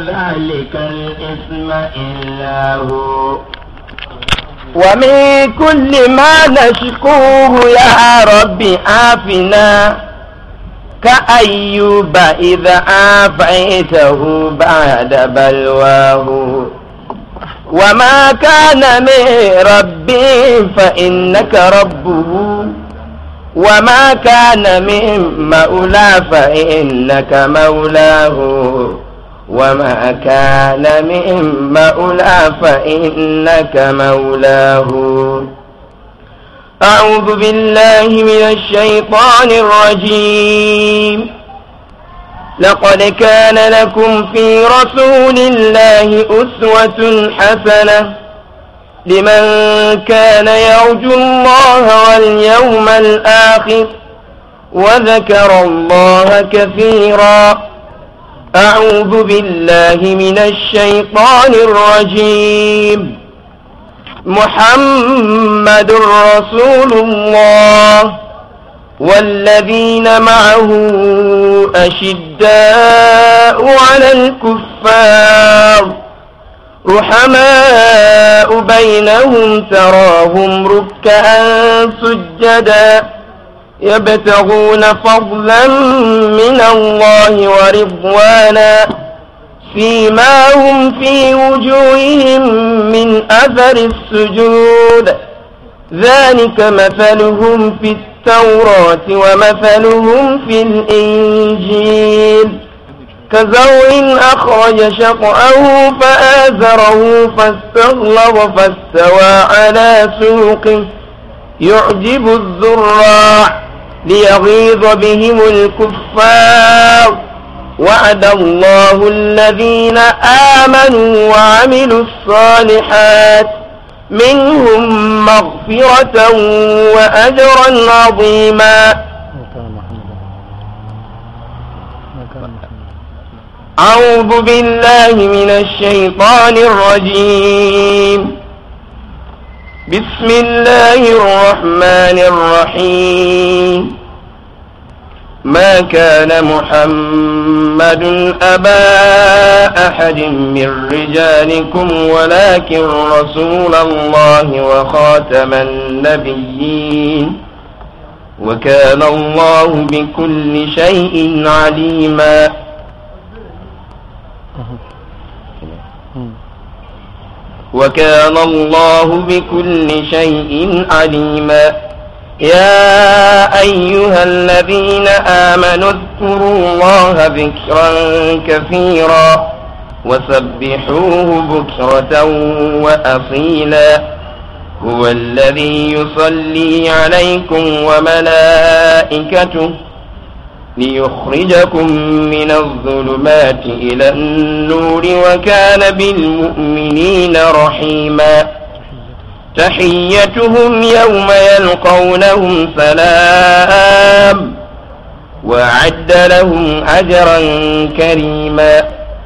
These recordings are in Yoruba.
ذلك الإثم إلا هو ومن كل ما نشكوه يا رب عافنا كأيوب إذا عافيته بعد بلواه وما كان من ربي فإنك ربه وما كان من مولى فإنك مولاه وما كان من مولى فإنك مولاه أعوذ بالله من الشيطان الرجيم لقد كان لكم في رسول الله أسوة حسنة لمن كان يرجو الله واليوم الآخر وذكر الله كثيرا أعوذ بالله من الشيطان الرجيم محمد رسول الله والذين معه أشداء على الكفار رحماء بينهم تراهم ركعا سجدا يبتغون فضلا من الله ورضوانا فيما هم في وجوههم من أثر السجود ذلك مثلهم في التوراة ومثلهم في الإنجيل كزرع أخرج شطأه فآزره فاستغلظ فاستوى على سوقه يعجب الزراع ليغيظ بهم الكفار وعد الله الذين آمنوا وعملوا الصالحات منهم مغفرة وأجرا عظيما أعوذ بالله من الشيطان الرجيم بسم الله الرحمن الرحيم ما كان محمد أبا أحد من رجالكم ولكن رسول الله وخاتم النبيين وكان الله بكل شيء عليما وكان الله بكل شيء عليما يا أيها الذين آمنوا اذكروا الله ذكرا كثيرا وسبحوه بكرة وأصيلا هو الذي يصلي عليكم وملائكته ليخرجكم من الظلمات إلى النور وكان بالمؤمنين رحيما تحيتهم يوم يلقونهم سلام وأعد لهم أجرا كريما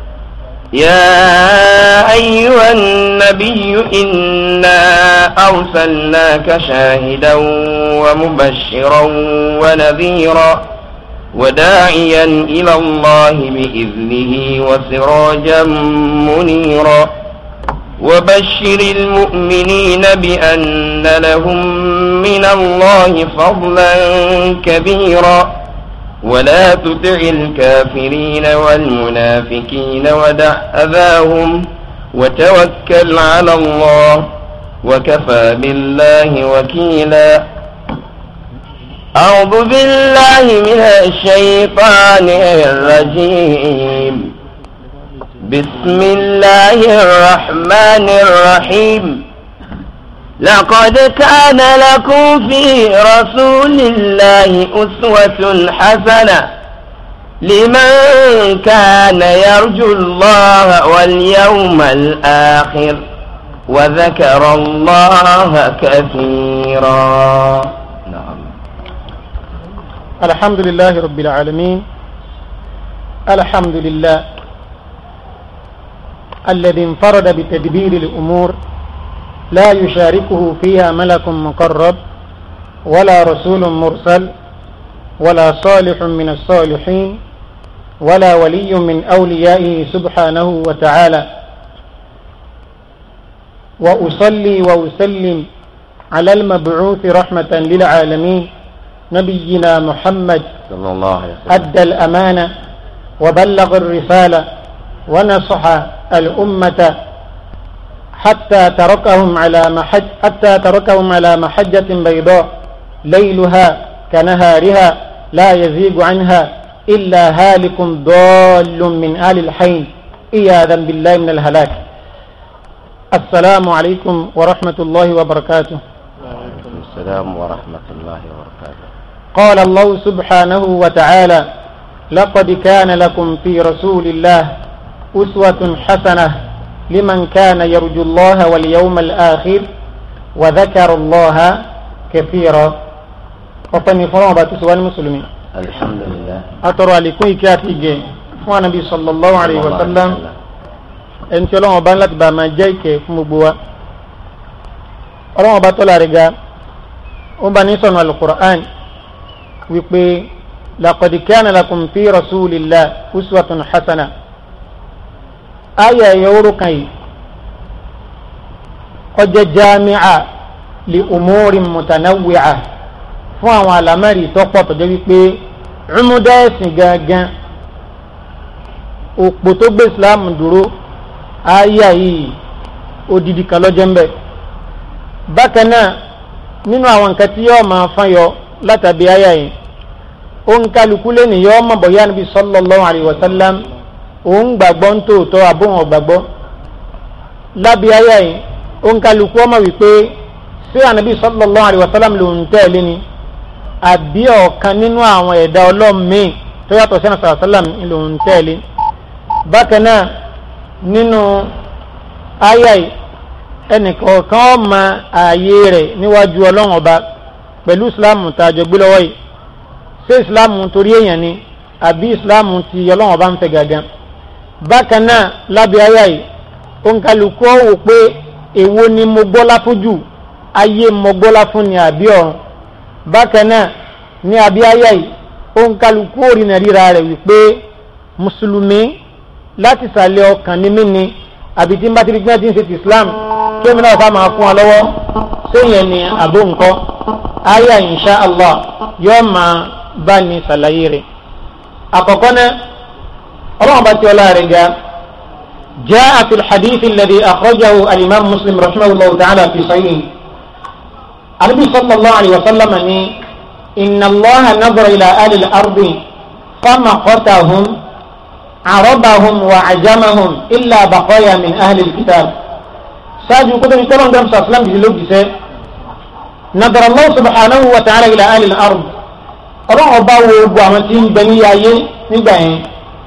يا أيها النبي إنا أرسلناك شاهدا ومبشرا ونذيرا وداعيا إلى الله بإذنه وسراجا منيرا وبشر المؤمنين بأن لهم من الله فضلا كبيرا ولا تطع الكافرين والمنافقين ودع أذاهم وتوكل على الله وكفى بالله وكيلا أعوذ بالله من الشيطان الرجيم بسم الله الرحمن الرحيم لقد كان لكم في رسول الله أسوة حسنة لمن كان يرجو الله واليوم الآخر وذكر الله كثيرا نعم الحمد لله رب العالمين الحمد لله الذي انفرد بتدبير الأمور لا يشاركه فيها ملك مقرب ولا رسول مرسل ولا صالح من الصالحين ولا ولي من أوليائه سبحانه وتعالى وأصلي وأسلم على المبعوث رحمة للعالمين نبينا محمد صلى الله عليه وسلم أدى الأمانة وبلغ الرسالة ونصح الأمة حتى تركهم على محج حتى تركهم على محجة بيضاء ليلها كنهارها لا يزيغ عنها إلا هالك ضال من آل الحين إياذا بالله من الهلاك السلام عليكم ورحمة الله وبركاته وعليكم السلام ورحمة الله وبركاته قال الله سبحانه وتعالى لقد كان لكم في رسول الله أسوة حسنة لمن كان يرجو الله واليوم الآخر وذكر الله كثيرا وطني فرما تسوى المسلمين الحمد لله أترى لكي كاتي فوى النبي صلى الله عليه وسلم ẹni tí ọlọ́wọ́n bá ń láti bá máa jẹ́ ìkẹ́ fún gbogbo wa ọlọ́wọ́n bá tọ́lá rẹ̀ ga ó bá ní sọ̀nà alukur'an wípé laqad kana lakum fi rasulillah uswatun hasana ayé ẹ̀yẹ oró kan yìí ọjọ́ jami'a li umuri mutanawwi'a fún àwọn àlámẹ́rì tọ́pọ̀ tọ́jọ́ wípé ọmọdé ẹ̀sìn gangan òpó tó gbé islam dúró ayé yìí odidi kan lọ́jọ́ ń bẹ̀. bákan náà nínú àwọn nǹkan tí yóò máa fán yọ látàbí ayé yìí òun kálukú lẹ́nu yóò mọ̀ bọ̀yá níbi sallallahu alayhi wa sallam òun gbàgbọ́ ń tòótọ́ àbóhùn ọ̀gbàgbọ́. lábí ayé yìí òun kálukú ọmọ wípé ṣé ànábì sallallahu alayhi wa sallam lòun tẹ̀lé ni àbí ọ̀kan nínú àwọn ẹ̀dá ọlọ́mìn tó yàtọ̀ sí ànábì sallam lòun tẹ̀lé. bákan náà nínú àyà yìí ẹnìkọ̀ọ̀kan ọmọ ààyè rẹ̀ níwájú ọlọ́run ọba pẹ̀lú ìsìláàmù tá a jọ gbé lọ́wọ́ yìí ṣé ìsìláàmù torí èèyàn ni àbí ìsìláàmù ti ọlọ́run ọba ń fẹ́ gàgán bákan náà lábẹ́ àyà yìí òǹkàlùkù wò pé èwo ni mo gbọ́lá fún jù ayé mo gbọ́lá fún ni àbí ọ̀run bákan náà ní àbí àyà yìí òǹkàlùkù òrìnà ríra rẹ̀ wípé mùsùlùmí láti sàlẹ̀ ọkàn ní mímí àbí tí n bá ti rí gbẹ́ tí ń ṣe ti islam kí èmi náà fà máa fún ọ lọ́wọ́ séyẹn ni àbó nǹkan aya insha allah yóò máa bá ní sàlàyé rẹ̀ àkọ́kọ́ náà ọlọ́run bá ti ọlá rẹ̀ ga جاء في الحديث الذي أخرجه الإمام مسلم رحمه الله تعالى في صحيحه النبي صلى الله عليه وسلم إن الله نظر إلى أهل الأرض فمقتهم عربهم وعجمهم إلا بقايا من أهل الكتاب ساجو كتب يقولون دم صلى الله عليه وسلم نظر الله سبحانه وتعالى إلى أهل الأرض ọlọ́run ọba wo gbogbo àwọn tí ń bẹ ní ayé nígbà yẹn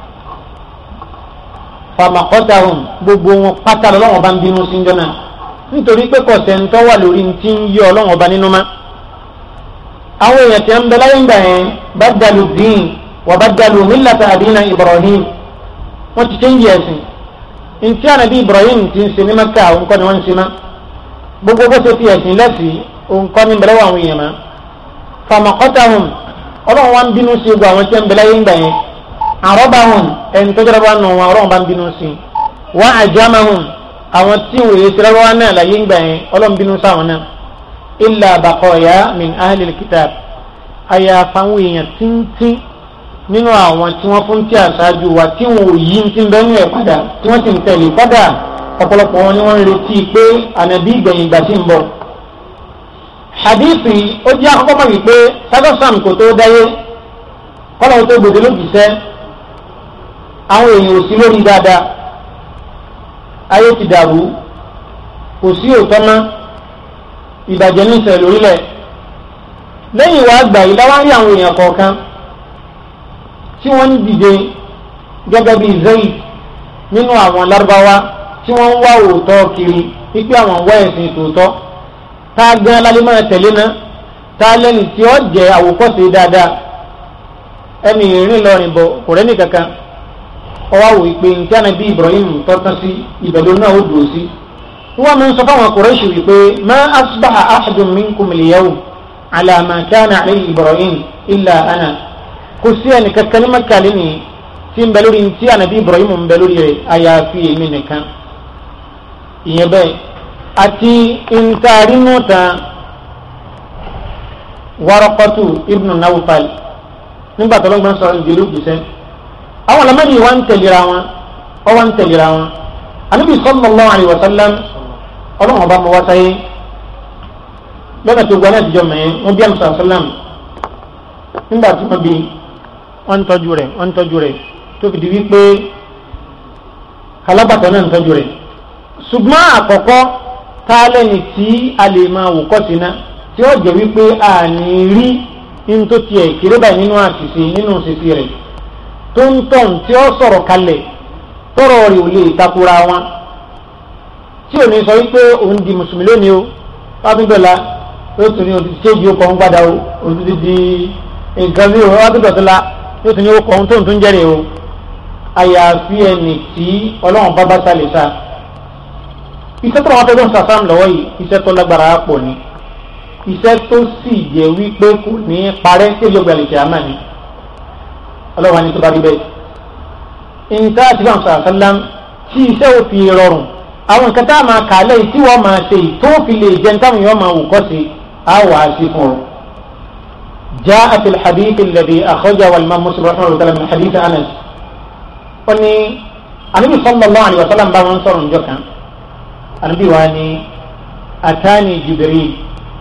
famakọ́tàhùn gbogbo wọn pátá lọ́wọ́n ọba ń bínú sí jọ́nà nítorí pé kọ̀sẹ̀ntọ́ wà lórí tí ń yí ọlọ́run ọba nínú má àwọn èèyàn tí ń bẹ láyé ńgbà yẹn bá dàlù dín wà bá dàlù mílàtà àdínà Ibrahim wọ́n ti change ẹ̀sìn ntí ànábì Ibrahim ti ń ṣe ní Mẹ́kà òǹkọ́ ni wọ́n ń ṣe má gbogbo bó ṣe fi ẹ̀sìn lẹ́sìn òǹkọ́ ní bẹ̀rẹ̀ àwọn èèyàn má famakọ́tàhùn ọlọ́run wa ń bínú sí gbogbo àwọn tí ń bẹ̀rẹ̀ yín gbà yẹn àrọ́bàhùn ẹni tó jẹ́rọ bá nù wọn ọlọ́run bá ń bínú sí wọ́n àjámahùn àwọn tí wòye sẹ́rẹ́ wá náà láyé gbà yẹn ọlọ́run bínú sáwọn náà illa baqaya min ahlil kitab àyàfà àwọn èèyàn tíntín nínú àwọn tí wọ́n fún tí àṣáájú wa tí wọn ò yí ti ń bẹ́nu ẹ̀ padà tí wọ́n ti ń tẹ̀lé padà ọ̀pọ̀lọpọ̀ wọn ni wọ́n ń retí pé ànàbí ìgbẹ̀yìn ìgbà tí ń bọ̀. hadithi ó jẹ́ àkọ́kọ́ mọ̀ wípé sadọ́sàm kò tó dáyé kọ́lọ̀ tó gbòdè lójúṣẹ́ àwọn èèyàn ò sí lórí dáadáa ayé ti dàrú kò sí òótọ́ mọ́ ìbàjẹ́ ní ìṣẹ̀lẹ̀ lórílẹ̀ lẹ́yìn ìwà àgbà yìí láwọn rí àwọn èèyàn kọ̀ọ̀kan tí wọ́n ń dìde gẹ́gẹ́ bíi Zayd nínú àwọn lárúbáwá tí wọ́n ń wá òótọ́ kiri wípé àwọn ń wá ẹ̀sìn tòótọ́ tá a gan alálẹ́ máa tẹ̀lé náà tá a lẹ́nu tí ó jẹ́ àwòkọ́ṣe dáadáa ẹni ìrìn lọ́rin bọ̀ kò rẹ́ni kankan ọwọ́ àwò ìpè ní tíyànà bíi Ibrahim tọ́tán sí ìbẹ̀lú náà ó dùn sí. wọ́n máa ń sọ fáwọn Quraysh wípé ma asbaha ahadun minkum al-yawm ala ma kana alayhi Ibrahim illa ana kò sí ẹnì kankan ní Mẹ́kà lẹ́nìí tí tí ń bẹ lórí tí ànábì Ibrahim ń bẹ lórí rẹ̀ àyàfi èmi nìkan ìyẹn bẹ́ẹ̀ àti ntaarínú ta Waraqatu ibnu Nawfal nígbà tó lọ́gbọ́n sọ ìdílé òjìṣẹ́ àwọn ọ̀làmọ́ni wa ń tẹ̀lera wọn ọ wa ń tẹ̀lera wọn ànábì sallallahu alaihi wasallam ọlọ́run ọba mọ wá sáyé lọ́nà tó gba láti jọ mẹ́ẹ́ wọ́n bí àmì sàlám nígbà tí wọ́n bí wọ́n ń tọ́jú rẹ̀ wọ́n ń tọ́jú rẹ̀ tó fi di wípé alábàtà náà ń tọ́jú rẹ̀ ṣùgbọ́n àkọ́kọ́ tá a lẹ́ni tí a lè máa wò kọ́ sí náà tí ó jẹ́ wípé a ní rí ní tó tiẹ̀ kéré báyìí nínú àṣìṣe nínú ṣèṣì rẹ̀ tó ń tọ̀n tí ó sọ̀rọ̀ kalẹ̀ tọ̀rọ̀ rẹ̀ ò lè takora wọn tí ò ní sọ wípé òun di mùsùlùmí lónìí o wákìndọ̀la yóò tún ní o ti ṣéèjì ó kọ́ ń padà o o ti di nǹkan bí o wákìndọ̀tọ́la yóò tún ní o kọ́ ń tó ń tún jẹ́rìí o àyàfi ẹni tí ọlọ́run bá bá sálẹ̀ sá iṣẹ́ tó wọ́n fẹ́ lọ́n sàfàm lọ́wọ́ yìí iṣẹ́ tó lágbára pọ̀ ni iṣẹ́ tó sì jẹ́ wípé kò ní parẹ́ tí èyí ọgbà lè ṣe àmà ni ọlọ́run wa ni tó bá rí bẹ́ẹ̀ nǹkan àti bá ń sọ àṣálàm tí iṣẹ́ ò fi rọrùn àwọn nǹkan tá a máa kà á lẹ́yìn tí wọ́n máa ṣe yìí tó fi lè jẹun táwọn èèyàn máa wù kọ́ sí á wà á sí fún ọ. جاء في الحديث الذي أخرجه الإمام مسلم رحمه الله تعالى من حديث أنس قلني النبي صلى الله عليه وسلم بعد أنصر جوكا النبي واني أتاني جبريل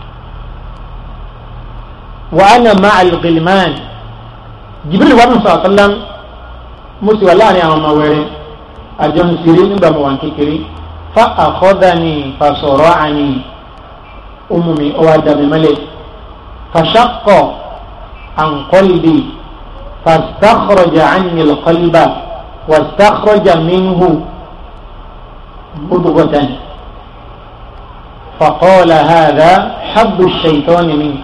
وأنا مع الغلمان جبريل وأنا صلى الله عليه وسلم مسلم الله عليه وسلم أجن سيرين بموان كيكري فأخذني فصرعني أمي أوادم ملك فشق عن قلبي فاستخرج عني القلب واستخرج منه مضغة فقال هذا حب الشيطان منك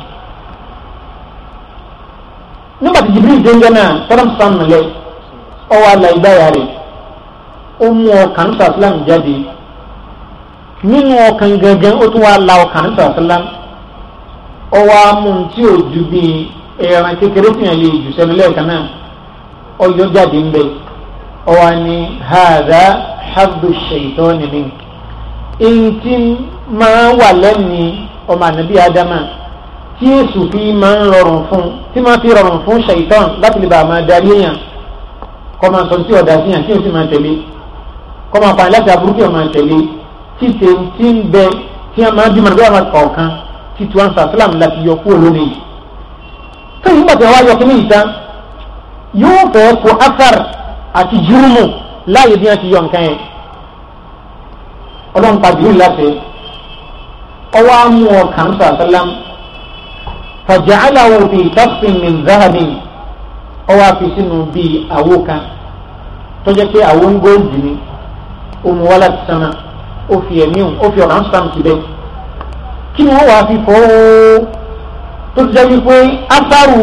nígbà tí jibril dénjẹ náà tọ́lá sàn lẹ ọwọ́ àlà ìgbáyà rẹ̀ ó mú ọkàn sàlám jáde nínú ọkàn gẹ́gẹ́ ó tún wá la ọkàn sàlám ọwọ́ amú tí ò ju bíi ẹran kékeré tí yẹn lè jù sẹ́nu lẹ́ẹ̀kan náà ọyọ́ jáde ń bẹ ọwọ́ ni hàdá habdu ṣèyítọ́ni mi eŋti máa wà lẹ́ni ọmọ ànábì ádámà tí èsù fi máa ń rọrùn fún tí máa fi rọrùn fún ṣèyítọ́n láti lè bá a máa darí èèyàn kọ́ máa sọ tí ọ̀dà sí yàn tí o sì máa tẹ̀lé kọ́ máa pààyàn láti aburú tí o máa tẹ̀lé tí tèntì ń bẹ tí a máa bímọ nígbà máa kọ̀ọ̀kan tí tiwọn sàfúlàm láti yọ kúrò lónìí tóyìn nígbà tí wọ́n wá yọ kí ní ìta yóò fẹ́ kó afar àti júrùmù láàyè bí wọ́n ti yọ nǹkan yẹn ọlọ́run pa jùlọ láti ọwọ́ amú ọkàn sàfúlàm fàjàcàlàwò fi tafsin min zahabin ọwọ́ àfi sínú bíi àwo kan tó jẹ́ pé àwo ń góòlù ni òun wá láti sánmà ó fi ẹ̀mí òun ó fi ọ̀ràn sàm síbẹ̀ kí ni wọ́n wàá fi fọ́ ó tó ti jẹ́ wípé afárù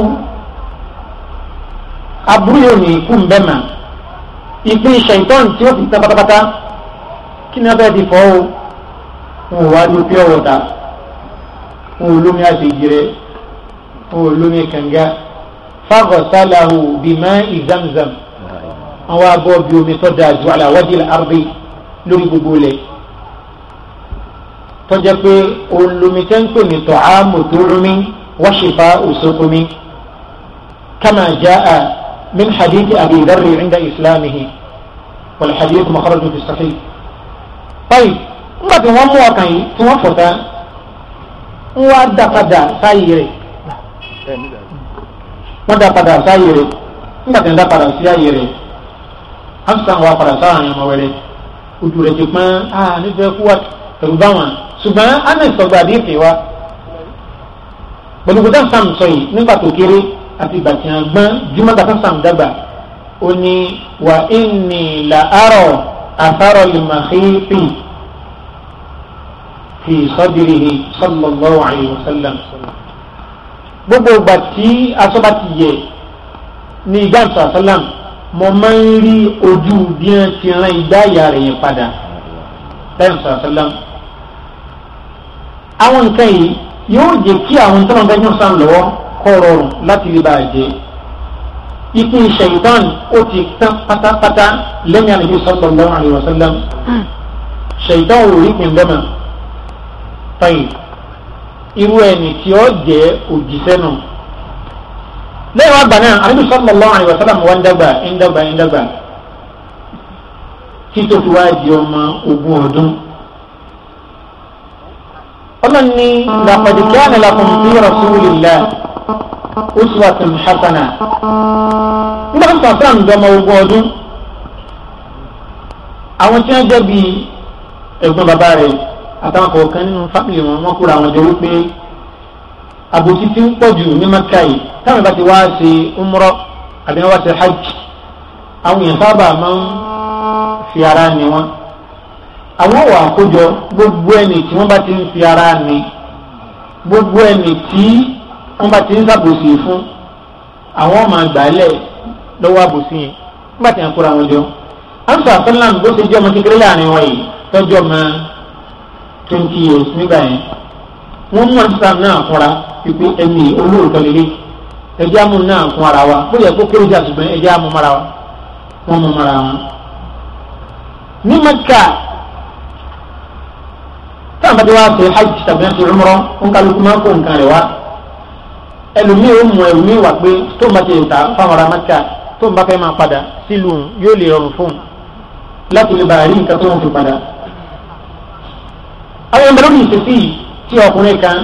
aburú yóò ní ikú ń bẹ́ mà ìpín ṣèǹtọ́n tí ó fi tán pátápátá kí ni wọ́n fẹ́ fi fọ́ ó wọn ò wá ní pure water wọn ò lómi àṣejì rẹ wọn ò lómi kànga fagọ̀sálàhù bímá ìzamzam àwọn abọ́ bí omi tó dáa ju àlàwádìí àrùbí lórí gbogbo ilẹ̀ tọ́jà pé olùmí tẹ́ ń pè ní tọ́hámù tó rúmi wáṣífà òṣòkòmí kama jaa min hadithi abi dharri inda islamihi wal hadith makharaju fi sahih. báyìí nígbà tí wọ́n mú ọkàn yìí tí wọ́n fọ̀tá ń wá dá padà sáyé rẹ̀ wọ́n dá padà sáyé rẹ̀ nígbà tí wọ́n dá padà sí ayé rẹ̀ hamsan wà padà sáà àwọn ọmọ wẹrẹ ojú rẹ̀ ti pọ́n ah nífẹ̀ẹ́ kú wa ẹ̀rù bá wọn ṣùgbọ́n anes ọgbà àdéhùn wa pẹ̀lú gbọ́dọ̀ sam sọ yìí nígbà tó kéré àti ìgbà tí wọ́n gbọ́n jùmọ̀gbà tó sam dàgbà ó ní wà inni la arọ àfárọ̀ lè mà xíìpì fi sọ́dìrìhì sallallahu alayhi wa sallam gbogbo ìgbà tí asọ́ba ti yẹ ní ìgbà sàlám mo máa ń rí ojú bí wọ́n ti rán igbá ìyá rẹ̀ yẹn padà lẹ́yìn sàlám àwọn nǹkan yìí yóò jẹ́ kí àwọn tó ń bẹ yàn sàn lọ́wọ́ kọ́ rọrùn láti lè bá a jẹ́ ìpín ṣèyítàn ó ti tán pátápátá lẹ́yìn àlejò sallallahu alaihi wasallam ṣèyítàn ò rí ìpín bẹ́ẹ̀ mọ́ tọ́yìn irú ẹni tí ó jẹ́ òjíṣẹ́ náà lẹ́yìn wá gbà náà àlejò sallallahu alaihi wasallam wá ń dàgbà ń dàgbà ń dàgbà tí tó fi wá di ọmọ ogún ọdún ọlọ́ni laqad kana lakum fi rasulillah uswatun hasana nígbà tó sọ̀rọ̀ sáà ń dọ́mọ ogún ọdún àwọn tí wọ́n jẹ́ bíi ẹ̀gbọ́n bàbá rẹ̀ àtàwọn kọ̀ọ̀kan nínú fámìlì wọn wọ́n kóra àwọn jọ wípé àbòsí tí ń pọ̀ jù ní maka yìí táwọn bá ti wá ṣe umrọ àbí wọ́n wá ṣe hajj àwọn èèyàn sábà máa ń fi ara ni wọn àwọn wà àkójọ gbogbo ẹni tí wọ́n bá ti ń fi ara ni gbogbo ẹni tí wọ́n bá ti ń ṣàbòsí fún àwọn máa gbàálẹ̀ lọ́wọ́ àbòsí yẹn nígbà tí wọ́n kóra wọn jọ amsa asalam bó ṣe jẹ́ ọmọ kékeré láàrin wọn yìí tọ́jú ọmọ twenty years nígbà yẹn wọ́n mú amsa náà fúnra pípé ẹni olóòótọ́ lélẹ̀ ẹjẹ́ amú náà fún ara wa bó yẹ kó kéré jà ṣùgbọ́n ẹjẹ́ amú mara wa wọ́n mú mara wọn. ní maka táwọn bá ti wá ṣe hajj tàbí ṣe umrah ń kálukú máa ń kó nǹkan rẹ̀ wá ẹlòmíì ó mú ẹlòmíì wà pé tó ń bá ti ta fáwọn ará maka tó ń bá fẹ́ máa padà sílùú yóò lè rọrùn fún un láti lè bàa rí nǹkan tó ń fi padà. àwọn ẹgbẹ́ lórí ìṣesí tí ọkùnrin kan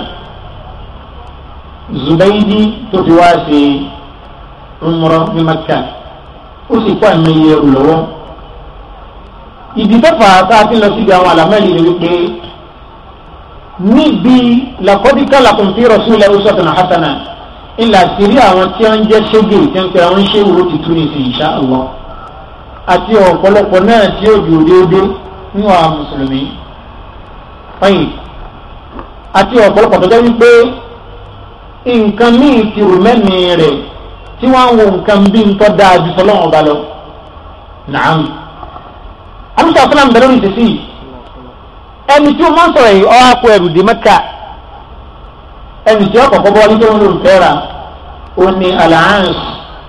Zubaydi tó fi wá ṣe umrah ní Makka ó sì kó àmì iye ẹrù lọ́wọ́. ìdí tó fà á tá a ti lọ síbi àwọn àlámẹ́lì ni wípé níbi laqad lakum fi rasulillahi uswatun hasana ńlá sírí àwọn tí wọ́n ń jẹ́ ṣégè tí wọ́n pe àwọn ṣéwúrò ti tún ní sí insha Allah àti ọ̀pọ̀lọpọ̀ náà tí ó dùn déédéé nínú àwọn mùsùlùmí fẹ́yìn àti ọ̀pọ̀lọpọ̀ tó jẹ́ wípé nǹkan míì ti rò mẹ́ni rẹ̀ tí wọ́n ń wo nǹkan bí ń tọ́ dáa ju sọlọ́wọ́n ọba lọ nàám àmúṣe àfúnà ń bẹ̀rẹ̀ òrìṣẹ́ sí i ẹni tí ó máa ń sọ̀rọ̀ yìí ọ́ àpò ẹrù dé Mẹ́kà ẹni tí ó kọ̀kọ́ bọ́ wọlé tó ń lò ń fẹ́ ra ó ní alliance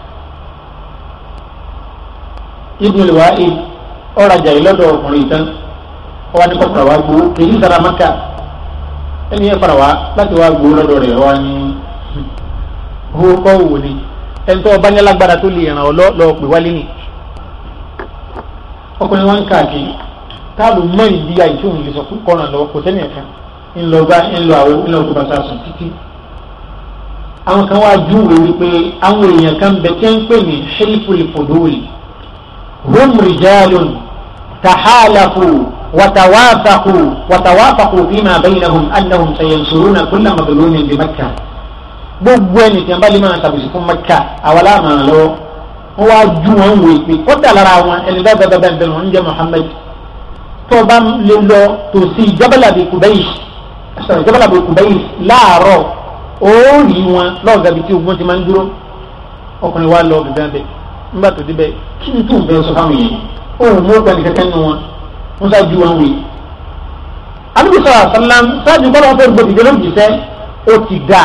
ibn al-wa'id ọ̀rajà yìí lọ́dọ̀ ọkùnrin tán wọ́n ní kọ́kọ́rọ̀ wá gbowó kìí sara maka ẹni yẹn fara wá láti wá gbowó lọ́dọ̀ rẹ̀ wá ní owó kọ́ wò ni ẹni tó ọba ní alágbára tó lè ràn ọ́ lọ́ọ́ pè wálé ni ọkùnrin wọn káàkiri táàbù mọ ìdí àìsí òun lè sọ fún kọ́nà lọ́wọ́ kò sẹ́ni ẹ̀ka ńlọba ńlọ àwọn ńlọ tó bá sá sùn títí àwọn kan wá júwèé wípé àwọn èèyàn kan bẹ tẹ́ ń pè ní ṣẹ́lifùlì fòdóòlì هم رجال تحالفوا وتوافقوا وتوافقوا فيما بينهم انهم سينصرون كل مظلوم بمكه gbogbo ẹni tí wọn bá lè máa tàbí fún mẹ́kà àwọn aláàmà lọ wọn wá ju wọn wò pé kódà lára wọn ẹni bá bẹ́ẹ̀ bẹ́ẹ̀ bẹ́ẹ̀ wọn ń jẹ́ Muhammad tó o bá lè lọ tó sí jabalabi kubayis sọ̀rọ̀ jabalabi kubayis láàárọ̀ ó rí wọn lọ́ọ̀gàbí tí ogun ti máa ń dúró ọkùnrin wa lọ gàgán bẹ́ẹ̀ nígbà tó débẹ̀ kí ni tó ń bẹ sọ fáwọn yẹn òun mú ọgbà nìkan kẹ́nu wọn wọn ṣáájú wọn wè. àbíkú sọ̀rọ̀ àṣàlám ṣáájú kọ́ lọ́wọ́ fẹ́ gbòdìdé ló jìṣẹ́ ó ti dà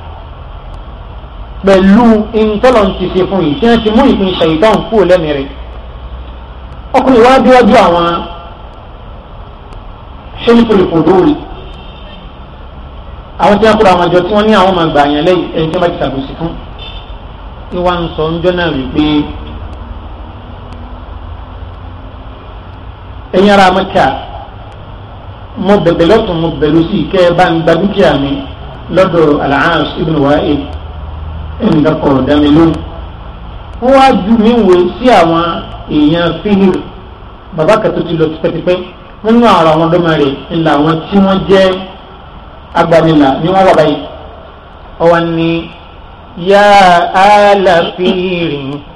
pẹ̀lú ìtọ́lọ̀ ti ṣe fún yìí tí wọ́n ti mú ìpín ṣàyítàn kúrò lẹ́mìí rẹ̀. ọkùnrin wa déwájú àwọn ṣẹ́nìkùlì fòdóòlì àwọn tí wọ́n kúrò àwọn àjọ tí wọ́n ní àwọn máa gbà yẹn lẹ́yìn ẹni tí wọ́n bá ti ṣàbòsí fún tí wọ́n ń sọ ńjọ́ náà wípé ẹ̀yin ará Mẹ́kà mo bẹ̀bẹ̀ lọ́tún mo bẹ̀rù sí kẹ́ ẹ bá ń gba dúkìá mi lọ́dọ̀ Al-Aas ibn Wa'il ẹnì kan kọ̀ ọ̀dà mi lóhùn. wọ́n wá ju mi wò sí àwọn èèyàn fihir bàbá kan tó ti lọ tipẹ́tipẹ́ nínú àwọn àwọn ọ̀dọ́mọ rẹ̀ ńlá àwọn tí wọ́n jẹ́ agbanilà ni wọ́n wà báyìí. ọwọ́ ni يا آل فير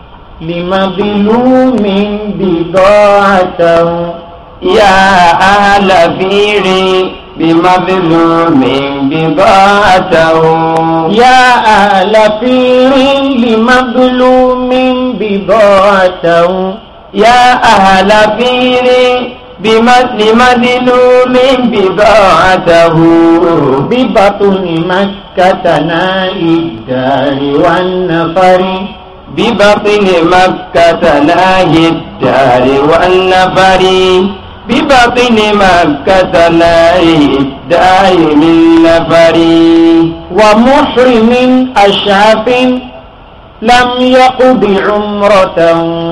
لمظلوم بضاعته يا آل فير بمظلوم بضاعته يا آل فير لمظلوم بضاعته يا أهل فير لمظلوم بضاعته ببطن مكة ناء الدار والنفر ببطن مكة ناهي الدار والنفر ببطن مكة ناهي الدار من نفر ومحرم أشعف لم يقض عمرة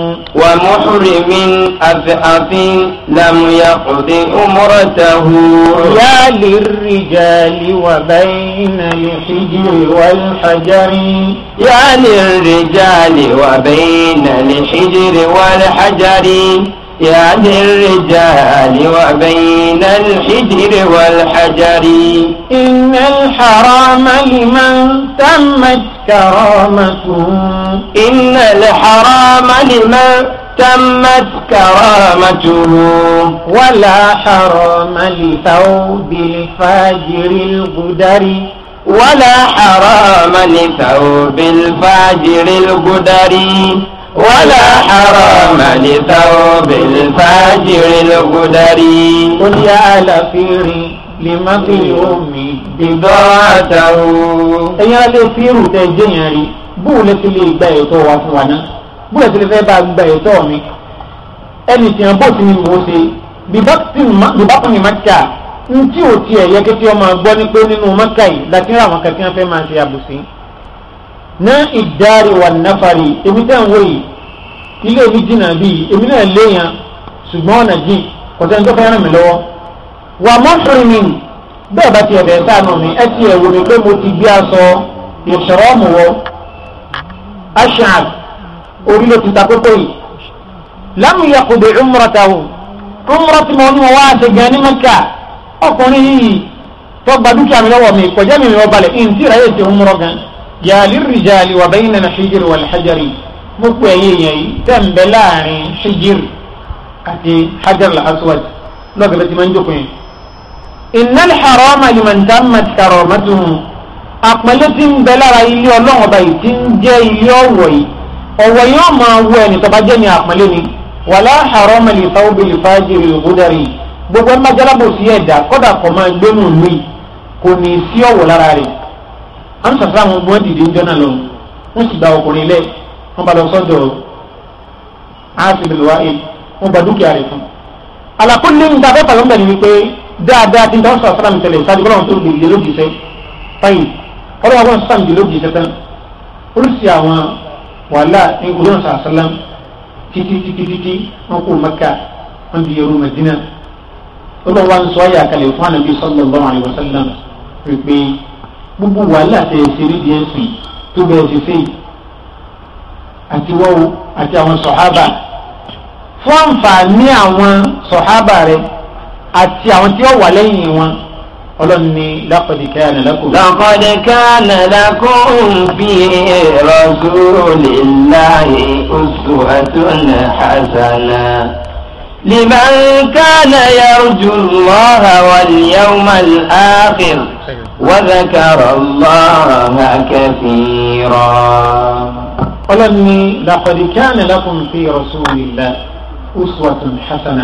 ومحرم أثأف لم يقض أمرته يا للرجال وبين الحجر والحجر يا للرجال وبين الحجر والحجر يا للرجال وبين الحجر والحجر إن الحرام لمن تمت كرامته إن الحرام لمن تمت كرامته ولا حرام لثوب الفاجر الغدر ولا حرام لثوب الفاجر القدر ولا حرام لثوب الفاجر القدر قل يا لفير لمظلوم بضاعته ẹ̀yin alẹ́ fíìrù tẹ jẹ́yàn rí bóun lè ti lè gba ẹ̀tọ́ wa fún wa náà bóun lè ti lè fẹ́ bá gba ẹ̀tọ́ mi ẹnì tí wọn bó ti ní mò ń ṣe bíbákan ní maka ń tí ò tiẹ̀ yẹ kí tí wọ́n máa gbọ́ ní pé nínú maka yìí láti rí àwọn kankan fẹ́ máa ṣe àbùsí. ná ìdárí wà náfàrí èmi tẹ́ ń wò yìí ilé mi jìnnà bíi èmi náà léèyàn ṣùgbọ́n ọ̀nà jìn kò sẹ́ni tó fẹ́ ràn mí lọ́wọ́ wà mọ́fìrìmì bẹ́ẹ̀ bá tiẹ̀ bẹ́ẹ̀ sáà nù mí ẹ tiẹ̀ wò mí pé mo ti gbé aṣọ ìṣòro mu wọ ashab orí ló ti ta kókó yìí lámù yakubu umratahu umrati mọ ní wọn wá ṣe gan ní mẹ́kà ọkùnrin yìí tó gba dúkìá mi lọ́wọ́ mi kọjá mi mi wọ́n balẹ̀ ìǹtí rẹ̀ yé ṣe umrọ gan yàlí rìjàlì wà bẹ́yìn nana hijiri wà lẹ́hajari mo pè é yẹn yìí tẹ̀ ń bẹ láàrin hijiri àti hajar al-aswad lọ́gàdá ti máa ń jókòó yẹn. iná harama liman tammat karamatuhu àpẹẹlẹ tí ń bẹ lára ilé ọlọ́run ọba yìí tí ń jẹ́ ilé ọ̀wọ̀ yìí ọ̀wọ̀ yìí wọ́n máa wọ ẹni tó bá jẹ́ ní àpẹẹlẹ ni wàlá harama li thawbi li fajiri al-ghudari gbogbo ẹ̀ máa jálábò sí ẹ̀dá kọ́dà kọ́ máa gbénu ìlú yìí kò ní í sí ọ̀wọ̀ lára rẹ̀ à ń sàfẹ́ àwọn ọmọ dìde ń jọ́nà lọ wọ́n sì gba ọkùnrin lẹ̀ wọ́n bá lọ sọ́dọ̀ áfíìlì wọ́n gba dúkìá rẹ̀ fún alakuli ní ta fẹ́ pàlọ́ mbẹ́ ni wípé dáadáa ti ń tọ́ sọ sọ́dọ̀ tẹ̀lé sáájú kọ́lọ́n tó lè lè lójì sẹ́ fáyì ọlọ́wọ́ wọn sọ́dọ̀ lè lójì sẹ́ tán oríṣi àwọn wàhálà ní olóhùn sàásálàm títí títí títí wọn kó maka wọn di yorùbá Madina olóhùn wa ń sọ ayé àkàlẹ̀ fún anabi sallallahu alaihi wasallam wípé gbogbo wàhálà tẹ̀ ṣe rí díẹ̀ sí tó bẹ̀rẹ̀ ṣe sẹ́yìn àti wọ́wọ́ àti àwọn sọ̀hábà fún àǹfààní àwọn sọ̀hábà rẹ̀ àti àwọn tí ó wà lẹ́yìn wọn ọlọ́run ní laqad kana lakum. لقد كان لكم في رسول الله أسوة حسنة لمن كان يرجو الله واليوم الآخر وذكر الله كثيرا ọlọ́run ní laqad kana lakum fi rasulillah uswatun hasana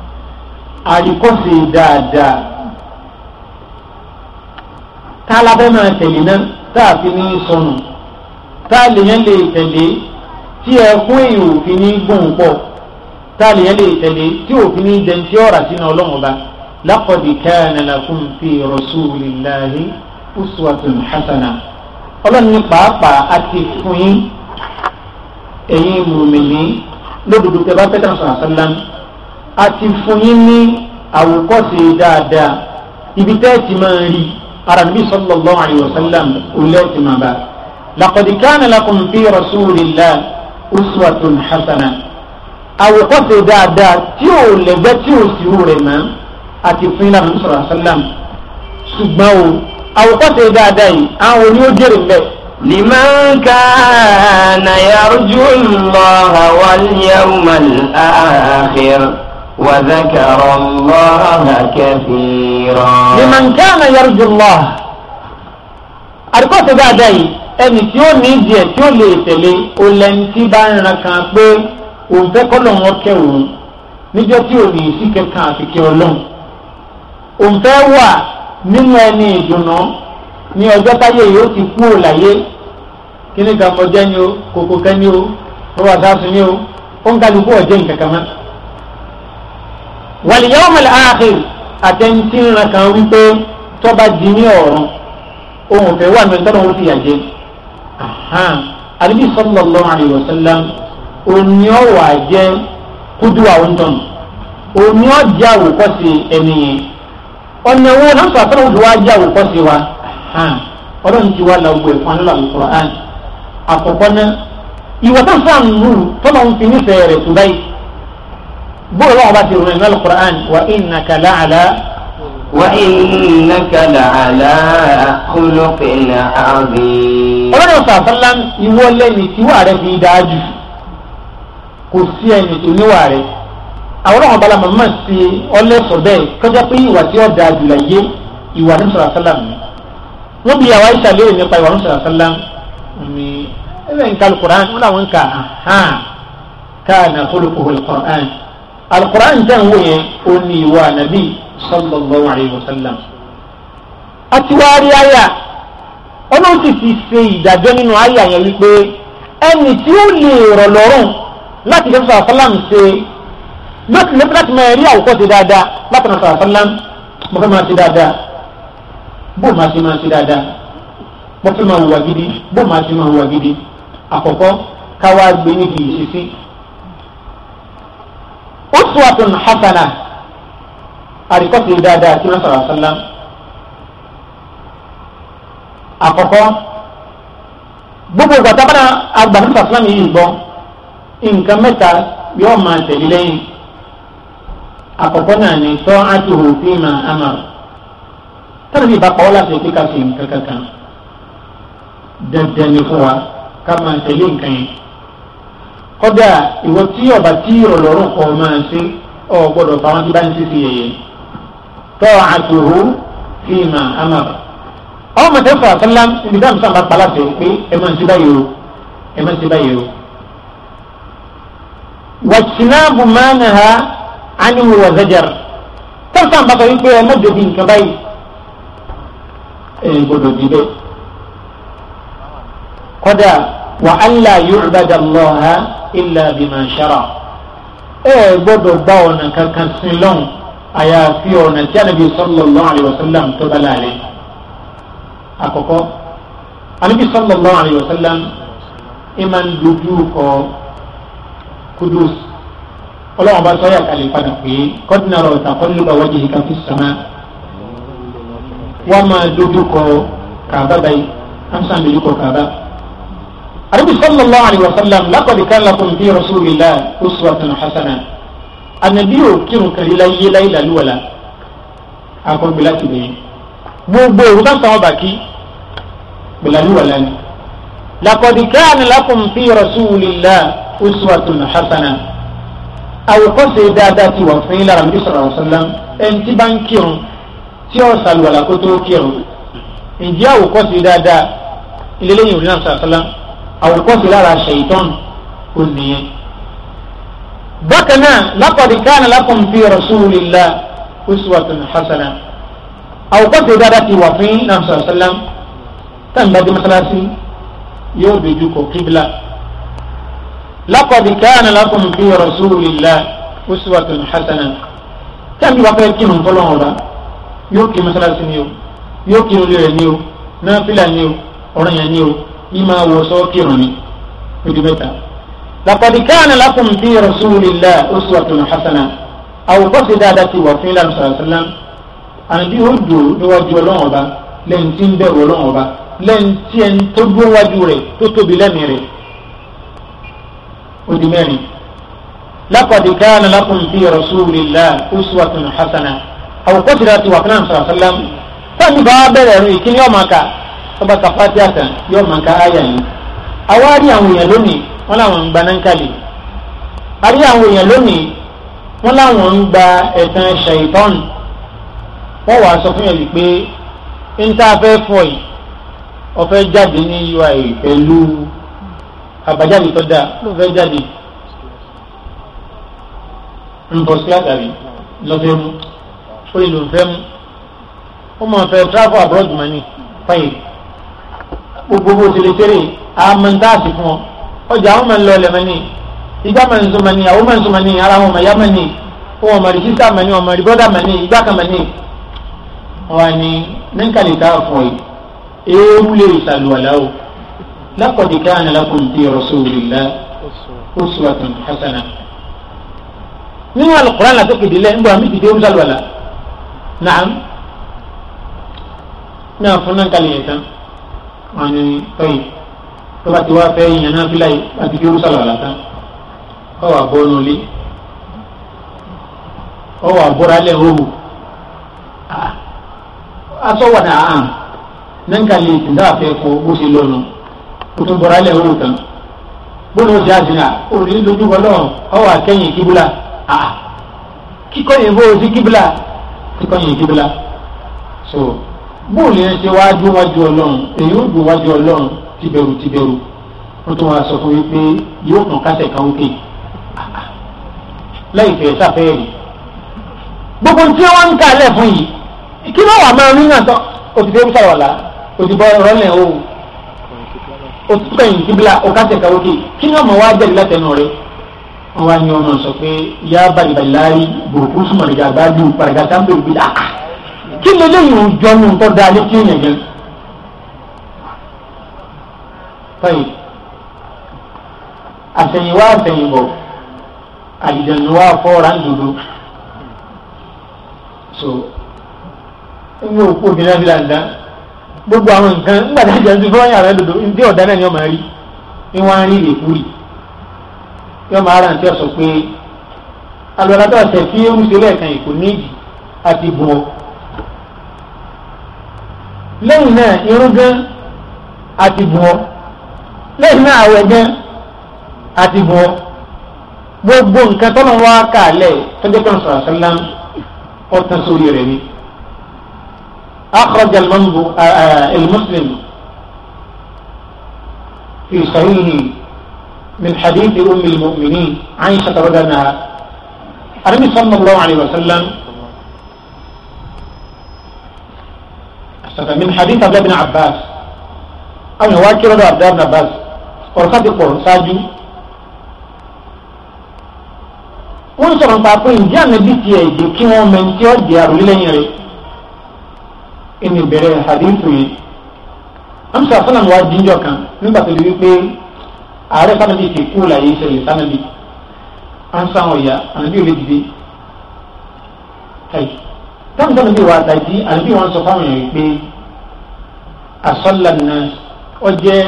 àríkọ́sí dáadáa tá a lábẹ́ máa tẹ̀lé náà tá a fi ní sọnù tá a lè yẹn lè tẹ̀lé tí ẹkún èèyàn òfin ní gbọ̀n pọ̀ tá a lè yẹn lè tẹ̀lé tí òfin ní jẹun tí ọ̀rà sínú ọlọ́run ọba laqad kana lakum fi rasulillahi uswatun hasana ọlọ́run ní pàápàá àti fún yín ẹ̀yin mùmìnì lódodo tẹ bá fẹ́ tàn sọ̀rọ̀ sálám àti fún yín ní àwòkọ́ṣe dáadáa ibi tẹ́ ẹ ti máa rí ara nàbí sallallahu alayhi wa sallam olè ti máa bá laqad kana lakum fi rasulillah uswatun hasana àwòkọ́ṣe dáadáa tí ò lẹ́gbẹ́ tí ò sì rú rẹ̀ mọ́ àti fún yín lànà sọ̀rọ̀ sálám ṣùgbọ́n o àwòkọ́ṣe dáadáa yìí àwọn oní ó jèrè mbẹ́ لمن كان يرجو الله واليوم الآخر وذكر الله كثيرا liman kana yarju Allah àdìkọ́sẹ̀ dáadáa yìí ẹni tí ó ní ìdíẹ̀ tí ó lè tẹ̀lé olẹ́ntì bá ń ran kan pé òun fẹ́ kọ́lọ̀ wọn kẹ́ òun níjọ́ tí ò ní sí kẹ́kàn àfikẹ́ ọlọ́run òun fẹ́ wà nínú ẹni ìdùnnú ní ọjọ́ táyé yóò ti kú òláyé kíní kan mọ jẹ́ ni o kòkò kẹ́ ni o wọ́n wà sáà sùn ni o ó ń kálukú ọ̀jẹ̀ nǹkan kan mọ́. wal yawmal akhir àtẹ̀ntì ńlá kan wípé tọ́ba di ní ọ̀run ohun fẹ́ wà mẹ́tọ́ lọ́wọ́ fi yàjẹ́ àdébí sallallahu alaihi wasallam òní ọ̀wà jẹ́ kúdú àwọn tọ̀nù òní ọ̀jẹ́ àwòkọ́sí ẹni yẹn ọ̀nà wo náà sọ àtọ́nà òdùwà jẹ́ àwòkọ́sí wa ọlọ́run ti wá la gbogbo ẹ̀fọn nílò Al-Qur'an àkọ́kọ́ náà ìwọ tó fà ń mú tọ́lọ̀ ń fi nífẹ̀ẹ́ rẹ̀ tó báyìí bóyá wọn bá ti rìn ní Al-Qur'an wa innaka la'ala wa innaka la'ala khuluqin azim. ọlọ́run sàfẹ́lá ìwọ lẹ́ni tíwà rẹ̀ fi dáa jù kò sí ẹni tó níwà rẹ̀ àwọn ọmọ bala màmá sí ọlẹ́sọ̀ bẹ́ẹ̀ kọjá pé ìwà tí ó dáa jù láyé ìwà ní sọ̀rọ̀ sálàm ni wọ́n bí àwa ìṣà léèrè nípa ìwà ní sọ̀rọ̀ sálàm ni ẹ̀rẹ́ nǹkan alukur'an wọn làwọn kà hàn kana khuluquhu alukur'an alukur'an jẹ́ ń wò yẹn ó ní ìwà nàbí sallallahu alayhi wa sallam. àti wàá rí àyà ọlọ́run sì ti ṣe ìdájọ́ nínú àyà yẹn wípé ẹni tí ó lè rọ̀ lọ́rùn láti fẹ́ sọ̀rọ̀ sálàm ṣe láti lè láti máa rí àwòkọ́ ti dáadáa láti máa sọ̀rọ̀ sálám mo fẹ́ máa ti dáadáa bó máa ti máa ti dáadáa mo fẹ́ máa hùwà gidi bó máa ti máa hùwà gidi àkọ́kọ́ káwá gbé níbi ìṣesí. uswatun hasana àríkọ́ ti dáadáa tí wọ́n sọ̀rọ̀ sálám. àkọ́kọ́ gbogbo ìgbà tábàdà àgbàdo sàlámù yìí gbọ́ nǹkan mẹ́ta yóò máa tẹ̀lé lẹ́yìn àkọ́kọ́ náà ni tọ́ àtúhù fi máa amar tọ́lá bí ìbápa wọ́n láti pé ká ṣe nǹkan kankan dandan ni fún wa ká máa tẹ̀lé nǹkan yẹn kọ́dà ìwọ tí ọba tí ọlọ́run kọ́ máa ṣe ọ gbọ́dọ̀ fà wọ́n ti bá ń ṣe sí yẹyẹ tọ́ àtúhù fi máa amar ọmọ mọ̀tẹ́ fà sálám ibi dáhùn sábà pa láti pé ẹ máa ń ṣe báyìí o ẹ máa ń ṣe báyìí o wàtìnáàbù máa nà ha ánìwò wà zajar tẹ́sán bàtà wípé ẹ mọ́jọ bí nǹkan báyìí ẹ gbọdọ̀ bí bẹ́ẹ̀ kọ́dà wà alla yu'bada Allaha illa bima shara ẹ gbọdọ̀ gbá ọ̀nà kankan sí lọ́n àyàfi ọ̀nà tí anabi sallallahu alayhi wa sallam tó bá láàrin àkọ́kọ́ anabi sallallahu alayhi wa sallam ìmàn dojú kọ kudus ọlọ́wọ́n bá sọ́yà kalẹ̀ padà pé kọ́dínà rọ̀ taqalluba wajhika fi sama wọ́n máa dojú kọ kàbá báyìí amsan dojú kọ kàbá. Ànábì sallallahu alayhi wa sallam laqad kana lakum fi rasulillah uswatun hasana ànàbí ò kírun kàrí láyé láyé làlúwàlà akọgbẹ láti bẹ̀yẹn gbogbo òru ká sọ̀rọ̀ bàkí gbẹ̀làlúwàlà ni. laqad kana lakum fi rasulillah uswatun hasana àwòkọ́ṣe dáadáa ti wà fún yín lára níbi sọ̀rọ̀ ọ̀sánlám ẹni tí bá ń kírun tí ó ṣàlùwàlà kó tó kírun ǹjẹ́ àwòkọ́ṣe dáadáa ìlélẹ́yìn òní náà sọ̀rọ̀ àwòkọ́ṣe lára ṣèyítọ́n ò nìyẹn. bákan náà laqad kana lakum fi rasulillah uswatun hasana àwòkọ́ṣe dáadáa ti wà fún yín náà sọ̀rọ̀ ọ̀sánlám táǹbà dé mọ́sálásí yóò dojú kọ kíbla. لقد كان لكم في رسول الله أسوة حسنة كم يوقع كم فلان ولا يوكي مثلا سنيو يوكي نولي نيو نافلة نيو أرنيا نيو إما وصوكي رني يدمتا لقد كان لكم في رسول الله أسوة حسنة أو قصد داتي وفي الله صلى الله عليه وسلم أنا دي هدو نواجه لون وبا لن تنبه لون وبا لن تين تبو وجوري تتبي لميري odi mẹ́rin laqad kana lakum fi rasulillah uswatun hasana àwòkọ́sìrì àti wàkínà sọ̀rọ̀ sọ́lám sáàmì bá bẹ̀rẹ̀ ẹ̀rọ ìkíní yóò máa ka ọba kàfáàtì àtàn yóò máa ka àyà yìí àwárí àwọn èèyàn lónìí wọn làwọn ń gba nánkàlì àrí àwọn èèyàn lónìí wọn làwọn ń gba ẹ̀tàn ṣàìtọ́n wọn wàá sọ fún yẹn wípé ń tá a fẹ́ fọ yìí ọ̀fẹ́ jáde ní ui pẹ̀lú àbájáde tó dáa ló fẹ́ jáde ń bọ̀ sí àtàrí lọ́fẹ́ mú ó lè lò ń fẹ́ mú ó máa fẹ́ travel abroad money fine gbogbo bó ti lè tẹ́lẹ̀ àmọ́ntáàsì fún ọ ọjà àwọn máa ń lọ ọlẹ̀ mẹ́ni ìgbà máa ń sọ mẹ́ni àwọn máa ń sọ mẹ́ni ara wọn máa yá mẹ́ni wọn ọmọ rí sísá mẹ́ni ọmọ rí bọ́dà mẹ́ni ìgbà kan mẹ́ni wọn ni nẹ́ńkàlì ká fún ẹ ewu lè ṣàlùwàlá o laqad kana lakum fi rasulillah uswatun hasana nínú alukóran la tó kéde lẹ ń bọ àmì ìdíje ń ṣàlùwàlá naam náà fún nẹ́ńkàlì yẹn tán wọn ni tọ́yì tó bá ti wá fẹ́ yìnyín náà fílà yìí láti fi rúṣà lọ́la tán ọ wà bọ́ nulẹ̀ ọ wà bọ́ra lẹ̀ hóhù aṣọ wà dà án nẹ́ńkà lè tì dáa fẹ́ kó bó ṣe lọ́nu o tún bọ́ra lẹ̀ hóhù tán bóni o ṣe àṣìyà o ní lójú bọ́lọ́ ọ wà kẹ́yìn kíbúlà kíkọ́ yẹn bó o sí kíbúlà kíkọ́ yẹn kíbúlà so bóòlù yẹn ṣe wájú wájú ọlọ́run èyí ó dùn wájú ọlọ́run tìbẹ̀rù tìbẹ̀rù wọ́n tún wá sọ fún mi pé yóò kàn kásẹ̀ kan ókè lẹ́yìn fẹ̀ sáfẹ́ẹ̀rì gbogbo tí wọ́n ń kalẹ̀ fún yìí kí ló wà máa rí náà tán o ti fẹ́ sàrọ̀lá o ti bọ́ rọ́lẹ̀ o o ti kẹ́yìn kíbla o kásẹ̀ kan ókè kí ni ọmọ wa jẹ́rìí látẹnu rẹ wọ́n wá ní ọmọ sọ pé yá balibali láyé burúkú sùmọ̀lì gàgbájú paragata ń bèrè bí dáa kí ló lè yùn jọ ní nǹkan dáa létí èèyàn yẹn. tọ́yì àtẹ̀yìnwá àtẹ̀yìnbọ̀ àdìjẹ̀nuwá fọ́ọ̀rà ńdodo so ẹni òkú obìnrin àti làǹdà gbogbo àwọn nǹkan ńgbàdá ìjẹun ti fọwọ́ yàrá dodo ndí ọ̀dá náà ni ọmọ rí ni wọ́n á rí ìrèkúrì yọ máa rántí ọ̀sọ̀ pé alọ́lá tó ọ̀sẹ̀ fi ń ṣe lẹ́ẹ̀kan ìkò níjì àti bùn ọ́ lẹ́yìn náà irun gan àti bùn ọ́ lẹ́yìn náà àwẹ̀ gan àti bùn ọ́ gbogbo nǹkan tọ́lọ́ wá kàlẹ̀ tọ́jọ́ kan sọ̀rọ̀ sálám ọ̀tàn sórí rẹ̀ ni. أخرج المسلم في صحيحه من حديث أم المؤمنين عائشة رضي الله عنها النبي صلى الله عليه وسلم من حديث عبد الله بن عباس أو يواكي رضي عبد الله بن عباس ورخات القرآن ساجو wọ́n sọ̀rọ̀ nípa pé ǹjẹ́ ànábì ti ẹ̀jẹ̀ kí wọ́n mẹ́ni tí ó di àròlé lẹ́yìn rẹ̀ ẹni ìbẹ̀rẹ̀ hadithu yìí amsa fúnà wa jíjọ kan nígbà tó di wípé ààrẹ sábàbí ti kú láyé ìṣẹ̀lẹ̀ sábàbí ansa wọn ya ànábì ò lè dìde káyì táwọn sábàbí wa àtàjì ànábì wọn sọ fáwọn èèyàn pé asọ́là náà ọ jẹ́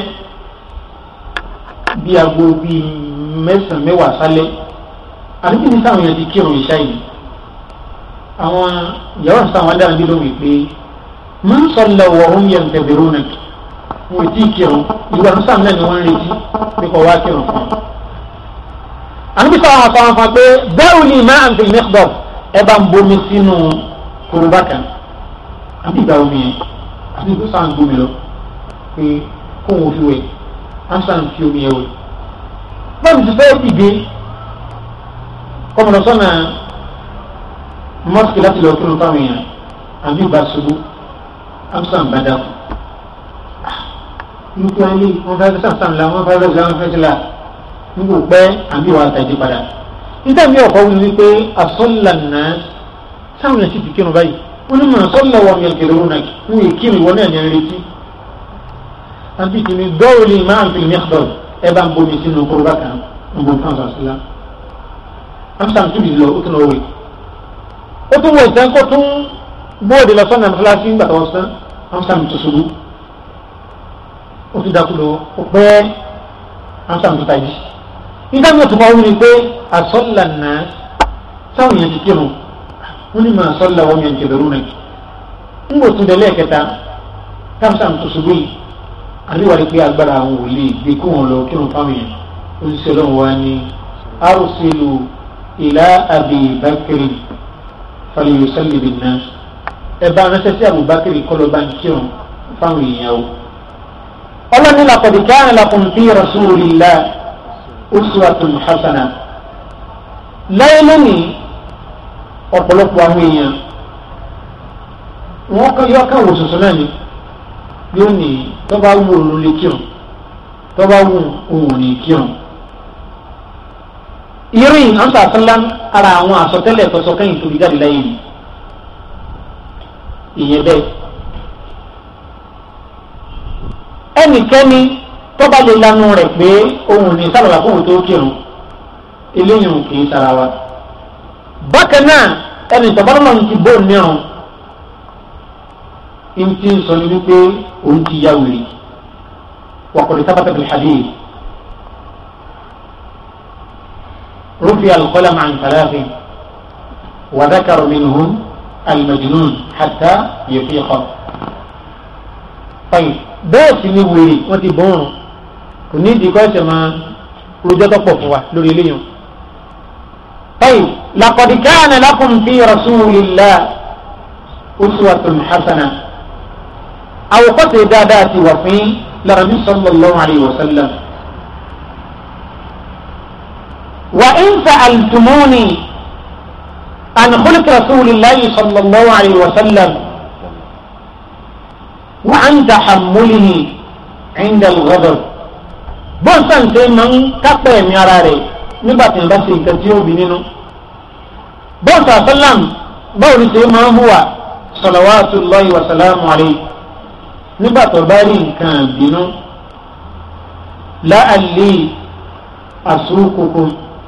bí aago bíi mẹ́sàn-án mẹ́wàá sálẹ̀ àdúgbò ní sáwọn èèyàn ti kírun ìṣá yìí àwọn ìyàwó àti sáwọn adára bí lómi pé máa ń sọ lọ wọ ohun yẹn tẹ̀bẹ̀rù náà wọn ò tí ì kírun ìwà ní sáwọn náà ni wọ́n ń retí pé kò wá kírun fún un. àdúgbò sáwọn afọ àwọn afọ pé bẹ́ẹ̀ ni máa ń fi mẹ́kọ̀dọ̀ ẹ bá ń bomi sínú korobá kan àbí ìgbà omi yẹn àti ìgbà sáwọn gbomi lọ pé kó wọn fi wẹ̀ àǹsàn fi omi yẹn wẹ̀. báwo ti fẹ́ dìde kọmọdé sọ́nà mọ́sìkì láti lọ kírun fáwọn èèyàn àbí ìbá ṣubú amsan bada nípa ilé wọn fẹ́ sàmsàn la wọn fẹ́ lọ́sẹ̀ wọn fẹ́ sí la nígbò pẹ́ àbí wàá tàjí padà níta mi ọ̀kọ́ wí wípé asọ́lànà sáwọn èèyàn sì ti kírun báyìí wọn ní màá sọ́là wọn mi kéré wọn náà wọn yìí kírun ìwọ náà ní ẹni retí àbí kìíní dọ́ọ̀lì máa ń fi mẹ́kọ̀ọ́ ẹ bá ń bomi sínú kóróbá kan ń bomi fún àwọn àṣìlá amsan tún bìí lọ ó tún lọ wẹ̀ ó tún wọ ìtàn kó tún bóòdì lọ sọ́nà fúláṣí ń gbàtọ̀ ọ̀sán amsan tó ṣubú ó tún dákú lọ ó pẹ́ amsan tó tají nígbà mi ò tún máa wí ni pé àsọ́là náà sáwọn èèyàn ti kírun wọ́n ní máa sọ́là wọ́n yẹn kẹlẹ́rú náà ń wò tún délé kẹta amsan tó ṣubú yìí àríwárí pé agbára àwọn ò lè gbé kó wọn lọ kírun fáwọn èèyàn ó ń ṣe ọlọ́run wá ní arúsílù ìlà àbí bákìrì fàlìyòsẹ́lì bìnnà ẹ bá ránṣẹ́ sí àbúbákìrì kọ́lọ́ bá ń kírun fáwọn èèyàn o. ọlọ́ni laqad kana lakum fi rasulillah uswatun hasana. láyé lónìí ọ̀pọ̀lọpọ̀ àwọn èèyàn wọ́n kọ́ yọ ká wò sọ̀sọ̀ náà ni yóò ní tó bá wù òun lè kírun tó bá wù òun ní kírun. irin ansa asalam ara àwọn àsọtẹ́lẹ̀ tó sọ kẹ́yìn tó fi jáde láyé ni ìyẹn bẹ́ẹ̀ ẹnikẹ́ni tó bá lè lanu rẹ̀ pé òun ní sábàbà fóun tó kírun eléyìí kì í sara wa bákan náà ẹni tọ́bọ́lọ́mọ́ ti bó nírun in ti ń sọ ní wípé òun ti yá wèrè wàkùnrin sábàtà bil hadith rufi al-qalam an thalathin wa dhakara minhum al-majnun hatta yafiqa tayyib bẹ́ẹ̀ sì ni wèrè wọ́n ti bọ́ọ̀rùn kò ní ìdí kọ́ ẹ̀sẹ̀ máa rojọ́ tó pọ̀ fún wa lórí eléyìí طيب لقد كان لكم في رسول الله أسوة حسنة أو قتل دادات وفي لربي صلى الله عليه وسلم وإن سألتموني عن خلق رسول الله صلى الله عليه وسلم وعن تحمله عند الغضب بوسان سيمن كاكبه مياراري nígbà tí n bá ṣe nǹkan tí ó bí nínú bọ́ọ̀sì àṣálàm báwo ni ṣe máa ń hùwà salawatullahi wa salamu alayhi nígbà tó bá rí nǹkan bínú la'alli asuqukum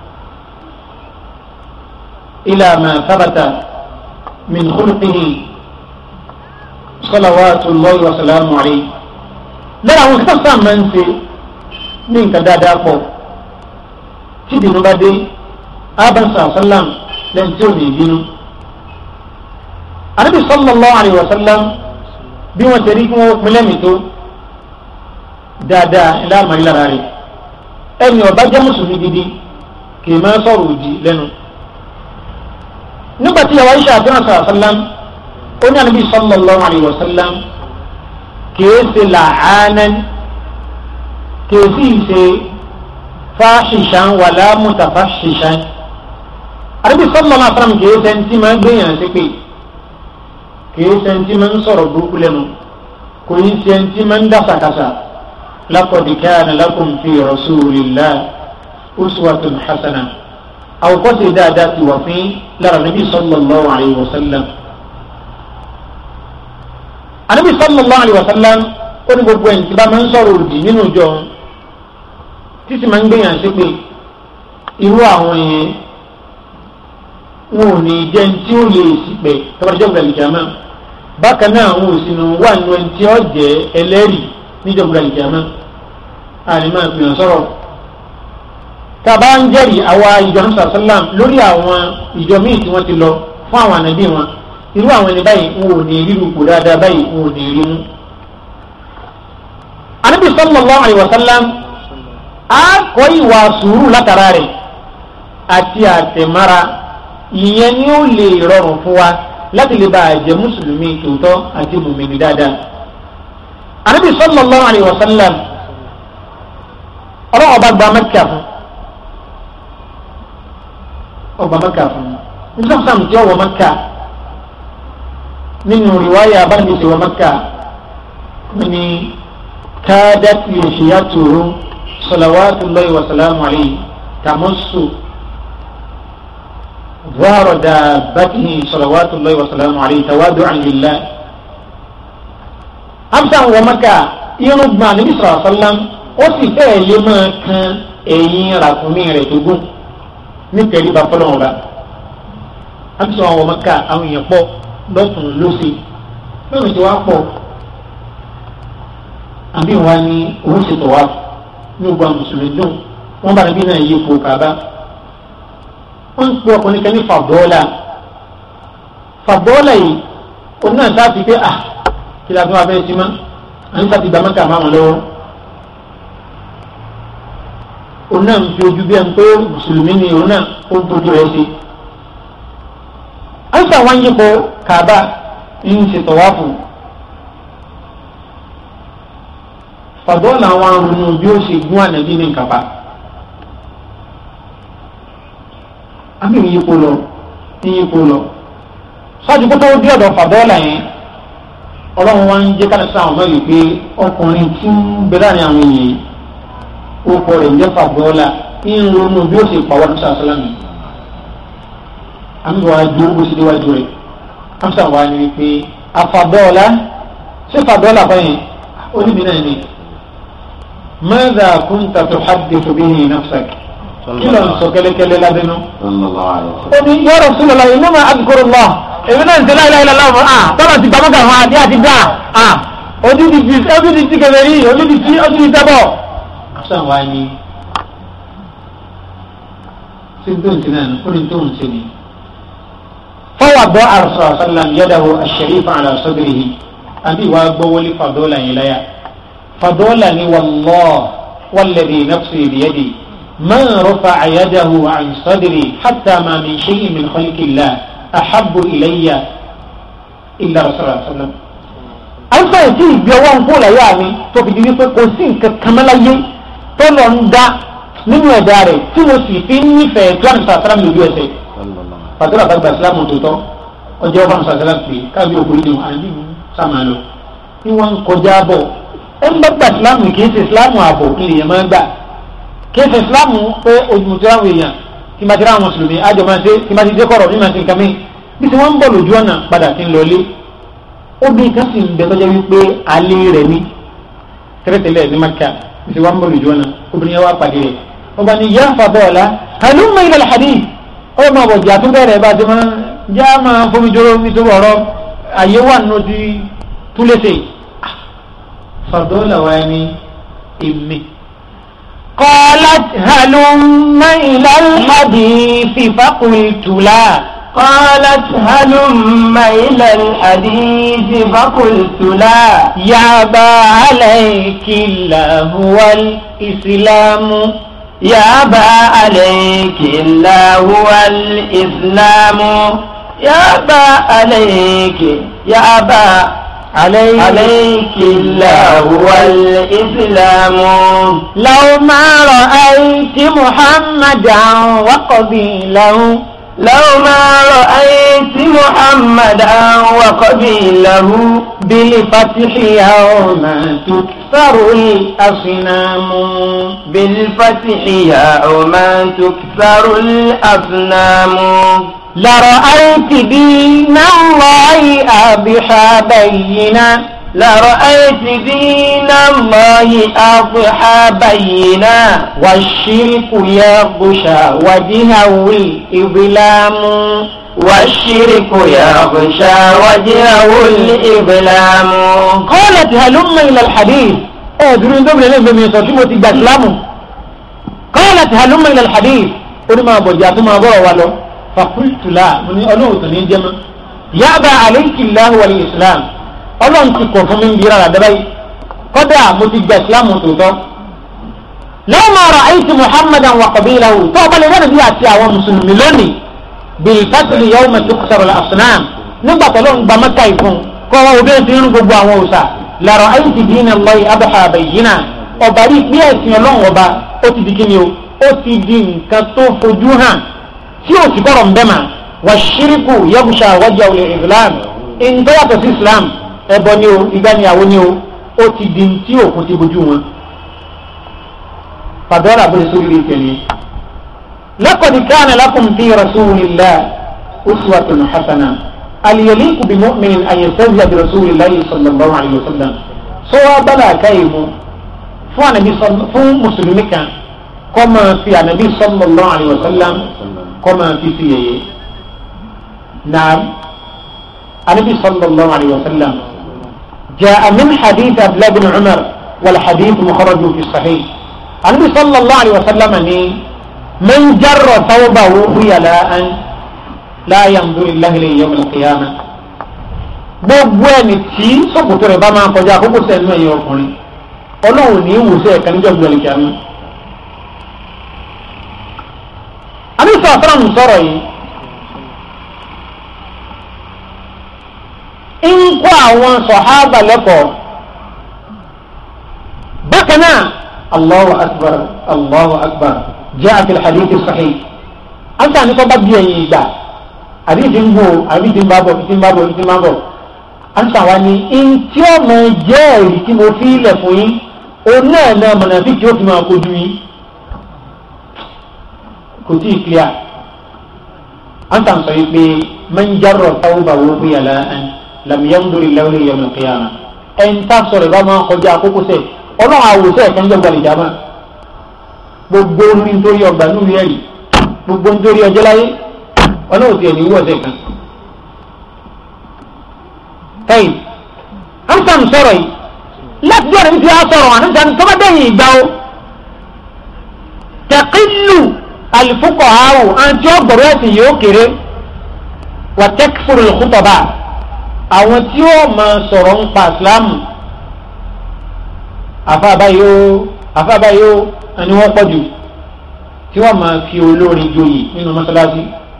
ila ma thabata min khulqihi salawatullahi wa salamu alayhi lára àwọn kí tó sáà máa ń ṣe ní nǹkan dáadáa pọ̀ tí ìbínú bá dé abasa sallam lẹ́yìn tí ò ní ìbínú. anabi sallallahu alayhi wa sallam bí wọ́n ti rí kí wọ́n pinlẹ̀ mi tó dáadáa ilá àmàlí lára rẹ̀ ẹni ọba jẹ́ mùsùlùmí gidi kì í máa sọ̀rọ̀ òdì lẹ́nu. nígbà tí yàrá iṣẹ́ àti sallam ó ní anabi sallallahu alayhi wa sallam kì í ṣe làánẹ́ kì í sì ṣe fáṣìṣàn wàlá mùtàfáṣìṣàn àdébí sọlọ náà fúnra mi kìí sẹńtì máa ń gbéyàn sí pé kìí sẹńtì máa ń sọ̀rọ̀ burúkú lẹ́nu kò ní sẹńtì máa ń dásàkásà laqad kana lakum fi rasulillah uswatun hasana àwòkọ́sẹ̀ dáadáa ti wà fún lára nàbí sallallahu alayhi wa sallam. àdébí sallallahu alayhi wa sallam ó ní gbogbo ẹni tí bá máa ń sọ̀rọ̀ òdì nínú ìjọ títí máa ń gbéyàn sí pé irú àwọn yẹn wọn ò ní jẹ́ tí ó lè sípẹ̀ tọ́bàjọ́ gbàlìjàmá bákan náà àwọn òsínú wà nínú ẹni tí ó jẹ́ ẹlẹ́rìí níjọ́ gbàlìjàmá àní máa fi hàn sọ̀rọ̀ tàbá ń jẹ́rìí àwa ìjọ hamsa sallam lórí àwọn ìjọ míì tí wọ́n ti lọ fún àwọn ànábì wọn irú àwọn ẹni báyìí wọn ò ní ríru kù dáadáa báyìí wọn ò ní rí mú. ànábì sallallahu alaihi wasallam a kọ́ ìwà sùúrù látara rẹ̀ àti àtẹ̀mára ìyẹn ni ó lè rọrùn fún wa láti lè bá a jẹ́ mùsùlùmí tòótọ́ àti mùmìnì dáadáa. ànábì sallallahu alaihi wasallam ọlọ́wọ́ bá gba mẹ́kà fún ọgbà mẹ́kà fún nígbà sàm tí ọwọ́ mẹ́kà nínú rìwáyà abánisẹ̀ wọ mẹ́kà ní káádàtì ìṣìyàtòrò salawatullahi wa salamu alayhi tamassu ظهر دابته صلوات الله وسلامه عليه تواضعا لله أمسا ومكة ينبع النبي صلى الله عليه وسلم ó sì fẹ́ẹ̀ lé máa kan ẹ̀yìn ràkúnmí rẹ̀ tó gùn nítorí bá fọlọ́wọ́n bá àbísọ àwọn ọmọ ká àwọn èèyàn pọ̀ lọ́sùn lọ́sì lọ́sùn tí wàá pọ̀ àbí wa ni òun ṣètò wa ní gbogbo àwọn mùsùlùmí dùn wọ́n bá níbí náà yí ipò kàbá wọ́n ń pe ọkùnrin kan ní fàbọ́ọ́là fàbọ́ọ́là yìí òun náà sáà fi pé à kí la fi wá fẹ́ sí mọ́ àyíká sáà ti gbà mọ́kà máa wọn lọ́wọ́ òun náà ń fi ojú bí ẹni pé mùsùlùmí ni òun náà ó ń fojú rẹ̀ sí. àìsàn wá ń yípo kàbá ń ṣe tọ̀wáfù. fàdọ́ làwọn arúnú bí ó ṣe gún ànábì ní kàbá. àbí ń yípo lọ ń yípo lọ. sọ́jú kó tó dé ọ̀dọ̀ fàdọ́ là yẹn ọlọ́run wá ń jẹ́ ká lẹ́sàn àwọn mẹ́rin pé ọkùnrin tí ń bẹ láàrin àwọn èèyàn ó kọ rẹ̀ ń jẹ́ fàbọ́ọ́lá ń ronú bí ó sì pàwọ́ ní sàṣálàmì àmì wàá ju ó sì déwájú rẹ̀ amsa wa ni wípé afabọ́ọ́lá ṣé fàbọ́ọ́lá báyìí ó níbi náà ni mẹ́ta kúńtà tó hadithu bihi nafsak kí ló ń sọ kẹ́lẹ́kẹ́lẹ́ lábẹ́nu. ó ní ya Rasulullah innama adhkurullah èmi náà ń tẹ́lá ilá ilá láwọn à tọ́lá ti gbàmọ́gà wọn àti àti gbà à ojú ti fi ojú ti ti kẹfẹ́ rí ojú ti ti ojú ti tẹ́bọ̀. amsa wa ni ṣé tó ń tẹ́lá ní kó ní tó ń ṣe ni. فوضع الرسول صلى الله عليه وسلم يده الشريفة على صدره أبي وأبولي فضولا إليا فضولا والله والذي نفسي بيدي ما رفع يده عن صدري حتى ما من شيء من خلق الله أحب إلي إلا رسول الله صلى الله عليه وسلم alfa yìí tí ìgbé ọwọ́ ń kó láyé mi tó fi di wípé kò sí nǹkan kàmáláyé tó lọ ń dá nínú ẹ̀dá rẹ̀ tí mo sì fi ń nífẹ̀ẹ́ tó àmì sàtàrà mi lójú ẹsẹ̀ pàtó àbá gba ìsìlámù tòótọ́ ọjọ́ ọba musa sẹlẹ̀ pé káàbí òkú nínú àbí sàmà lọ ní wọn ń kọjá bọ̀ ẹ ń bá gba ìsìlámù kì í ṣe ìsìlámù ààbò kí lèèyàn máa gbà kì í ṣe ìsìlámù pé ojúmọ̀tò àwọn èèyàn tí máa ti ráwọn mùsùlùmí àjọ máa ṣe tí máa ti dé kọ̀rọ̀ ní máa ti nǹkan mí bí tí wọ́n ń bọ̀ lójú ọ̀nà padà ti ń lọlé obìnrin kan sì ń bẹ tọ́jà wípé alẹ́ rẹ̀ ní tẹ́lẹ̀tẹ́lẹ̀ ní maka bí tí wọ́n ń bọ̀ lójú ọ̀nà obìnrin yẹn wá pàdé rẹ̀ ọba ni yá fa bọ́ọ̀lá halumma ila al-hadith ó máa bọ̀ jà tó bẹ̀rẹ̀ bá ti máa já máa fomi joro nítorí ọ̀rọ̀ àyè wà nínú ti túlẹ̀sẹ̀ fàdọ́là wa ni èmi. قالت هلم إلى الحديث فقلت لا قالت هلم إلى الحديث فقلت لا يابا عليك الله والإسلام يابا عليك الله والإسلام يابا عليك يابا عليك, عليك الله والإسلام لو ما رأيت محمدا وقبيله لو ما رأيت محمدا وقبيله بالفتح يوم تكسر الأصنام بالفتح يوم تكسر الأصنام لرأيت دين الله أبحى بينا لرأيت دين الله أضحى بينا والشرك يغشى وجهه الإظلام والشرك يغشى وجهه الإظلام قالت هلم إلى الحديث ادرون دوبل لين بمن صوتي تي اسلام قالت هلم إلى الحديث قل ما بجات ما بو ولو فقلت لا من ألوه تنين جمع يأبى عليك الله والإسلام ọlọ́run ti kọ̀ fún mi ń bira rà dábàá yìí kọ́dà mo ti gba ìsìlámù tòótọ́ lọ́wọ́ máa ra àyíṣe muhammadan wa qabilahu tó o bá lè rẹ́ni bí àti àwọn mùsùlùmí lónìí bíi fásitì yawma ma tó sọ̀rọ̀ àfúnàm nígbà tó lọ́n gba mẹ́ta ìfún kọ́ ọ obìnrin ti ń gbogbo àwọn òòṣà lọ́rọ̀ àyíṣe dínà lọ́yì abúlé àbẹ̀yìnà ọba rí pé ẹ̀sìn ọlọ́run ọba ó ti di kíni o ó ti di nǹkan tó fojú hàn tí ò sì kọ́rọ̀ ń bẹ́ mà wà ṣíríkù yẹ́bùṣà wájà olè ìsìlámù ìǹtọ́yàtọ̀ sí ìsìlámù ẹbọ ni o ìgbà ni àwọn ni o ó ti di tí òkun ti bojú wọn fàdọ́rà bó lè sórí rí tẹ̀lé laqad kana lakum fi rasulillah uswatun hasana al-yaliqu bi mu'minin an yastahzi'a bi rasulillahi sallallahu alayhi wa sallam sọ wá bala káyé mu fún anabi fún mùsùlùmí kan kọ́ máa fi anabi sallallahu alayhi wa sallam kọ́ máa fi fi yẹyẹ naam anabi sallallahu alayhi wa sallam. جاء من حديث عبد الله بن عمر والحديث مخرج في الصحيح النبي صلى الله عليه وسلم من جر ثوبه خيلاء لا ينظر الله اليه يوم القيامه gbogbo ẹni tí sọkòtò rẹ̀ bá máa kọjá àkókò sẹ́nu ẹ̀yìn ọkùnrin ọlọ́run ní ìwòsàn ẹ̀ka níjọ́ gbọ́dọ̀ kí a mú. àmì sọ̀rọ̀ sọ̀rọ̀ yìí ń kọ́ àwọn sọ̀hábà lẹ́kọ̀ọ́ bákan náà allahu akbar allahu akbar jẹ́ àti hadithi sahih an sàn ní kọ́ bá bí ẹ̀yìn ìgbà àdìsí ń bò àdìsí ń bá bọ̀ àdìsí ń bá bọ̀ àdìsí ń bá bọ̀ ansa wa ni ntí ọmọ jẹ́ ẹ̀rí tí mo fi ilẹ̀ fún yín òun náà náà mọ̀nàfí tí ó fi máa kojú yín kò tí ì clear ansa sọ yìí pé mẹ́njárọ̀ táwọn bá wọ́n fi yàrá ẹ̀ làmìyàndórí lẹ́wọ̀n yẹn mọ̀ kéyàmà ẹ̀ ń tà sọ̀rọ̀ bá máa kọjá àkókò sẹ̀ ọlọ́run àwòsẹ̀ ẹ̀ka ń jẹ́ gbàlejò àmà gbogbo orí nítorí ọgbà nínú ẹ̀rí gbogbo nítorí ọjọ́ láyé ọlọ́run ti ẹ̀ ní wọ́ọ̀sẹ̀ kan tẹ́yìn amsam sọ̀rọ̀ yìí láti jọ́ níbi tí a sọ̀rọ̀ wọn amsam tó bá dẹ̀yìn ìgbà o tẹ̀kílù àlùfúkọ̀ àwò àti ọgbọ̀rọ̀ ẹ̀sìn yóò kéré wà tẹ́kifùrù lùkútọ̀bà àwọn tí ó máa sọ̀rọ̀ ń pa ìsìlámù àfàbáyó àfàbáyó ẹni wọ́n pọ̀ jù tí wọ́n máa fi olórin joyè nínú mọ́sálásí.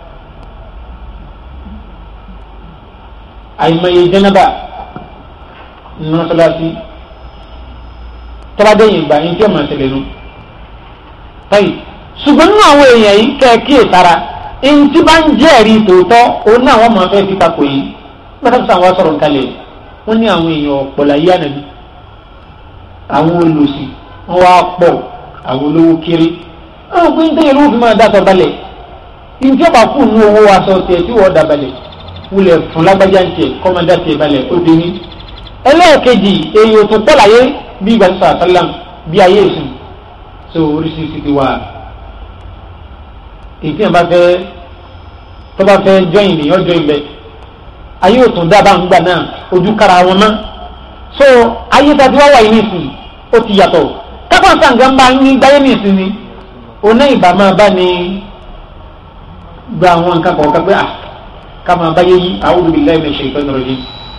àìmọye jẹnẹba nínú mọ́sálásí tọ́ládé yìí gbà yín tí ó máa ṣẹlẹ̀ nù. tọ́yì ṣùgbọ́n nínú àwọn èèyàn yìí kẹ́ẹ̀kí ìtara ẹni tí bá ń jẹ́ ẹ̀rí tòótọ́ òun náà wọ́n máa fẹ́ fi takò yìí gbọ́dọ̀ sọ àwọn sọ̀rọ̀ kalẹ̀ wọ́n ní àwọn èèyàn ọ̀pọ̀ láyé ànàbí àwọn olùsì wọ́n wá pọ̀ àwọn olówó kéré àwọn pé nítorí olówó fi máa dàtọ̀ balẹ̀ ìjọba kù nú owó aṣọ tiẹ̀ tí wọ́n dà balẹ̀ wulẹ̀ fún lágbájá ń tiẹ̀ kọ́mọdé tiẹ̀ balẹ̀ ó dé ní. ẹlẹ́ẹ̀kejì èyí ò tún pọ̀ láyé bí ìgbàlùsọ̀ àtàlám bí ayé ìsìn tó oríṣiríṣi ti wà. èyí tí wọ́n bá fẹ́ tó bá fẹ́ jọyìn nìyẹn jọyìn bẹ́ẹ̀ ayé ò tún dábàá ńgbà náà ojú kára wọn mọ́ so ayé tàbí wá wà yìí nìsín ó ti yàtọ̀ kápá sàǹgá ń bá ní gbáyé nìsín ni oná ìbá máa bá ní gba àwọn nǹkan kọ̀ọ̀kan pé à ká máa báyé yí a'udhu billahi minash shaitanir rajim.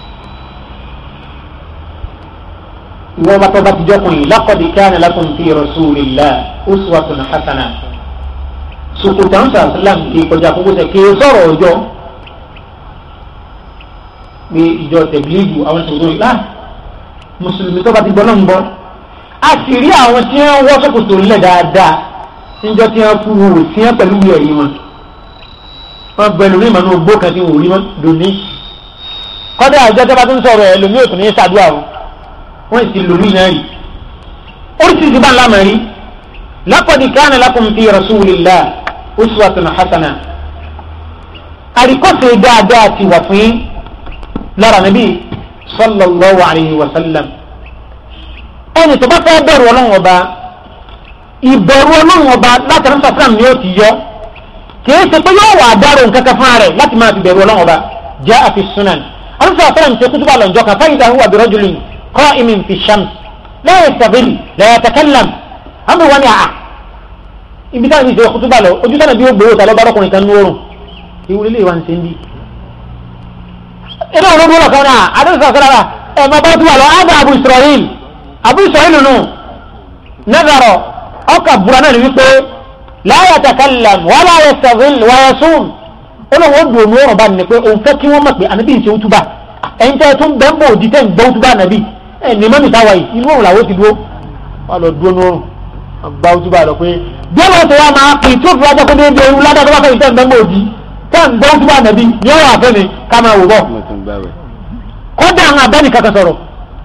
ìwọ bá tọ́ bá ti jọ́kùn yìí laqad kana lakum fi rasulillahi uswatun hasana sòkòtà ń sàlám kì í kọjá kókó sẹ kì í sọ̀rọ̀ ọjọ́ pé ìjọ tẹ̀blígù àwọn sòkòtò yìí láà mùsùlùmí tó bá ti gbọ́ náà ń gbọ́ a sì rí àwọn tí wọ́n wọ́ sòkòtò ńlẹ̀ dáadáa níjọ́ tí wọ́n kú wò sí wọn pẹ̀lú ìwé ẹ̀rí wọn wọ́n bẹ lórí ìmọ̀ náà gbó kan tí wọ́n rí wọn lóní kọ́dà àjọ tó bá tún sọ̀rọ̀ ẹ̀ lómi òtún ní sàdúrà o wọ́n sì lórí náà rí oríṣiríṣi bá ńlá mẹ́rin laqad kana lakum fi rasulillahi uswatun hasana àríkọ́sẹ̀ dáadáa ti wà fún yín lára nàbí sallallahu alayhi wa sallam ẹni tó bá fẹ́ bẹ̀rù ọlọ́run ọba ìbẹ̀rù ọlọ́run ọba láti ránṣẹ́ sàm ni ó ti yọ kìí ṣe pé yóò wà dárò nǹkan kan fún rẹ̀ láti máa fi bẹ̀rù ọlọ́run ọba jẹ́ àfi sunan ránṣẹ́ sàm ṣe kútúbà lọ́njọ́ kan fáyìí dáhùn wà bẹ̀rọ̀ jùlọ qa'imin fi shams la yastaghil la yatakallam àmì wọn ni àà ibi táwọn ìṣe kútúbà lọ ojú sánà bí ó gbowó ta lọ́ba ọkùnrin kan ní oorun ìwúrí lè wà ní sẹ́ńdí inú ọ̀rọ̀ dúró kan náà adéṣà sọ́lára ẹ̀ máa bá tú wà lọ ádá abu israel abu israel nù nazarọ ọkà búra náà ni wípé la yatakallam wala yastaghil wa yasum olóhùn ó dùn òun ọ̀rọ̀ bá ní pé òun fẹ́ kí wọ́n mọ̀ pé ànábì ń ṣe útúbà ẹ̀yin tẹ́ tún bẹ́ẹ̀ bò di tẹ́ ń gbọ́ útúbà ànábì ẹ̀ ní mọ́mì táwa yìí inú òun làwọn ti dúró wà lọ dúró nórùn gba útúbà lọ pé bí wọ́n ti wá máa pè tí ó fi wájọ́ pé déédéé ewu ládàá tó bá fẹ́ ìtẹ́ ń bẹ́ẹ̀ bò di tẹ́ ń gbọ́ útúbà ànábì ní ọ̀rọ̀ àfẹ́ ni ká máa wò bọ̀ kọ́dà àwọn abẹ́ni kankan sọ̀rọ̀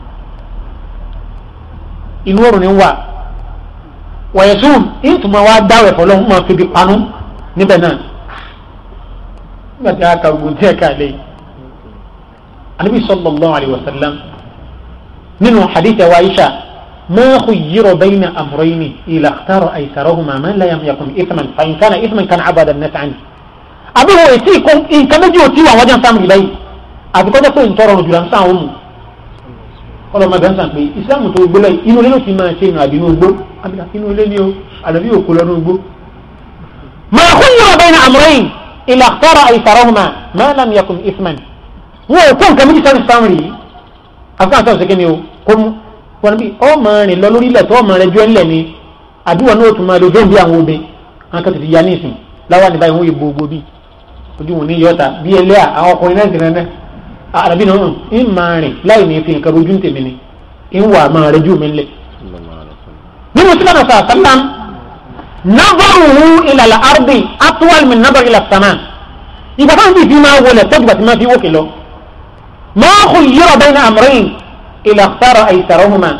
inú òrùn ni ń wà wọ̀nyẹ̀sùn ìtumọ̀ wa dáwẹ̀ fọlọ́ máa fi di panu níbẹ̀ náà nígbà tí a kà gbogbo tí ẹ ká lé anabi sallallahu alayhi wa sallam nínú hadith wa aisha ma khuyyira bayna amrayni ila ikhtara aysarahuma man la yakun ithman fa in kana ithman kana abada an-nas anhu àbí wo ètí nǹkan méjì ò tí wà wọ́n jẹ́ sáàmù ìlẹ́yìn àbí kọ́jọ́ pé ntọ́rọ̀ ọ̀rọ̀ jùlọ ń sáà òmù ọlọ́mọ ẹ̀bẹ̀ ń sàn pé ìsìlámù tó gbélé inú ilé ló ti máa ṣe ìrìn àbí inú igbó inú ilé ni o àdàbí òkú lọ ní igbó. mà á kún yọrọ bẹ́ẹ̀ ní àmúrẹ́yìn ilà àkọ́rọ̀ àìsàrọ́hùnmá máa làm yakùn isman. wọn ò kó nǹkan méjì sáré sáwọn rí àfikún àti ọ̀sẹ̀ kẹ́ni o kó mú wọn bí ọmọ rìn lọ lórí ilẹ̀ tó ọmọ rẹ jọ ńlẹ̀ ni àdúrà náà tún máa lo fẹ́ǹdì àwọn obìnrin àwọn kan ti fi ya ní ìsìn láwa ní báyìí wọ́n yẹ gbogbo bíi ojú wọn ní yọta bí ẹlẹ́à àwọn ọkùnrin náà ti rẹ̀ náà àràbí náà ń máa rìn láì ní fi nǹkan rojú tèmi ni ń wà máa rẹ jù mí lẹ. nínú sílẹ̀ náà sọ̀rọ̀ sálám nábàrúhu ìlàlà ardi atuwal mi nábàrú ìlà sàmà ìgbà táwọn bíi fi máa wọlé tẹ́jú bàtí máa fi wókè lọ. ma khuyyira bayna amrayn ila ikhtara aysarahuma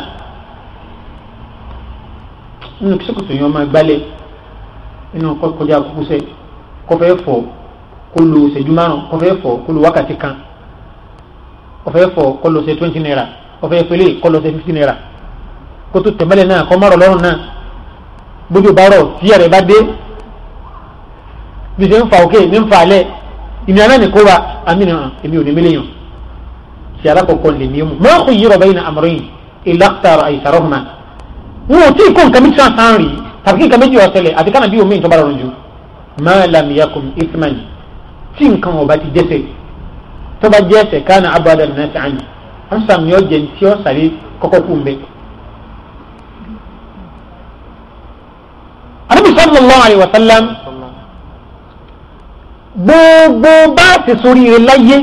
nínú kí sọ́kòtò yẹn máa gbálẹ̀ nínú kọjá kúkúsẹ́ kọfẹ́ fọ̀ kó lo ṣẹ́jú márùn kọfẹ́ fọ̀ kó lo wákàtí kan kọfẹ́ fọ̀ kó lo ṣe twenty naira kọfẹ́ fẹ́lẹ́ kó lo ṣe fifty naira kó tó tẹ̀mẹ́lẹ̀ náà kọ́ márùn lọ́rùn náà bójú bá rọ̀ tí ẹ̀rẹ̀ bá dé bí ṣe ń fa òkè ní ń fa alẹ́ ìnira náà ní kó wa àmì nìyàn èmi ò ní mílíọ̀n ṣe alákọ̀ọ́kọ́ lè ní mu máa kò yíra bẹ́yìn àmọ́rin ìlàkítàrà àìsàrọ́hùnmá wọn ò tí ì kó nǹkan méjì sáà rí tàbí kí nǹkan méjì ọ̀sẹ̀lẹ̀ àti kánà bí omi ìtọ́ bá rọrùn jù máa lamiyakun isman tí nǹkan ọba ti dẹ́sẹ̀ tó bá jẹ́ ẹsẹ̀ kánà abúlé náà ti àyè wọ́n sàmì ọ̀jẹ̀ tí ó sàrí kọ́kọ́ kú mbẹ́. Ànábì sallallahu alaihi wa sallam gbogbo bá ti sórí rẹ láyé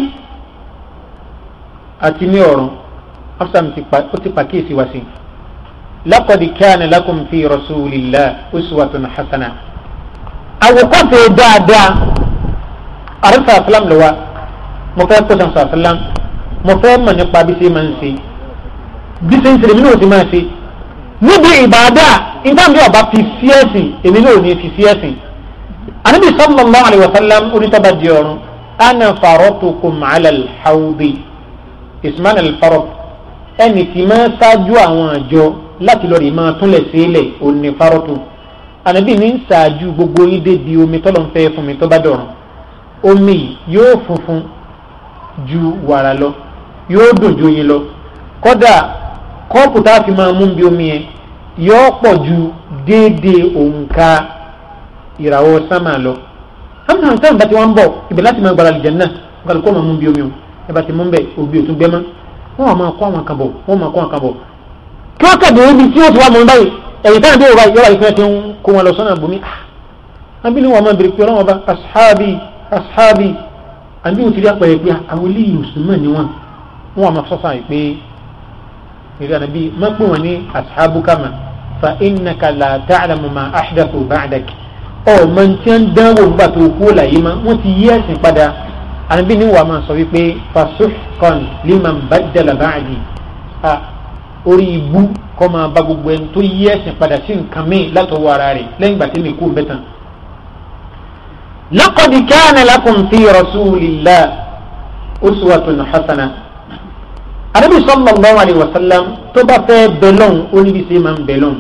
àti ní ọ̀run afsam ó ti pàkíyèsí wá sí laqad kana lakum fi rasulillah uswatun hasana àwòkọ́ṣe dáadáa àrísà àfúlám ló wá mo fẹ́ kó sàn sàfúlám mo fẹ́ mọ̀ nípa bí ṣe máa ń ṣe bí ṣe ń ṣe èmi náà ti máa ṣe níbi ìbàdà nǹkan bí ọba fi sí ẹ̀sìn èmi náà ò ní fi sí ẹ̀sìn anabi sallallahu alayhi wa sallam onítọ́ba di ọ̀run ana faratukum ala alhawdi isman alfarot ẹni tí máa ṣáájú àwọn àjọ láti lọ rí máa túnlẹ̀ sílẹ̀ òní farotu anabi ní ṣáájú gbogbo yín débi omi tọ́lọ̀ ń fẹ́ fún mi tó bá dọ̀rùn omi yóò funfun ju wàrà lọ yóò dùn ju yín lọ kódà kọ́ọ̀pù tá a fi máa mú bí omi yẹn yóò pọ̀ ju déédéé òǹkà ìràwọ̀ sámà lọ hamsan sáà bá ti wọn bọ̀ ibẹ̀ láti máa gbára àlìjẹ náà nǹkan kó máa mú bí omi o ẹ bá ti mú bẹ òbí òtún gbẹmọ wọn wà máa kó àwọn kan bọ̀ wọn máa kó àwọn kan bọ̀ kí wọn kàdé ibi tí wọn ti wá mọ báyìí ẹ̀yìn táwọn bíi wọ́n yọ̀wá ìfẹ́ ti ń kó wọn lọ sọ́nà àbúmí àbí ni wọn máa bèrè pé ọlọ́wọ́n bá ashabi ashabi àbí wọn ti rí àpẹẹrẹ pé àwọn eléyìí mùsùlùmí ni wọn wọn wà máa sọ́sàn yìí pé ìrìn ànábì má pè wọn ní ashabu kama fa innaka la ta'lamu ma ahdathu ba'dak ọmọ tí ń dánwò nígbà tó kú láyé ma wọ́n ti yí ẹ̀sìn padà ànábì ní wàá máa sọ wípé fasuhqan liman baddala ba'di a orí ibú kọ́ máa bá gbogbo ẹni tó yí ẹ̀sìn padà sí nǹkan míì látọwọ́ ara rẹ̀ lẹ́yìn ìgbà tí mi kú bẹ́ẹ̀ tán. laqad kana lakum fi rasulillah uswatun hasana ànábì sallallahu alayhi wa sallam tó bá fẹ́ bẹ̀lọ́n oníbísí máa ń bẹ̀lọ́n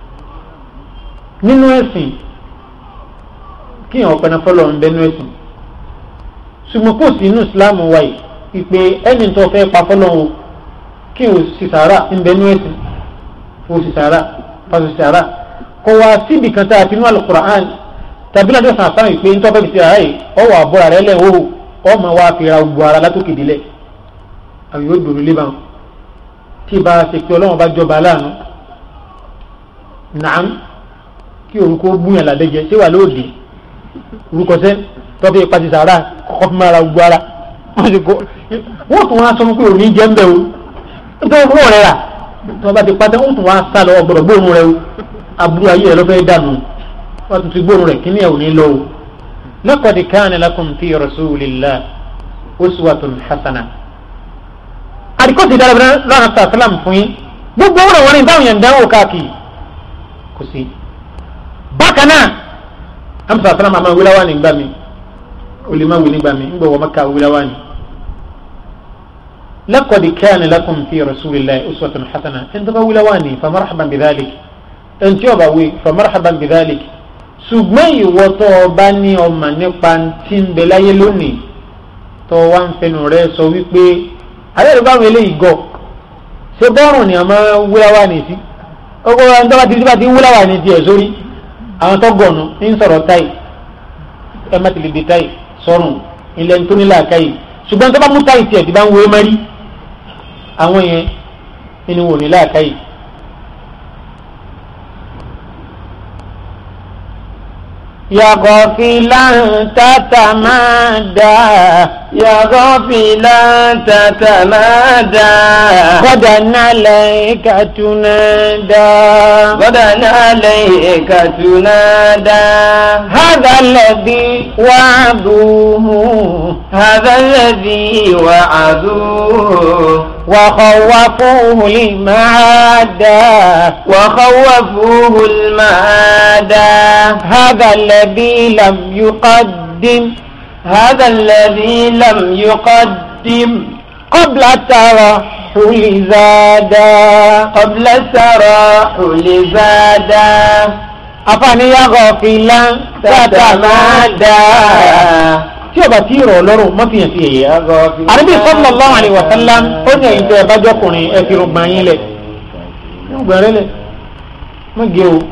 nínú ẹ̀sìn kí èèyàn ọ̀pẹ náà fọlọ́ ń bẹnu ẹ̀sìn ṣùgbọ́n kò sí inú ìsìláàmù wa yìí ìpè ẹni tó fẹ́ pa fọlọ́ o kí o sì sàárà ń bẹnu ẹ̀sìn o sì sàárà pàṣẹ sàárà kò wá síbi kan tá a ti nú alukur'an tàbí lọ́jọ́ sàn sáà ìpè ńtọ́ fẹ́ fi sàárà yìí ọ wà bọ́ra rẹ lẹ́ o ọ máa wá fi ra gbogbo ara látòkè délẹ̀ àwọn yóò dòrò lé báwọn tí ìbá ṣe pé ọlọ́wọ́n bá jọba aláàánú nàám kí orúkọ gbúyàn làdẹ́jẹ ṣé wà lóde orúkọ sẹ tọ́bí ìpàtí sàárà kọ́kọ́ fún ara gbogbo ara wọ́n ti kọ́ wọ́n tún wá sọ fún pé òní jẹ́ ń bẹ̀ o nítorí owó rẹ̀ rà tí wọ́n bá ti pàtẹ́ wọ́n tún wá sá lọ ọgbọ̀dọ̀ gbóòórùn rẹ̀ o aburú ayé rẹ̀ lọ́fẹ́ dànù wọ́n tún ti gbóòórùn rẹ̀ kíní ẹ̀ ò ní lọ o. laqad kana lakum fi rasulillah uswatun hasana. àdìkọ́ ti dára lọ́nà sàlám fún yín gbogbo wọn wọn ní báwọn yẹn dánwò káàkiri kò sí. bákan náà amsa salama ma wulawa ni gbami oli ma wuli gbami ngba wa maka wulawa ni laqad kana lakum fi rasulillahi uswatun hasana en to ba wulawa ni fa marhaban bidhalik en tí ó bá wí fa marhaban bidhalik ṣùgbọ́n ìwọ tó o bá ní ọmọ nípa tí ń bẹ láyé lónìí tó wá ń fẹnu rẹ sọ wípé alẹ́ rẹ̀ báwọn eléyìí gọ̀ ṣé bọ́ọ̀rùn ni àmọ́ wúláwà ní sí ọkọ̀ ẹni tó bá ti bá ti wúláwà ní tiẹ̀ sórí àwọn tó gọ̀nù ń sọ̀rọ̀ táì ẹ má ti lè dé táì sọ̀rùn ilẹ̀ ń tó nílà káyì ṣùgbọ́n tó bá mú táì tiẹ̀ ti bá ń wé mẹ́rí àwọn yẹn ni wò nílà káyì. يا غافلا تتمادى يا غافلا تتمادى غدا عليك تنادى غدا عليك تنادى هذا الذي وعدوه هذا الذي وعدوه وخوفوه المعادى وخوفوه المعادى هذا الذي لم يقدم هذا الذي لم يقدم قبل الترحل زادا قبل التراحل زادا afani ya gọfìlà tàtàmádà tí o bá ti rọ̀ lọ́rùn má fi hàn sí ẹ̀yẹ. àdébí sallallahu alaihi wa sallam ó ní ẹ̀yin tẹ́ ẹ bá jọkùnrin ẹ fi rògbòn yín lẹ̀ rògbòn rẹ lẹ̀ má gé o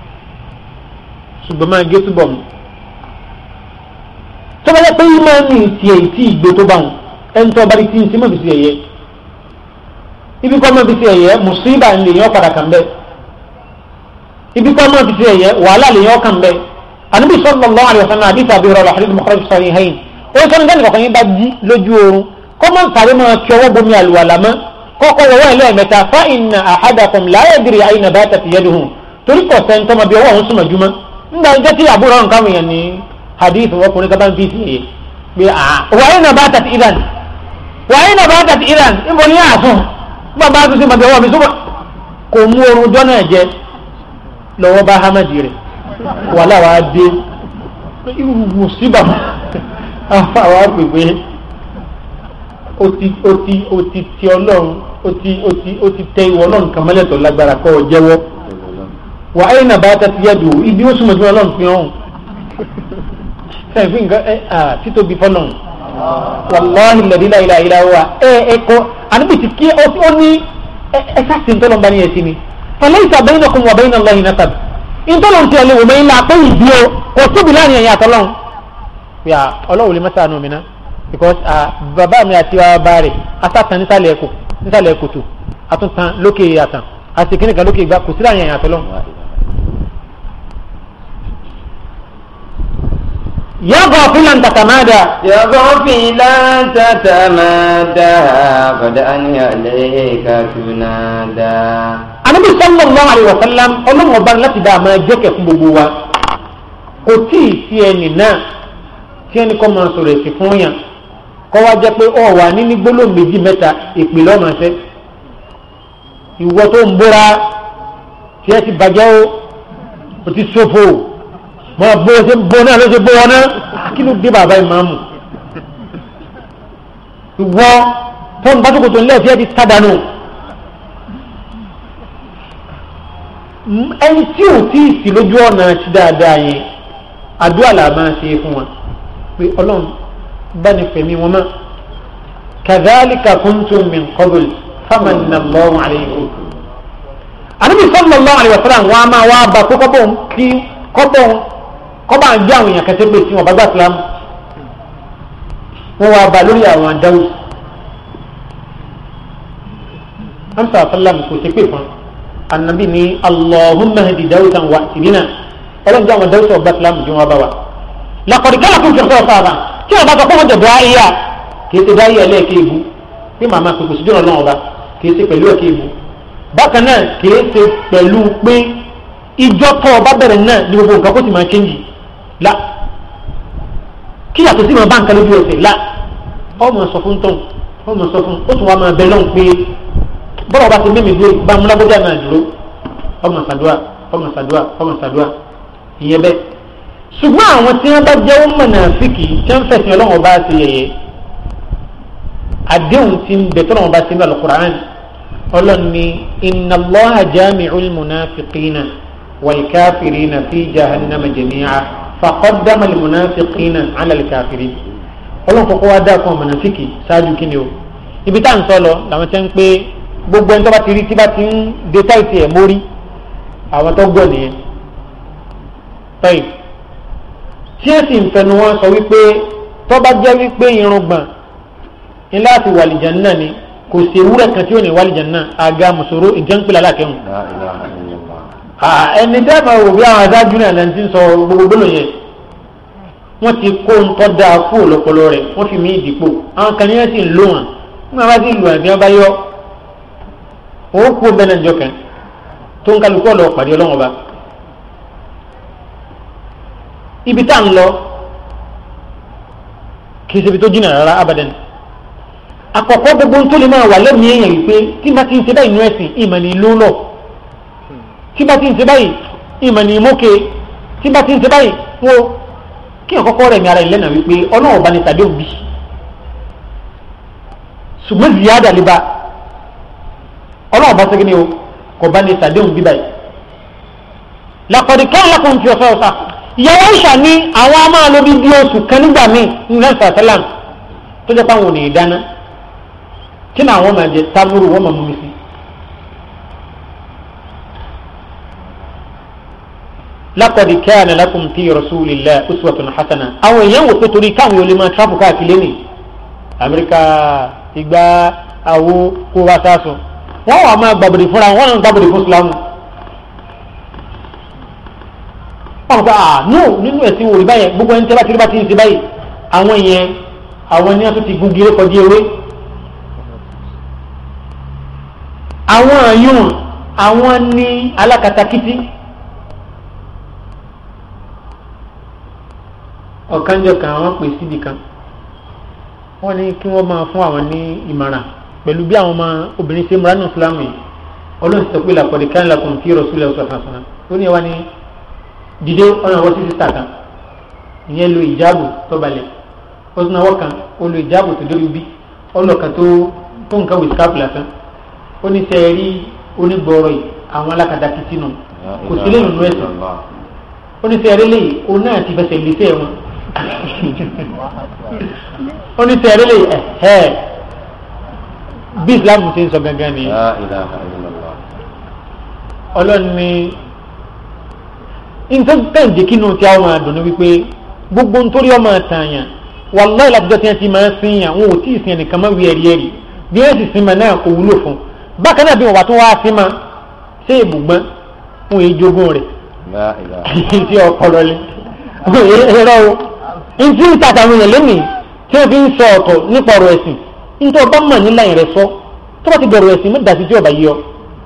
ṣùgbọ́n máa gé túbọ̀ mu. tó bá yẹ pé yín máa ń ní ìtì ẹ̀ tí ìgbé tó bá wọn ẹni tó bá rí tí ń sí má fi sí ẹ̀yẹ. ibi kọ́ má fi sí ẹ̀yẹ mùsíbà ń lè yàn padà kàn bẹ́ẹ̀ ibi kọ́ máa fi ṣe ẹ̀yẹ wàhálà lè yọ kàn bẹ́ẹ̀ ànábì sallallahu alaihi wasallam àdìsí àbí rọrọ àdìsí mọ̀kọ́rọ̀ fi sọ̀rọ̀ ìhẹ́yìn ó sọ ní sẹ́ni kọ̀ọ̀kan yín bá jí lójú oorun kọ́ máa ń sáré máa kí ọwọ́ bomi àlùwàlà mọ́ kọ́kọ́ wọ́wọ́ ẹ̀ lẹ́ẹ̀mẹ́ta fa inna ahadakum la yadri ayna batat yaduhu torí kọ̀ sẹ́ńtọ́ máa bí ọwọ́ òun súnmọ́ jùmọ́ nígbà jẹ́ tí àbúrò ọ̀run káwọn èèyàn ní hadith ọkùnrin kan bá ń fi sí ẹ̀yẹ pé wa ayna batat idan wa ayna batat idan níbo ni yáà sùn bàbá tó sì máa bí ọwọ́ mi súnmọ́ kò mú oorun jọ́nà jẹ́ lọ́wọ́ bá hamadi rẹ̀ wà láwa dé irú mùsíbà àwa pèpè ó ti ó ti ó ti ti ọlọ́run ó ti ó ti ó ti tẹ ìwọ ọlọ́run kan mọ́lẹ́tọ̀ lágbára kọ́ ọ jẹ́wọ́ wà áyìn náà bá ta ti yẹ dùn ibi ó súnmọ́ sí ọlọ́run fi hàn sẹ́yìn fún nǹkan ẹ à títóbi fọlọ́run wàláhì lẹ́dílà ìlà ìlà wa ẹ ẹ kọ́ àníbi ti kí ó ní ẹ ẹ sáà sí ní tọ́lọ́mbá ní ẹ sí ni fọlẹ́sà bainakum wa bayna Allahi nasab ìtọ́lọ̀ ti ẹ̀lẹ́ wò mẹ́yìn lápẹ́ ìdí o kò tóbi láàrin ẹ̀yìn àtọ́lọ́hún yà ọlọ́wọ́ lè mẹ́ta àánú mi ná because bàbá mi àti bàbá rẹ̀ asátàn nísàlẹ̀ ẹ̀kọ́ nísàlẹ̀ ẹ̀kọ́tù àtúntàn lókè àtàn àti kìnìkan lókè ìgbà kò sí láàrin ẹ̀yìn àtọ́lọ́hún. يا غافلا تتمادى يا غافلا تتمادى قد أن عليك تنادى anabi sallallahu alayhi wa sallam ọlọ́run ọba láti dá a máa jẹ́kẹ̀ fún gbogbo wa kò tí ì sí ẹnì náà tí ẹnì kan máa sọ̀rọ̀ èsì fún yàn kọ́ wá jẹ́ pé ọ̀ wà níní gbólóhùn méjì mẹ́ta ìpè lọ́mọ ṣẹ́ ìwọ tó ń bóra tí ẹ ti bàjẹ́ o o ti ṣòfò mọ bó ṣe bó náà ló ṣe bó wọn náà kí ló dé bàbá ìmáàmù ìwọ tó ń bá tó kò tó ń lẹ́ẹ̀fì ẹ ti tádànù. ẹni tí ò tí ì sí lójú ọ̀nà ti dáadáa yẹn àdúrà là máa ṣe é fún wọn pé ọlọ́run bá ní fẹ̀mí wọn mọ́ kadhalika kuntum min qabl famanna Allahu alaykum. àníbi sallallahu alayhi wa sallam wọn a máa wá bá kó kọ́bọ̀ kí kọ́bọ̀ kọ́bọ̀ à ń jẹ́ àwọn èèyàn kẹsẹ́ pé tí wọn bá gbà sílámù wọn wá bá lórí àwọn àdáwò. hamsa sallam kò ṣe pé fún un annabi ni allahumma hadi dawudan wa tibina ọlọ́run jẹ́ àwọn dawudan ọba islam jù wọn bá wa lakọ̀dí kálá fún fìrìsọ́ sábà tí wọn bá sọ fún wọn jẹ dọ́ ayéyà kì í ṣe dá ayéyà lẹ́ẹ̀kẹ́ ibu tí màmá pèpè sí jọ̀rọ̀ náà ọba kì í ṣe pẹ̀lú ẹ̀kẹ́ ibu bákan náà kì í ṣe pẹ̀lú pé ìjọ tó ọba bẹ̀rẹ̀ náà ní gbogbo nǹkan kó sì máa ṣéǹjì la kí yàtọ̀ sí máa bá nǹkan lójú ẹsẹ̀ la ọmọ sọ fún tán ọmọ sọ fún ó tún wá máa bẹ lọ́hùn pé bọ́lá ọba ti mímì dúró bá múlágbọ́dá náà dúró ọmọ sàdúà ọmọ sàdúà ọmọ sàdúà ìyẹn bẹ́ẹ̀. ṣùgbọ́n àwọn tí wọ́n bá jẹ́ wọ́n mọ̀ náà fìkì tí wọ́n fẹ̀sìn ọlọ́run ọba ṣe yẹ̀yẹ́ àdéhùn tí ń bẹ tọ́lọ́run ọba ṣe ní alukur'an ọlọ́run ní inna Allaha jami'ul munafiqina wal kafirina fi jahannama jami'a faqaddama al munafiqina ala al kafirin ọlọ́run kọ́kọ́ wá dá fún ọmọ náà fìkì ṣáájú kí ni o ibi tá à ń sọ lọ làwọn tẹ́ ń pé gbogbo ẹni tó bá ti rí tí bá ti ń de táìtì ẹ̀ mórí àwọn tó gbọ́ nìyẹn tọ́yì tí ẹ sì ń fẹnu wọn sọ wípé tó bá jẹ́ wípé irùngbọ̀n ní láti wàlìjàn náà ni kò sí ewúrẹ́ kan tí ó ní wàlìjàn náà àga mùsòrò ìjẹ́npìlẹ̀ alákẹ́hùn. ẹni tẹ́ máa wò bí àwọn adájú náà lẹ́ni tí ń sọ gbogbo gbólóhùn yẹn wọ́n ti kó ńtọ́ dáa kú lọ́pọlọ rẹ̀ wọ́n fi mí ìdìpọ̀ àwọn kan ní wọ́n sì ń lò wọ́n nígbà bá sì lù àbí wọ́n bá yọ òun kú bẹ́ẹ̀ náà jọ kan tó ń kálukú ọ̀lọ́ pàdé ọlọ́wọ́n ba ibi tá à ń lọ kì í ṣe ibi tó jìnnà rárá abadan àkọ́kọ́ gbogbo ń tó lè máa wà lẹ́mìí èèyàn wípé tí bá ti ń ṣe báyìí nú ẹ̀sìn ìmọ̀ ní ìlú lọ tí bá ti ń ṣe báyìí ìmọ̀ ní ìmọ̀kè tí bá ti ń ṣe báyìí wo kí ọ̀kọ́kọ́ rẹ̀ mi ara ìlẹ́nà wípé ọlọ́run ọba ní tàdé òbí ṣùgbọ́n ziyada lè ba ọlọ́run ọba sẹ́gi ni o kò bá ní tàdé òbí báyìí làkọ̀dí kí ọlọ́kùnrin fi ọ̀sọ́ ọ̀sà ìyàwó ìṣà ní àwọn a máa lo bí bí oṣù kan nígbà míì ní nàìjíríà sàlám tó jẹ́ pé àwọn ò ní í dáná kí ni àwọn máa jẹ tábúrú wọ́n máa mú mi sí. lakọdi kana lakum fi rasulillah uswatun hasana àwọn èèyàn wò pé torí káwọn yóò lè máa travel káàkiri ní amẹ́ríkà ìgbà àwo kó wá sáàsùn wọ́n wà máa gbàbọ̀dì fúnra wọn náà gbàbọ̀dì fún islam wọ́n gba ah no nínú ẹ̀sìn wòlí báyẹn gbogbo ẹni tí wọ́n ti rí bá ti ń ṣe báyìí àwọn yẹn àwọn ni wọ́n tún ti gun gíré kọjú ewé àwọn àyùn àwọn ní alákatakítí ọ̀kanjọ kan àwọn pè síbi kan wọ́n ní kí wọ́n máa fún àwọn ní ìmọ̀ràn pẹ̀lú bí àwọn ọmọ obìnrin ṣe múra nù fúlàmù yìí ọlọ́run sọ pé làkọ̀dé kan lakum fi rasulillah sallallahu alaihi wasallam ó ní ẹwà ní dìde ọ̀nà àwọn sísí tàkà ìyẹn lo ìjáàbù tó balẹ̀ ó tún náwó kan ó lo ìjáàbù tó dórí bí ọlọ́kan tó tó nǹkan wí skáàpù lásán ó ní sẹ́ rí onígbọ̀ọ́rọ̀ yìí àwọn alákatakítí nù kò sí lẹ́yìn nínú ẹ̀sìn ó ní sẹ́ rí lẹ́yìn ó náà ti fẹsẹ̀ lé sẹ́ wọn ó ní sẹ́ rí lẹ́yìn ẹ̀ bí islam ti ń sọ gangan ni ọlọ́run ní ìtẹ́ǹdé kínú tí a máa dùn ní wípé gbogbo nítorí ọmọ àtàyàn wàláì látijọ́ tí wọ́n ti máa ń sin yàn wọn ò tí ì sin ẹnìkan máa wí ẹ̀rí ẹ̀rí bí wọ́n sì sin ma náà kò wúlò fún bákan náà bí wọ́n wà tó wá sí ma ṣé ìbùgbọ́n wọn èyí jogún rẹ̀ tí ọpọlọ lé ẹ̀rọ o ntí ń tàtà àwọn èèyàn lónìí tí wọ́n fi ń sọ ọ̀tọ̀ nípa ọ̀rọ̀ ẹ̀sìn nítorí ọba mọ̀ nílà yẹn rẹ̀ sọ tó bá ti bẹ̀rù ẹ̀sìn mọ́ dàsí tí ọba yìí ọ.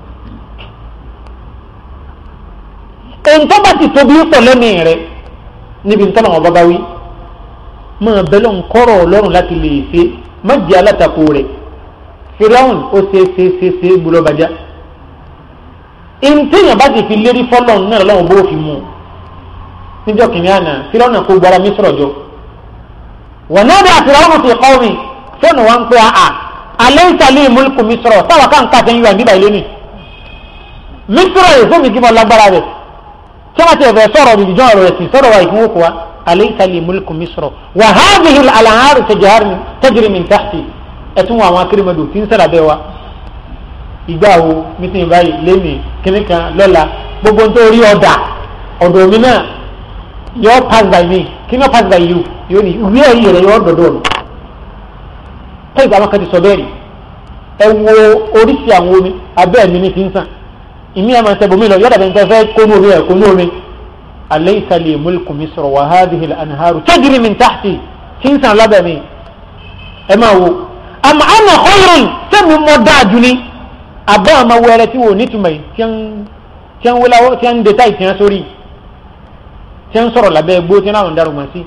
èyí tó bá ti tóbi pọ̀ lẹ́mìí rẹ̀ níbi ntọ́nà ọba bá wí máa bẹ́lọ̀ nkọ́rọ̀ ọlọ́run láti lè ṣe má jẹ́ alátakò rẹ̀ firaun ó ṣe ṣe ṣe ṣe gbúdọ̀ bàjá ìntẹ́yìn bá ti fi lérí fọ́lọ́n náà lọ́wọ́ bó fi mú níjọ́ kìnìún àná firaun náà kó gbára mi sọ̀rọ̀ jọ wọ́n náà dá firaun fi kọ́ mi fóònù wa ń pè á alẹ́ ìsàlẹ̀ ìmúlùkù mi sọ̀rọ̀ táwọn kan ká sẹ́yìn wà níbà ilé ni mi sọ̀rọ̀ yìí fún mi kí mo lágbára rẹ̀ tí wọ́n ti ẹ̀fẹ̀ sọ̀rọ̀ ìdíjọ́ ọ̀rọ̀ rẹ̀ sì sọ̀rọ̀ wa ìfowópamọ́ wa أليس لي ملك مصر وهذه الأنهار تجري من تحتي ẹtún àwọn akérèmọdò tí ń sára bẹ́ẹ̀ wa ìgbà wo mítìn báyìí lẹ́mìí kíní kan lọ́la gbogbo ń tó rí ọ̀dà ọ̀dọ̀ mi náà yọ pass by me kí ni yọ pass by you yóò ní ìwé ẹ̀rí rẹ̀ yọ dọ̀dọ̀ mi tẹ́ ìgbà wọn kan ti sọ bẹ́ẹ̀ rí ẹ wo oríṣi àwọn omi abẹ́ mi ní ti ń sàn ìmí ẹ̀ máa ń sẹ́ bomi lọ yọ̀dà bẹ́ẹ̀ ń tẹ́ fẹ́ kónú omi ẹ̀ kónú omi أليس لي ملك مصر وهذه الأنهار تجري من تحتي تنسى لبني أما هو أم أنا خير سمي مداجني أبا ما ولتي ونتمي تيان تيان ولا تيان دتاي تيان سوري تيان سورو لبه بو تيان أون دارو ماسي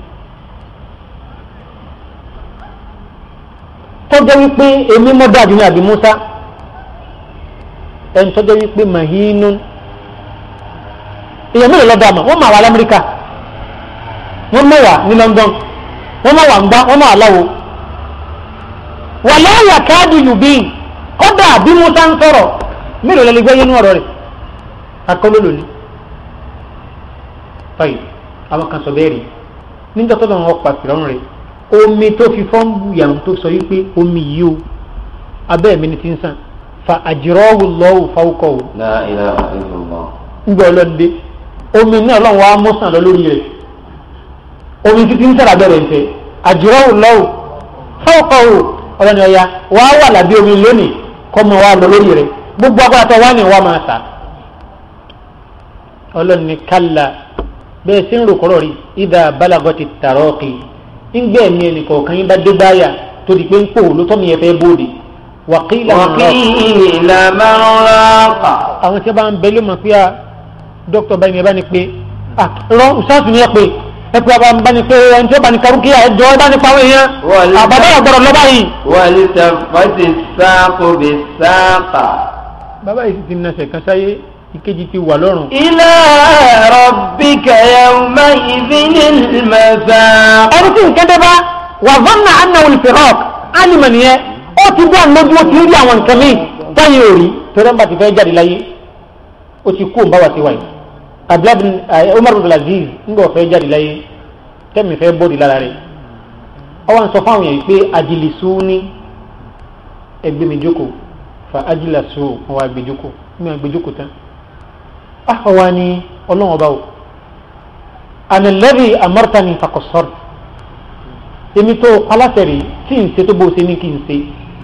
tọ́jọ́ wípé èmi mọ́dájú ní àbí Musa ẹni tọ́jọ́ wípé mahinun èèyàn mélòó lọ́dọ̀ àmọ́ wọ́n máa wà lamẹ́ríkà wọ́n mọ̀ wà ní London wọ́n mọ̀ wà ń gbá wọ́n mọ̀ àláwo wà láyà káàdì yùbíìn kọ́dà bí Musa ń sọ̀rọ̀ mélòó lẹ́lẹ́ gbé yẹnu ọ̀rọ̀ rẹ̀ akọ́ló lónìí. báyìí àwọn kan sọ bẹ́ẹ̀ rí níjọ́ tó lọ́wọ́ pa fìrọ́rùn rẹ̀ omi tó fi fọ́ǹbù yàrá tó sọ wípé omi yìí o abẹ́ mi ni ti ń sàn fa àjìrọ́wù lọ́wù fáwùkọ̀ o. La ilaha illallah. ń gbọ́ ọlọ́dẹ omi náà lọ́wọ́ wa mú sàn lọ lórí rẹ̀ omi títí ń sára bẹ̀rẹ̀ ǹtẹ̀ àjùrọ̀ lọ́wọ́ fọ́ọ̀kọ̀ o ọlọ́ni ọ̀ya wà á wà lábẹ́ omi lónìí kọ́ mọ wa lọ lórí rẹ̀ gbogbo agbára tó wà ní wa máa sà ọlọ́ni kálá bẹ́ẹ̀ sí ń rò kọ́rọ̀ rí ìdá balagọ́tì tàrọ́ọ̀kì ńgbẹ́ mi ẹnì kọ̀ọ̀kan yín bá dé báyà tó di pé ń pò ló tọ́ mi yẹn fẹ́ bóde wàkìlà wàkìlà man raqa. àwọn tí wọ́n bá ń bẹ ló mọ̀ pé a dókítà báyìí ẹ bá ní pé a rọ ṣáàtù ní ẹ pé ẹ pé a bá ní pé ẹni tí ó bá ní karùkíyà ẹ jọ ẹ bá ní pa àwọn èèyàn Wal- àbàbà ọ̀gbọ̀rọ̀ lọ́ba yìí. waltaffati as-saqu bis-saqa. bàbá yìí sì ti nasẹ̀ kan sáyé ìkejì ti wà lọ́rùn. ila rabbika yawma'idhin al-masaq. ẹni tí nǹkan dé bá wà zọ́nà annahu al-firaq alima nìyẹn ó ti bọ́ àlójú ó ti rí àwọn nǹkan míì táyé ò rí torí ẹ̀ ń bá ti fẹ́ jáde láyé ó ti kú òǹbá wa ti wáyé abdulhamid umar bin aziz ńgbà ọ̀fẹ́ jáde láyé tẹ́mi fẹ́ bọ́ọ̀dì lára rẹ̀ ọ wá ń sọ fáwọn yẹn pé ajilisú ní ẹgbẹ́ mi jókòó fa ajilasú wọn wá gbé jókòó mi wá gbé jókòó tán ah wa ni ọlọ́wọ́n bá wò ànàlẹ́rì amọ́rtani fakọ̀sọ́rọ̀ èmi tó aláṣẹ̀rì tí n ṣe tó bó ṣe ní kí n ṣe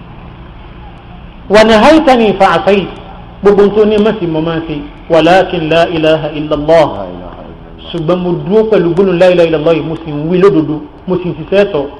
wà ní haitani fa àṣàyì gbogbo tó ní mẹ́sì mọ́ máa ṣe wàlákin la ilaha illallah ṣùgbọ́n mo dúró pẹ̀lú gbónú la ilaha illallah yìí mo sì ń wí lódodo mo sì ń ṣiṣẹ́ tọ̀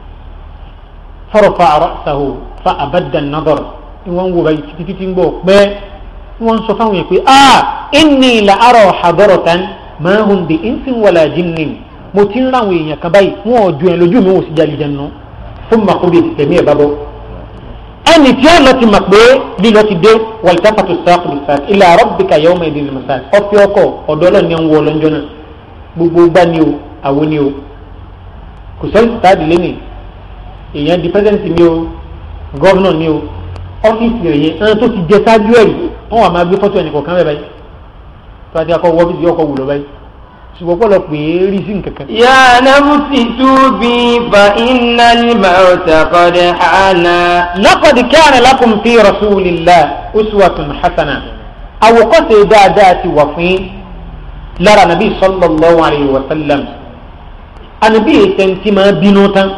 farafa ra'sahu fa abadda an-nadar ni wọ́n ń wo báyìí títí títí ń gbọ́ pẹ́ wọ́n ń sọ fáwọn yẹn pé ah inni la ara hadaratan ma hum bi insin wala jinnin mo ti ń ráwọn èèyàn kan báyìí wọn ò ju ẹ lójú mi wọn ò sì jáde jẹun náà fún makobi tẹ̀mí ẹ̀ bá bọ́ ẹnì tí ó lọ ti mọ̀ pé lílọ ti dé wàlítàfàtò sáàkù bisáàkù ila rabbika yawma idin al-masaq ọ̀fẹ́ ọkọ̀ ọ̀dọ́ ọlọ́ni ń wọ ọlọ́njọ́ náà gbogbo gbá ni o àwo ni o kò sẹ́yìn sáàdì lẹ́nìí èèyàn di pẹ́sẹ́ǹtì ni o gọ́vnọ̀ ni o ọ́fíìsì rẹ̀ yẹn ẹni tó ti jẹ sáájú ẹ̀rí wọ́n wà máa gbé fọ́tò ẹnì kọ̀ọ̀kan rẹ̀ báyìí tó a ti akọ wọ́fíìsì ọkọ̀ wù lọ báyìí ṣùgbọ́n pọ̀lọ̀ pé rí sí nǹkan kan. ya nafsi tubi fa innal mawta qad hana. laqad kana lakum fi rasulillah uswatun hasana àwòkọ́ṣe dáadáa ti wà fún yín lára nàbí sallallahu alayhi wa sallam ànàbí ètẹ̀ntì máa bínú tán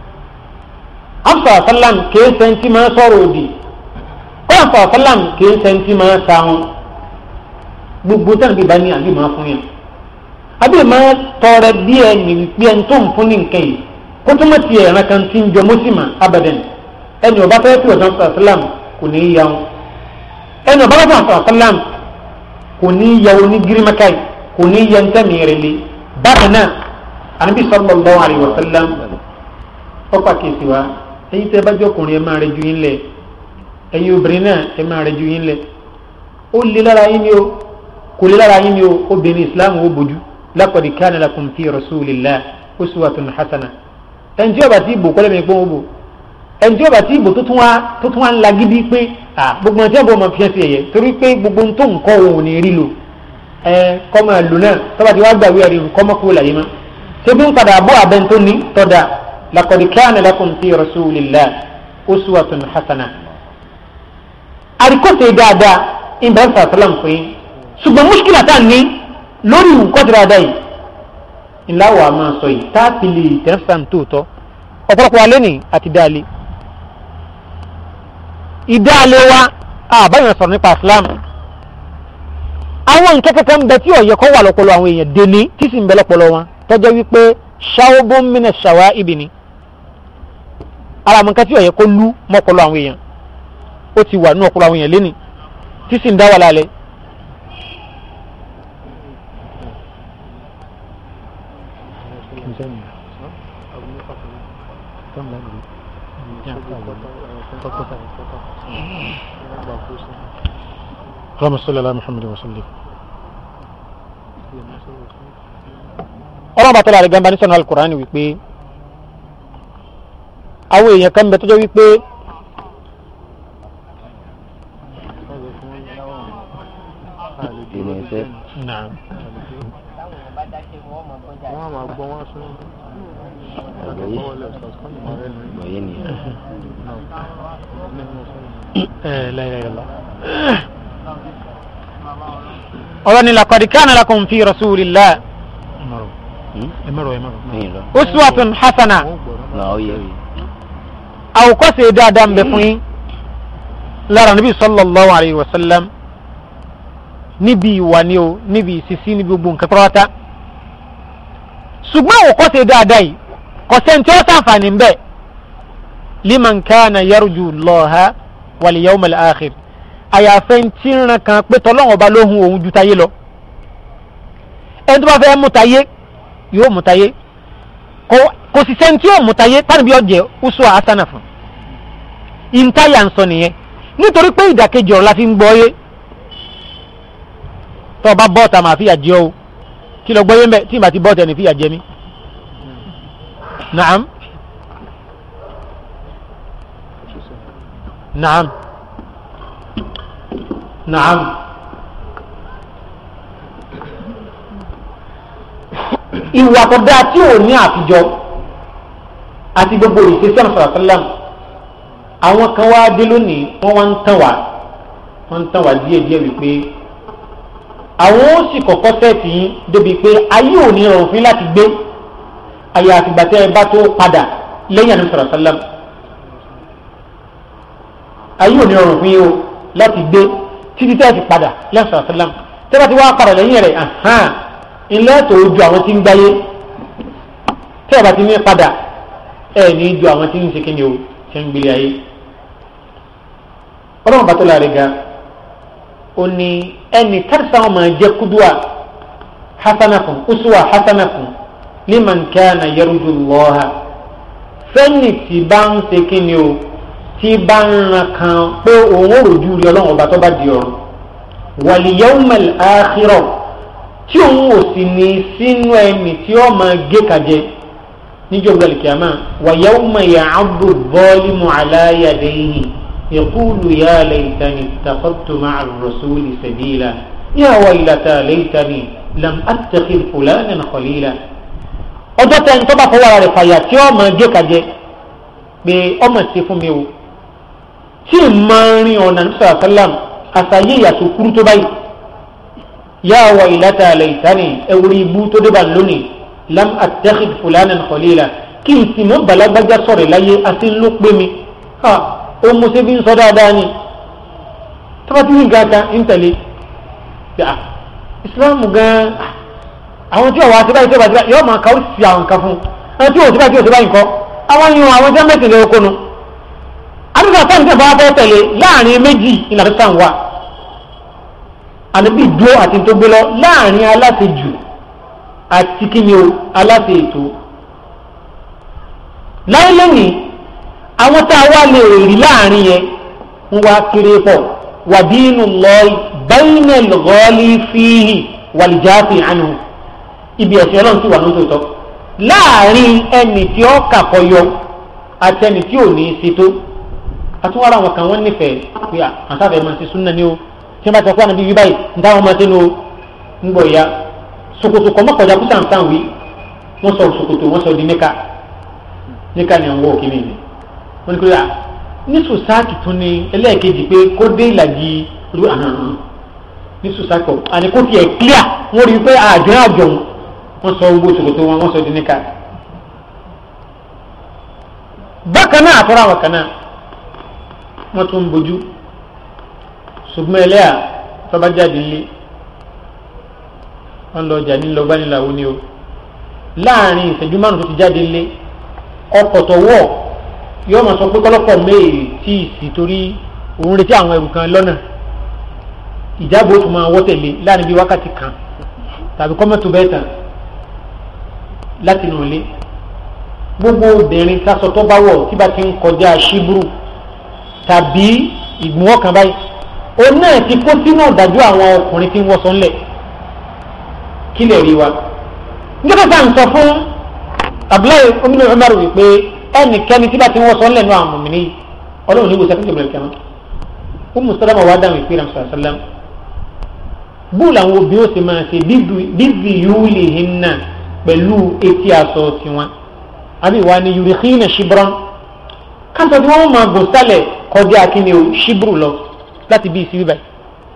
afsa sallam kìí sẹ́ntì máa sọ̀rọ̀ òdì kọ́ńtà sallam kìí sẹ́ntì máa sáwọn gbogbo tán bí bá ní àbí máa fún yẹn àbí máa tọrẹ bí ẹ ní wípé ẹni tó ń fún ní nǹkan yìí kó tó má tiẹ̀ ẹ̀ràn kan ti ń jọ mọ́símà abadan ẹni ọba fẹ́ fi ọ̀sán sọ̀rọ̀ sálàm kò ní í ya wọn ẹni ọba fẹ́ fi ọ̀sán sálàm kò ní í ya wọn ní gírímẹ́káì kò ní í ya ń tẹ̀mí rẹ̀ lé bákan náà ànábì sallallahu alaihi wasallam ọ̀pá kìsì wa ẹ̀yin tẹ́ bá jọ ọkùnrin ẹ máa rẹ ju yín lẹ̀ ẹ̀yin obìnrin náà ẹ máa rẹ ju yín lẹ̀ ó lé lára yín ni o kò lé lára yín ni o obìnrin islam ó bójú laqad kana lakum fi rasulillah uswatun hasana ẹnjí ọba tí ìbò kọ́lẹ́mi pọ́n ó bò ẹnjí ọba tí ìbò tó tún wá tó tún wá ń lagídí pé à gbogbo ọtí ẹ̀bùn ọmọ fíẹ́ sí ẹ̀yẹ torí pé gbogbo ń tó nǹkan òun ò ní rí lò ẹ kọ́ máa lò náà tọ́ba tí wàá gbàgbé ẹ̀rí kọ́ mọ́ kúrò láyé mọ́ ṣé bí ń padà bọ́ abẹ́ tó ní tọ́da laqad kana lakum fi rasulillah uswatun hasana àríkọ́sẹ̀ dáadáa ìbẹ̀rẹ̀ sàtàlám fún yín ṣùgbọ́n muskila tá a ní lórí nǹkan tí dáadáa yìí ńlá wàá máa sọ yìí tá a ti lè tẹ́sán tóòtọ́ ọ̀pọ̀lọpọ̀ alẹ́ nì àti dáalé ìdáalé wa àbáyọ̀ sọ̀rọ̀ nípa Islam àwọn nǹkan kankan bẹ tí ọ̀yẹ́ kọ́ wà lọ́pọlọ àwọn èèyàn dèní tí sì ń bẹ lọ́pọlọ wọn tọ́jọ́ wípé ṣàwọ́bó mìnà ṣàwá ibì ni ara àwọn nǹkan tí ọ̀yẹ́ kó lú mọ́pọlọ àwọn èèyàn ó ti wà nínú ọpọlọ àwọn èèyàn léni tí sì ń dá wà lálẹ́ اللهم صل على محمد وسلم ọlọ́run bá tọ́lá rẹ̀ gan bá ní sọ̀nà alukur'ani wípé àwọn èèyàn kan bẹ tó jẹ́ wípé Naam. wọ́n máa gbọ́ wọ́n sún Bọ̀yé ni. Eh, la ilaha illallah. ọ̀rọ̀ ni laqad kana lakum fi rasulillah ẹ̀mọ̀rọ̀ ẹ̀mọ̀rọ̀ Ẹyin lọ. uswatun hasana Nà ó yẹ. àwòkọ́ṣe dáadáa ń bẹ fún yín lára níbi sallallahu alayhi wa sallam níbi ìwà ni o níbi ìsísí níbi gbogbo nǹkan pátá ṣùgbọ́n òkọ́ ṣe dáadáa yìí kò sẹ́ni tí ó sàǹfààní ń bẹ̀ liman kana yarju Allaha wal yawmal akhir àyàfẹ́ ń tí ń ran kan pé tọ́lọ́wọ́n ọba lóhun òun ju tayé lọ ẹni tó bá fẹ́ mú tayé yóò mú tayé kò sì sẹ́ni tí yóò mú tayé tánibí ọ̀jẹ̀ uswa asana fún ìntayà ń sọ nìyẹn nítorí pé ìdàkejì ọ̀rọ̀ la fi ń gbọ́ yé tó o bá bọ́ọ̀tà máa fìyà jẹ o kí lọ gbọ́ yé mbẹ́ tí ìbá ti bọ́ọ̀tà ní fìyà jẹ mí. naam naam naam ìwà tó dáa tí ò ní àfijọ́ àti gbogbo ìṣesí ọ̀nà sọ̀rọ̀ sọ́lá àwọn kan wá dé lónìí wọ́n wá ń tàn wá wọ́n ń tàn wá díẹ̀ díẹ̀ wípé àwọn ó sì kọ́kọ́ sẹ́ẹ̀tì yín débi pé ayé ò ní rọrùn fún yín láti gbé ayé àtìgbà tẹ́ ẹ bá tó padà lẹ́yìn àná sọ̀rọ̀ sọ́lá ayé ò ní rọrùn fún yín o láti gbé títí tẹ́ ẹ fi padà lẹ́yìn sọ̀rọ̀ sọ́lá tẹ́ bá ti wá padà lẹ́yìn rẹ̀ hàn ilé tó ju àwọn tí ń gbáyé tẹ́ ẹ bá ti ní padà ẹ ní ju àwọn tí ń ṣe kíni o ṣe ń gbélé ayé ọlọ́run bàtọ́ la rẹ̀ ga ó ní ẹnì kárìsà wọn máa jẹ́ kúdùá hasanakun usuwa hasanakun liman kana yarju Allaha fẹ́ni tí bá ń ṣe kíni o tí bá ń ran kan pé òun ò rojú rí ọlọ́run ọba tó bá di ọ̀run wal yawmal akhirah tí òun ò sì ní sínú ẹni tí ó máa gé kàjẹ níjọ́ gbẹ̀lì kìámà wa yawma ya'addu adh-dhalimu ala yadayhi yaqulu ya laytani ittakhadhtu ma'a ar-rasuli sabila ya waylata laytani lam attakhidh fulanan khalila. ọjọ́ tẹ́ ń tọ́ba fọwọ́ rẹ̀ fàyà tí ó máa gé kàjẹ pé ọmọ sí fún mi o tí ì máa rin ọ̀nà nísà sálàm àtàyè ìyàtọ̀ kúrú tó báyìí ya waylata laytani ẹ̀wùrì ibú tó dé bá lónìí lam attakhid fulanan khalila kí n sì mọ balagbaja sọ̀rọ̀ láyé àti ló pé mi ha ó mo ṣe bí ń sọ dáadáa ni tọ́pátí ní gàtà ń tẹ̀lé yà ìsìláàmù gan àwọn tí ọ̀wá àtibáyé tó bá ti báyìí yóò máa kàwé sí àwọn nǹkan fún ẹni tí òsì báyìí tí òsì báyìí kọ́ àwọn yìí àwọn jẹ́ mẹ́sìn lè kónú àdúgbò sáà nígbà bá fẹ́ tẹ̀lé láàrin méjì ìlànà sáà wà àníbí dúró àti tó gbé lọ láàrin aláṣejù àti kí ni o aláṣẹ ètò láyé lẹ́yìn àwọn tá a wá lè rí láàrin yẹn ń wá kéré pọ̀ wàdínú lọ bẹ́ẹ̀nẹ̀ lọ́ọ́lì fíhì wàlìjáàfì àánú ibi ẹ̀sìn ọlọ́run ti wà lóṣooṣọ́ láàrin ẹni tí ó kàkọyọ àti ẹni tí ò ní í ṣètò àtúwárà àwọn kan wọ́n nífẹ̀ẹ́ pé àtàfẹ́ máa ṣe súnà ní o tí wọ́n bá ti sọ pé àná bíbí báyìí ń táwọn máa ṣe ní o ń gbọ̀ ya sokoto kọ mọkànjá kó sàǹsàn wí wọn sọ sokoto wọn sọ di níka níka ni àwọn òkè nìyẹn wọn ni kò yà ní sòsáàtì tún ní ẹlẹ́ẹ̀kejì pé kó dé ìlàjì ru àhàn ní sòsáàtì kọ àní kó tiẹ̀ clear wọn rí i pé àjọ àjọ wọn sọ gbogbo sokoto wọn wọn sọ di níka. bákan náà àtọ́rọ̀ àwọn kan náà wọ́n tún ń bójú ṣùgbọ́n ẹlẹ́yà tọ́ba jáde ńlẹ̀ wọn lọ ọjà nílò gbanilàwọ ni o láàrin ìṣẹ́jú márùn tó ti jáde lé ọkọ̀ tó wọ̀ yóò máa sọ pé kọ́lọ́pọ̀ méèlì tí ì sì torí òun retí àwọn ẹrù kan lọ́nà ìjábọ̀ tó máa wọ́ tẹ̀lé láàrin bíi wákàtí kan tàbí kọ́mọ́tò bẹ́ẹ̀ tàn láti nù lé gbogbo obìnrin sásọ tó bá wọ̀ tí bá ti ń kọjá ṣíbùrù tàbí ìgbìmọ̀ kan báyìí òun náà ti kó sínú ọ̀dájú àwọn ọkùnrin tí ń wọ́sọ̀ ńlẹ̀ kí lè rí wa nígbà tá à ń sọ fún abdullahi ominu umar wípé ẹnikẹ́ni tí bá ti ń wọ́sọ̀ ńlẹ̀ nù àwọn mọ̀mìnì yìí ọlọ́run ní ìwòsàn kíkẹ́ kẹ́mọ́ ó mùsùlùmá wà dáhùn ìpè rẹ̀ sàlám bú làwọn obìnrin ó sì máa ṣe bíbí yúlì hinna pẹ̀lú etí aṣọ tiwọn àbí wà ní yorùkínà ṣibran káńtọ̀ tí wọ́n máa gùn sálẹ̀ kọjá kíni o ṣibru lọ láti bí ìsibí báyìí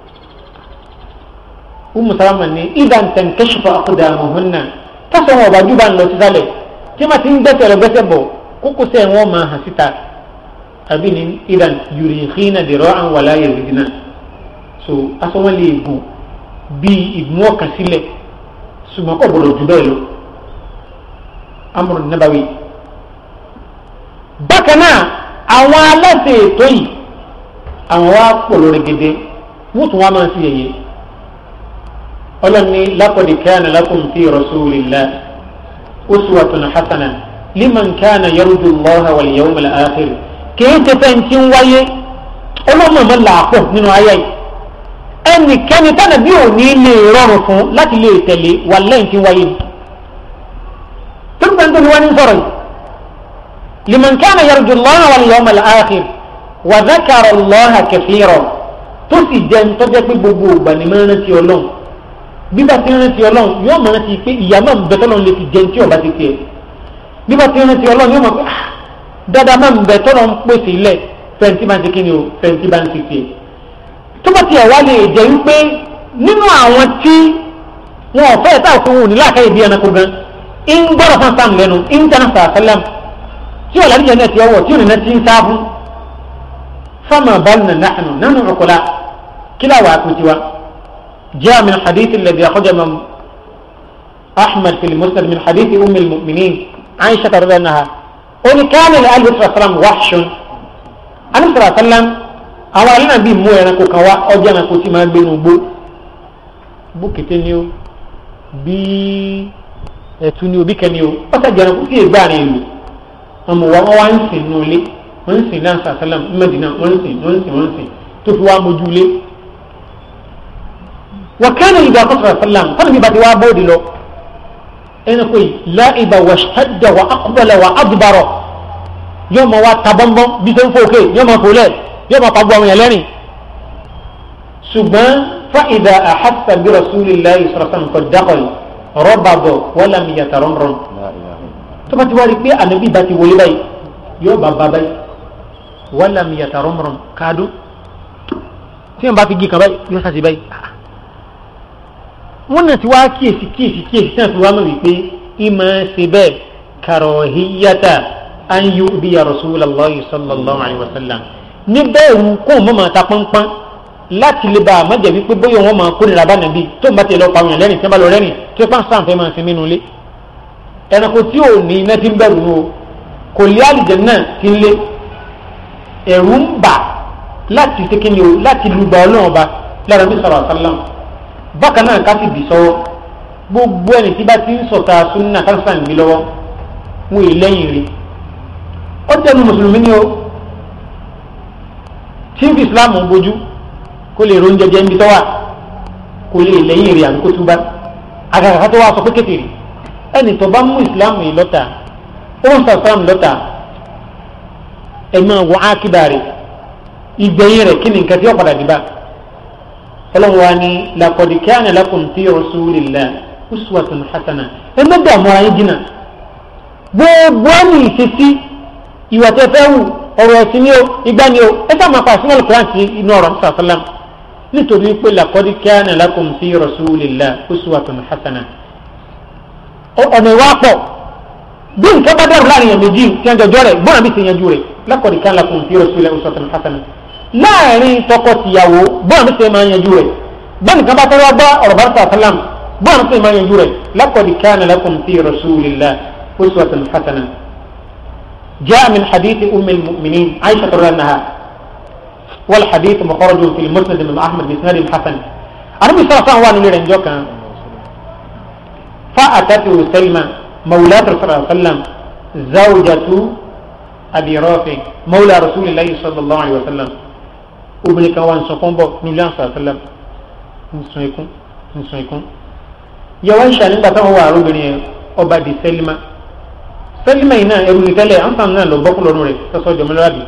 umu salama ni idan tankashifa aqdamuhunna tásọ wọn ọba júbà ń lọ sísàlẹ̀ tí wọn ti ń gbẹ́sẹ̀ lọ gbẹ́sẹ̀ bọ̀ kókó sẹ wọn máa hàn síta àbí ni idan yurikhina dira'an wala yazidna so aṣọ wọn lè gùn bí ìgbìmọ̀ ọkàn sílẹ̀ ṣùgbọ́n kò gbọdọ̀ jù bẹ́ẹ̀ lọ amúrò nàbàwí. bákan náà àwọn aláṣẹ ètò yìí àwọn wa pọ̀ lórí gèdè wọ́n tún wá máa ń sí yẹyẹ ọlọ́ni laqad kana lakum fi rasulillah uswatun hasana liman kana yarju allaha wal yawmal akhir kìí ṣe fẹ́ ti ń wáyé ọlọ́mọ mọ́ làápọ̀ nínú ayé yìí ẹnikẹ́ni tánà bí ò ní lè rọrùn fún láti lè tẹ̀lé wà lẹ́yìn tí ń wáyé tó ń gbẹ́ntó ni wọ́n ní sọ̀rọ̀ yìí liman kana yarju allaha wal yawmal akhir wa dhakara allaha kathira tó sì jẹ́ ń tọ́jẹ́ pé gbogbo ìgbà ni máa ń rántí ọlọ́run bíbá tí ń rántí ọlọ́run yóò máa rántí pé ìyá máa ń bẹ tọ́lọ́run lè fi jẹun tí ọba ti tiẹ̀ bíbá tí ń rántí ọlọ́run yóò máa pé ah dáadáa máa ń bẹ tọ́lọ́run pèsè ilẹ̀ fẹ́ǹtì bá ń ti kíni o fẹ́ǹtì bá ń ti tiẹ̀ tó bá tiẹ̀ wá lè jẹ́ wípé nínú àwọn tí wọn ò fẹ́ tá òfin wù ní láàkáyè bí ẹranko gan ń gbọ́dọ̀ fún sam lẹ́nu ń tẹ́ná sàásálàm tí ọ̀là níjẹ̀ náà ti ọwọ́ tí òní náà ti ń sáfún fama balna nahnu nanu ukula kila wa kutiwa جاء من حديث الذي أخرج من أحمد في المسند من حديث أم المؤمنين عائشة رضي الله عنها قل كان لآل صلى الله عليه وسلم وحش أنا صلى الله عليه وسلم àwọn alẹ́ náà bí mú ẹranko kan wá ọjà ẹranko tí máa ń gbénu gbó bó kété ni o bí ẹ̀tù ni o bí kẹ́ni o ọ̀sẹ̀ jẹ́ ẹranko tí ègbà rẹ̀ lò ọmọ wa wọ́n wá ń sìn nù ilé wọ́n ń sìn náà sàtẹ́lẹ̀m mẹ́dínà wọ́n ń sìn wọ́n ń sìn wọ́n ń sìn tó fi wá mójú ilé. wọ́n kẹ́nu ìgbà kọ́sọ̀rọ̀ sàlám fọ́nà bí bàtí wá bóòdì lọ ẹranko yìí láìba wà ṣẹ́dá wà ákúbọ̀lẹ̀ wà ádùbàrọ̀ yóò máa wá tabọ́nbọ́n bí sẹ́ ń fò òkè yóò máa fò lẹ̀ yóò máa pàgbọ́ àwọn yẹn lẹ́rìn ṣùgbọ́n fa'ida àhásà bí rasulillahi sọ̀rọ̀sán kò dákọ̀lì rọ́bàbọ̀ wọ́lá mi yàtà rọ́nrọ́n tó bá ti wá rí pé ànábì bá ti wọlé báyìí yóò bá bá báyìí wọ́lá mi yàtà rọ́nrọ́n káàdó tí wọ́n bá fi gí kan báyìí yóò sàṣì báyìí wọ́n náà ti wá kíyèsí kíyèsí kíyèsí tí wọ́n fi wá mọ̀ wípé ìmọ̀ ṣe bẹ́ẹ̀ kàrọ̀híyàtà an yu'diya rasulallahi sallallahu alaihi wasallam níbẹ̀ ìwù kó o mọ̀ máa ta pọ́npọ́n láti lè ba àmọ́jẹ̀ wípé bóyá wọn máa kórìíra bá nàbí tó ń bá tiẹ̀ lọ pa àwọn èèyàn lẹ́rìn tí wọ́n bá lọ rẹ́rìn tí wọ́n pàṣẹ àǹfẹ́ máa sinmi nulẹ̀ ẹranko tí ò ní iná ti ń bẹ̀rù o kò lé àlìjẹ̀ náà ti ń lé ẹ̀rù ń bà láti ṣe kí ni o láti lu ba ọlọ́run ọba lára bí sọ̀rọ̀ àṣálàm bákan náà ká sì bì sọ́wọ́ gbogbo ẹni tí bá ti ń sọ̀tà súnà kánsán gbé lọ́wọ́ wọn ì lẹ́yìn rí ó tẹnu mùsùlùmí ni o tí ń fi islam ń bójú kó lè ro oúnjẹ jẹ níbi tó wà kó lè lẹ́yìn rẹ̀ àbí kó túbá àgàgà tó wà sọ pé kékeré ẹnì tó bá mú islam yìí lọ́tà ó ń sọ islam lọ́tà ẹ máa wọ ákídà rẹ̀ ìgbẹ̀yìn rẹ̀ kí ni nǹkan tí ó padà dìbà ọlọ́run wa ni laqad kana lakum fi rasulillahi uswatun hasana ẹ má dààmú ara yín jìnnà gbogbo ẹni ìṣesí ìwà tẹ fẹ́ wù ọ̀rọ̀ ẹ̀sìn ni o ìgbà ni o ẹ sáà máa pa àṣìwọ̀n alukuran sí inú ọ̀rọ̀ nípa sàlám nítorí pé laqad kana lakum fi rasulillahi uswatun hasana ọ̀nà ìwà pọ̀ bí nǹkan bá dẹrù láàrin yẹn méjì tí wọ́n jọjọ́ rẹ̀ gbọ́dọ̀ bí sèyànjú rẹ̀ laqad kana lakum fi rasulillahi uswatun hasana láàrin tọkọ-tìyàwó gbọ́dọ̀ bí sèyàn máa yanjú rẹ̀ bẹ́ẹ̀ nìkan bá tẹ́wọ́ gbọ́ ọ̀rọ̀ bá sàlám gbọ́dọ̀ bí sèyàn máa yanjú rẹ̀ laqad kana lakum fi rasulillahi uswatun hasana جاء من حديث أم المؤمنين عائشة رضي الله عنها والحديث مخرج في المسند من أحمد بإسناد حسن النبي صلى الله عليه وسلم جوكا فأتته سلمى مولاة رسول الله صلى الله عليه وسلم زوجة أبي رافع مولى رسول الله صلى الله عليه وسلم obìnrin kan wà ń sọkún bọ̀ nílé àǹsà sálẹm nsọ ikún nsọ ikún yàwá ń ṣànígbà táwọn wà arúgbìnrin yẹn ọba di sẹlima sẹlima yìí náà ẹrù ní tẹ́lẹ̀ àǹfààní náà lọ bọ́kú lọ́rùn rẹ̀ tọ́sọ́ jọmọlúwàbí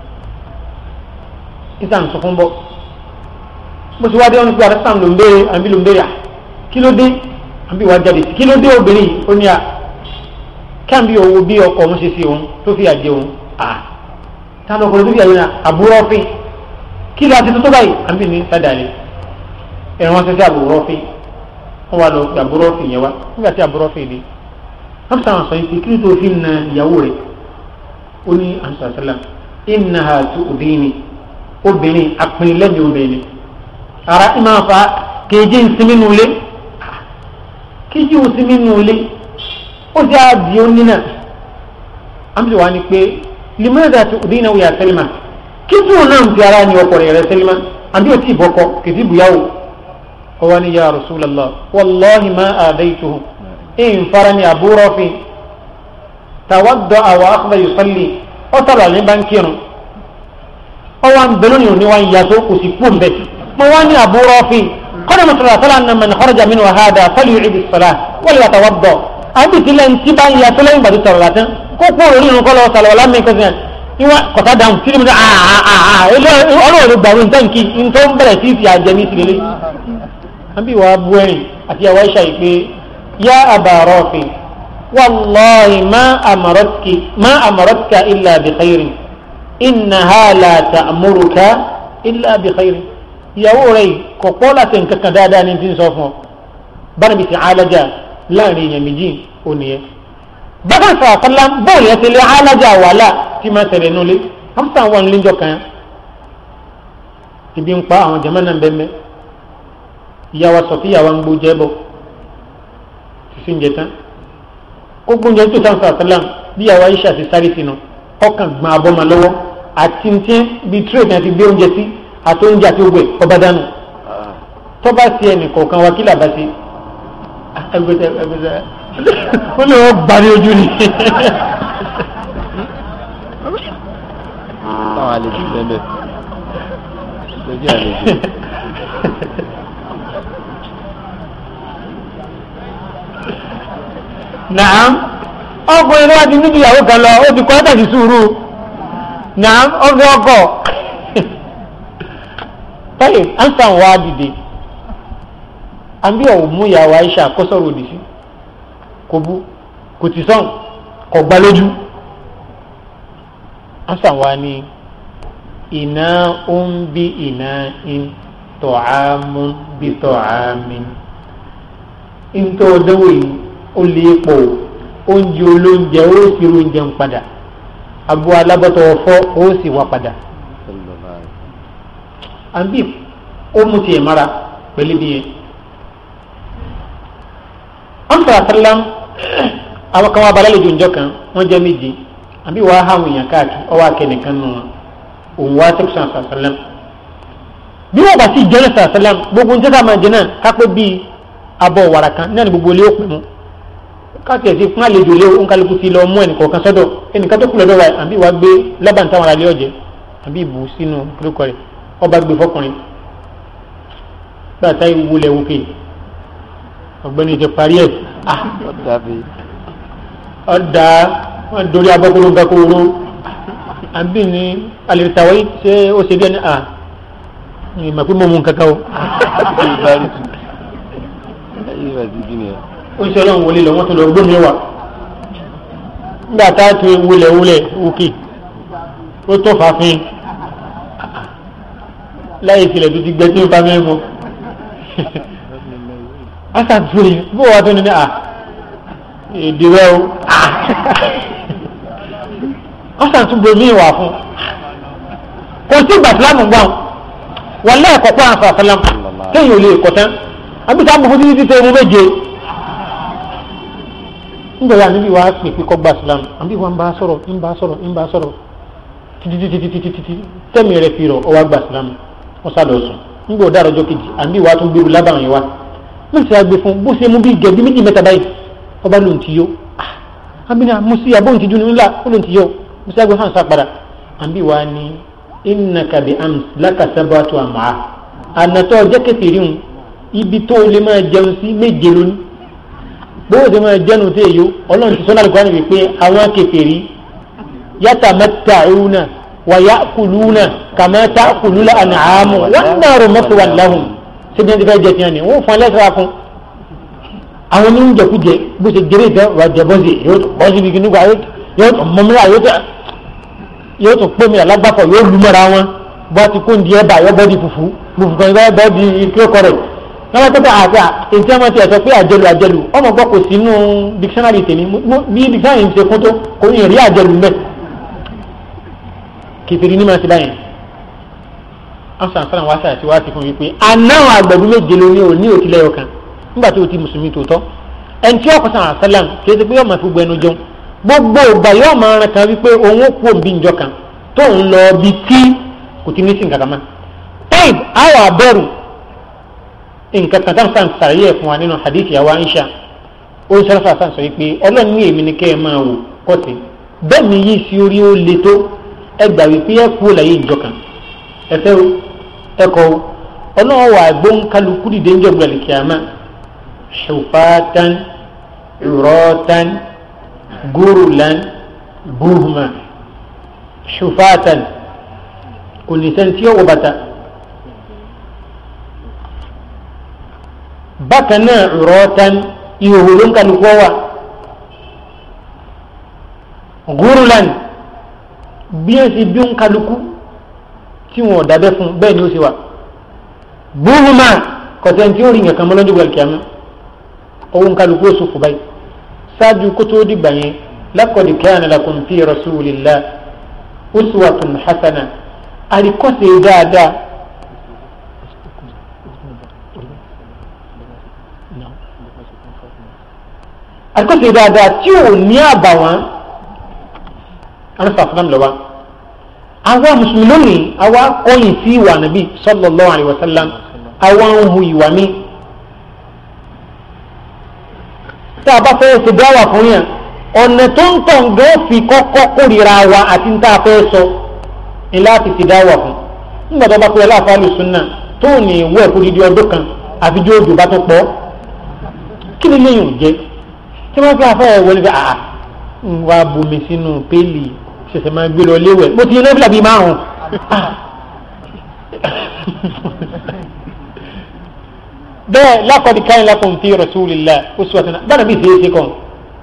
níta ń sọkún bọ̀ bó ti wá dé wọn ní pé àdásán ló ń béèrè àbí ló ń béèrè à kí ló dé àbí wàá jáde sí kí ló dé obìnrin yìí ó ní à káàbí owó bí ọkọ òun ṣe sí òun tó fi àjẹ òun à táwọn ọkùnrin tó fi àjẹ òun àbúrò ọ̀fìn kí ló àti tó tó báyìí àbí ní sádàlẹ̀ ẹ̀rọ wọn ṣe sí àbúrò ọ̀fìn wọn wà lọ pé àbúrò ọ̀fìn yẹn wá nígbà tí àbúrò ọ̀fìn dé wọn sọ àwọn sọ yìí pé kí ló tó fi na ìyàwó rẹ̀ ó ní àǹsàṣàlá ìnáhà tó òbí obìnrin apinlẹ́mi obìnrin ara ìmọ̀ àfa kejì ń sinmi nulẹ̀ kejì ń sinmi nulẹ̀ ó sì á di ó nínà àmì wà ní pé limada tó dín náà wíyà sẹ́lẹ̀mà kí tó náà ń fi ara ní ọkọ̀ rẹ̀ sẹ́lẹ̀mà àbí ò tí ì bọ́kọ kìtì bùyàwó ọwọ́ ni ya rasulallah wallahi ma àdáytuhu in fara ni abu rafi tawadda awa akhda yusalli ó sábà ní bánkìrún ọwọ́ ń bẹ̀rù ní òní wa ń yàtọ̀ kò sì kú mbẹ́ mo wá ní abu rafi kọ́nà mọ̀tòlá sọ́lá ní man kharaja minhu hada falyu'id as-salah wal yatawadda àbí tilẹ̀ ń tí bá ń yàtọ̀ lẹ́yìn gbàdúrà sọ̀rọ̀ látẹ́ kó kó orí irun kọ́ lọ sàlọ̀ wàlá mi kọ́sìn ìwà kọ̀tà dáhùn kí ni mo ní ọlọ́run gbàgbé nǹkan kí n tó ń bẹ̀rẹ̀ sí ti àjẹmí sí lélẹ́ àbí wàá bu ẹ̀rìn àti àwọn ẹ̀ṣà yìí pé yá Aba Rafi wallahi ma amaratki ma amaratka illa bi khairin innaha la ta'muruka illa bi khairin ìyàwó rẹ̀ kò pọ́ láti nǹkan kan dáadáa ní ti ń sọ fún ọ bára bí ti alájà láàrin èèyàn méjì ò nìyẹn bákan sàkálà bóòlù yẹn ti lé alájà wàhálà tí máa tẹ̀lé nulẹ̀ hamsa wọn lé njọ kan ibi ń pa àwọn jama náà bẹ́ẹ̀ mẹ́ ìyàwó sọfíà wa ń gbó jẹ́ bọ̀ sísè ń jẹ tán ó gbóúnjẹ tó tán sàkálà bí ìyàwó aisha ti sáré sínú ọkàn gbọ́n abọ́mọ lọ́wọ́ àti ní tiẹ́ bíi tírèdì àti gbé oúnjẹ sí àti oúnjẹ àti ogbè ọba dànù tọ́ba sí ẹnì kọ̀ọ̀kan wa kí làbá sí ẹgbẹ́sẹ̀ ẹgbẹ́sẹ̀ wọ́n lè wọ́n gbà ní ojú ni. táwọn àlejò bẹ́ẹ̀ lójú àlejò. nàám ọkùnrin náà ti níbi ìyàwó kan lọ ó ti kọ́ ẹ́tà sí sùúrù nàám ọgbẹ́ ọkọ̀ táyì ansan wá dìde àbí ọ̀hún mú ìyàwó Aisha kó sọ̀rọ̀ òdì sí kò bú kò tì sọ̀n kò gbá lójú ansan wá ní iná ó ń bí iná ń tọ̀ámú bí tọ̀ámí ń tó dánwò yìí ó lè pọ̀ oúnjẹ olóúnjẹ ó sì rí oúnjẹ ń padà abo alábọ́tọ̀ ọ̀fọ́ ó sì wá padà àbí ó mú tiẹ̀ mara pẹ̀lú bí yẹn. wọ́n sọ àtàlám àwọn kan wá balẹ̀ lójú ìjọ kan wọ́n jẹ́ méje àbí wàá hàwọn èèyàn káàkiri ọwọ́ akẹ́nìkan nù wọn òun wá sẹ́kùsàn àtàlám. bí wọ́n bá sì jẹ́ àtàlám gbogbo ń tẹ́tà máa jẹ náà kápẹ́ bíi abọ́ wàrà kan náà ní gbogbo ilé òpin mu káàkiri ẹ̀sìn fún àlejò lé òǹkàlùkù ti lọ mú ẹnìkọ̀ọ̀kan sọ́dọ̀ ẹnìkan tó kù lọ́dọ̀ wa àbí wàá gbé lábàá táwọn aráàlú ọ̀jẹ̀ àbí ìbù sínú kílókọ rẹ̀ ọba gbé fọkùnrin gbàtà ìwúlẹ̀ wòkè ọ̀gbẹ́ni ti parí ẹ̀ ọ̀dà wọn dorí abọ́kúrú gakoro àbí ní alẹ́tàwọ́ ṣé ó ṣe bí ẹni à ìmọ̀ pé mo mú kankan o. ó ṣe ọlọ́run wọlé lọ wọ́n tún lọ gbómi wà nígbà tá a tún wúlẹ̀ wúlẹ̀ òkè ó tó fàáfin láyé tilẹ̀ tó ti gbẹ tí ó bá mẹ́rin mọ́ asa tóri bó wa tó ní ní à èdè rẹ o asa tún bomi wà fún kò sí ìgbà sílámù gbọ́n wọn lẹ́ẹ̀kọ́ pé àwọn sàlámù kéèyàn ò lè kọ́ tán àbí sáà mọ̀ fún títí tẹ ẹmu méje nígbà yà níbi wàá pè pé kọ́ gba sílámù àbí wọn bá sọ̀rọ̀ ń bá sọ̀rọ̀ ń bá sọ̀rọ̀ títí títí títí títí tẹ́mi rẹ̀ fi rọ̀ ọwọ́ gba sílámù wọ́n sá lọ sùn nígbà òdà àrọ́jọ́ kejì àbí wàá tún gbèrú lábàrún yẹn wá wọ́n ti àgbẹ̀ fún bó ṣe mú bí gẹ̀ẹ́bí méjì mẹ́ta báyìí ọba ló ń ti yó abínà musi abóhùn ti dunu ńlá ó ló ń ti yó musi àgbẹ̀ hàn sá padà àbí wàá ní innaka bi ams laka sabatu àmà ànàtọ̀ ọjọ́ kẹfìrí hùn ibi tó lè máa jẹun sí méje lónìí bóyá tó máa jẹun tó èyó ọlọ́run ti sọ́nà àlùkò àná wípé àwọn kẹfìrí yatamatta'una wa ya'kuluna kama ta'kulul an'amu wan naru maswan lahum síbi ẹni tí fẹ́ jẹ tiẹ̀ ni wọ́n fún ẹlẹ́sẹ̀ fún àwọn oníjẹkújẹ bó ṣe jẹrẹ ìfẹ́ wà jẹ bọ́sì yóò tó bọ́sì bí kìnnìkan yóò tó mọ́mílá yóò tó yóò tó pé mi alágbàfọ̀ yóò lu mọ́ra wọn bó a ti kó ndí ẹ̀bà yóò bọ́ di fùfú fùfú kan yóò bọ́ di kílókọ rẹ̀ lọ́wọ́ tó bá àti ètí ọmọ tí a sọ pé àjẹlù àjẹlù ọmọ gbọ́ kò sínú dictionary tèmi bí dictionary ṣe kún tó kò ní rí àjẹlù mẹ́ kìtìrì ní ma ti báyìí asan fana wa sáyà tí wàá ti fún mi pé anáwọn àgbẹ̀dún méje ló ní o ní òtílẹ̀ ọkàn nígbà tí o ti mùsùlùmí tòótọ́ ẹni tí ọkọ̀ sàn àṣàlám kì í ṣe pé yóò máa fi gbọ́ ẹnu jẹun gbogbo ìgbà yóò máa ran kan wípé òun ó kú òbí ìjọ kan tó ń lọ bí tí kò ti ní sí nǹkan kan mọ́. taib àwọn abẹ́rù nǹkan kan táwọn sàn sàrẹ́yẹ̀ fún wa nínú hadith yàwó Aisha ó ń sọ́rọ́ sàn sọ wípé ọlọ́run ní èmi ni kẹ́ ẹ máa wò kọ́sì bẹ́ẹ̀ ni yìí sí orí ó le tó ẹ gbà wípé ẹ kú láyé ìjọ kan ẹ fẹ́ o ẹ kọ́ o ọlọ́run wà gbóǹkálukú dìde ń jọ̀gbọ̀n lè kíámà ṣùfàtàn ìrọ̀tàn gúrùlán búhùmá ṣùfàtàn kò ní sẹ́ni tí ó wọ bàtà bákan náà ìrọ̀tàn ìhòòhò ló ń kálukú wà gúrùlán bí ẹ sì bí ń kálukú tí wọn ò dábẹ́ fún bẹ́ẹ̀ ni ó sì wà búhùmá kọ̀sẹ̀ tí ó rí nǹkan mọ́ lọ́jọ́ gbẹ̀lkìámà òun kálukú oṣù fún báyìí ṣáájú kó tó dìgbà yẹn laqad kana lakum fi rasulillah uswatun hasana àríkọ́sẹ̀ dáadáa àríkọ́sẹ̀ dáadáa tí ò ní àbàwọ́n anúfàfúnàm lọ́wọ́ àwa mùsùlùmí lónìí àwa kọ́yìn sí ìwà nàbí sallallahu alaihi wasallam àwa ń hu ìwà mi tá a bá fẹ́ ṣe dáwà fún yàn ọ̀nà tó ń tàn gẹ́ fi kọ́kọ́ kórìíra wa àti ń tá a fẹ́ sọ ni láti ṣe dáwà fún nígbà tó bá pẹ́ aláfáàlù súnà tó ní ìwé ẹ̀kú dídí ọdún kan àfijọ́ òjò bá tó pọ̀ kí ni lẹ́yìn òjẹ́ tí wọ́n fi afẹ́ ẹ̀ wọlé àà ń wá bomi sínú péèlì ṣẹ̀ṣẹ̀ máa gbé lọ léwẹ̀ mo ti yẹn lẹ́bílà bíi márùn-ún bẹ́ẹ̀ laqad kana lakum fi rasulillah uswatun bára bí ṣe é ṣe kàn.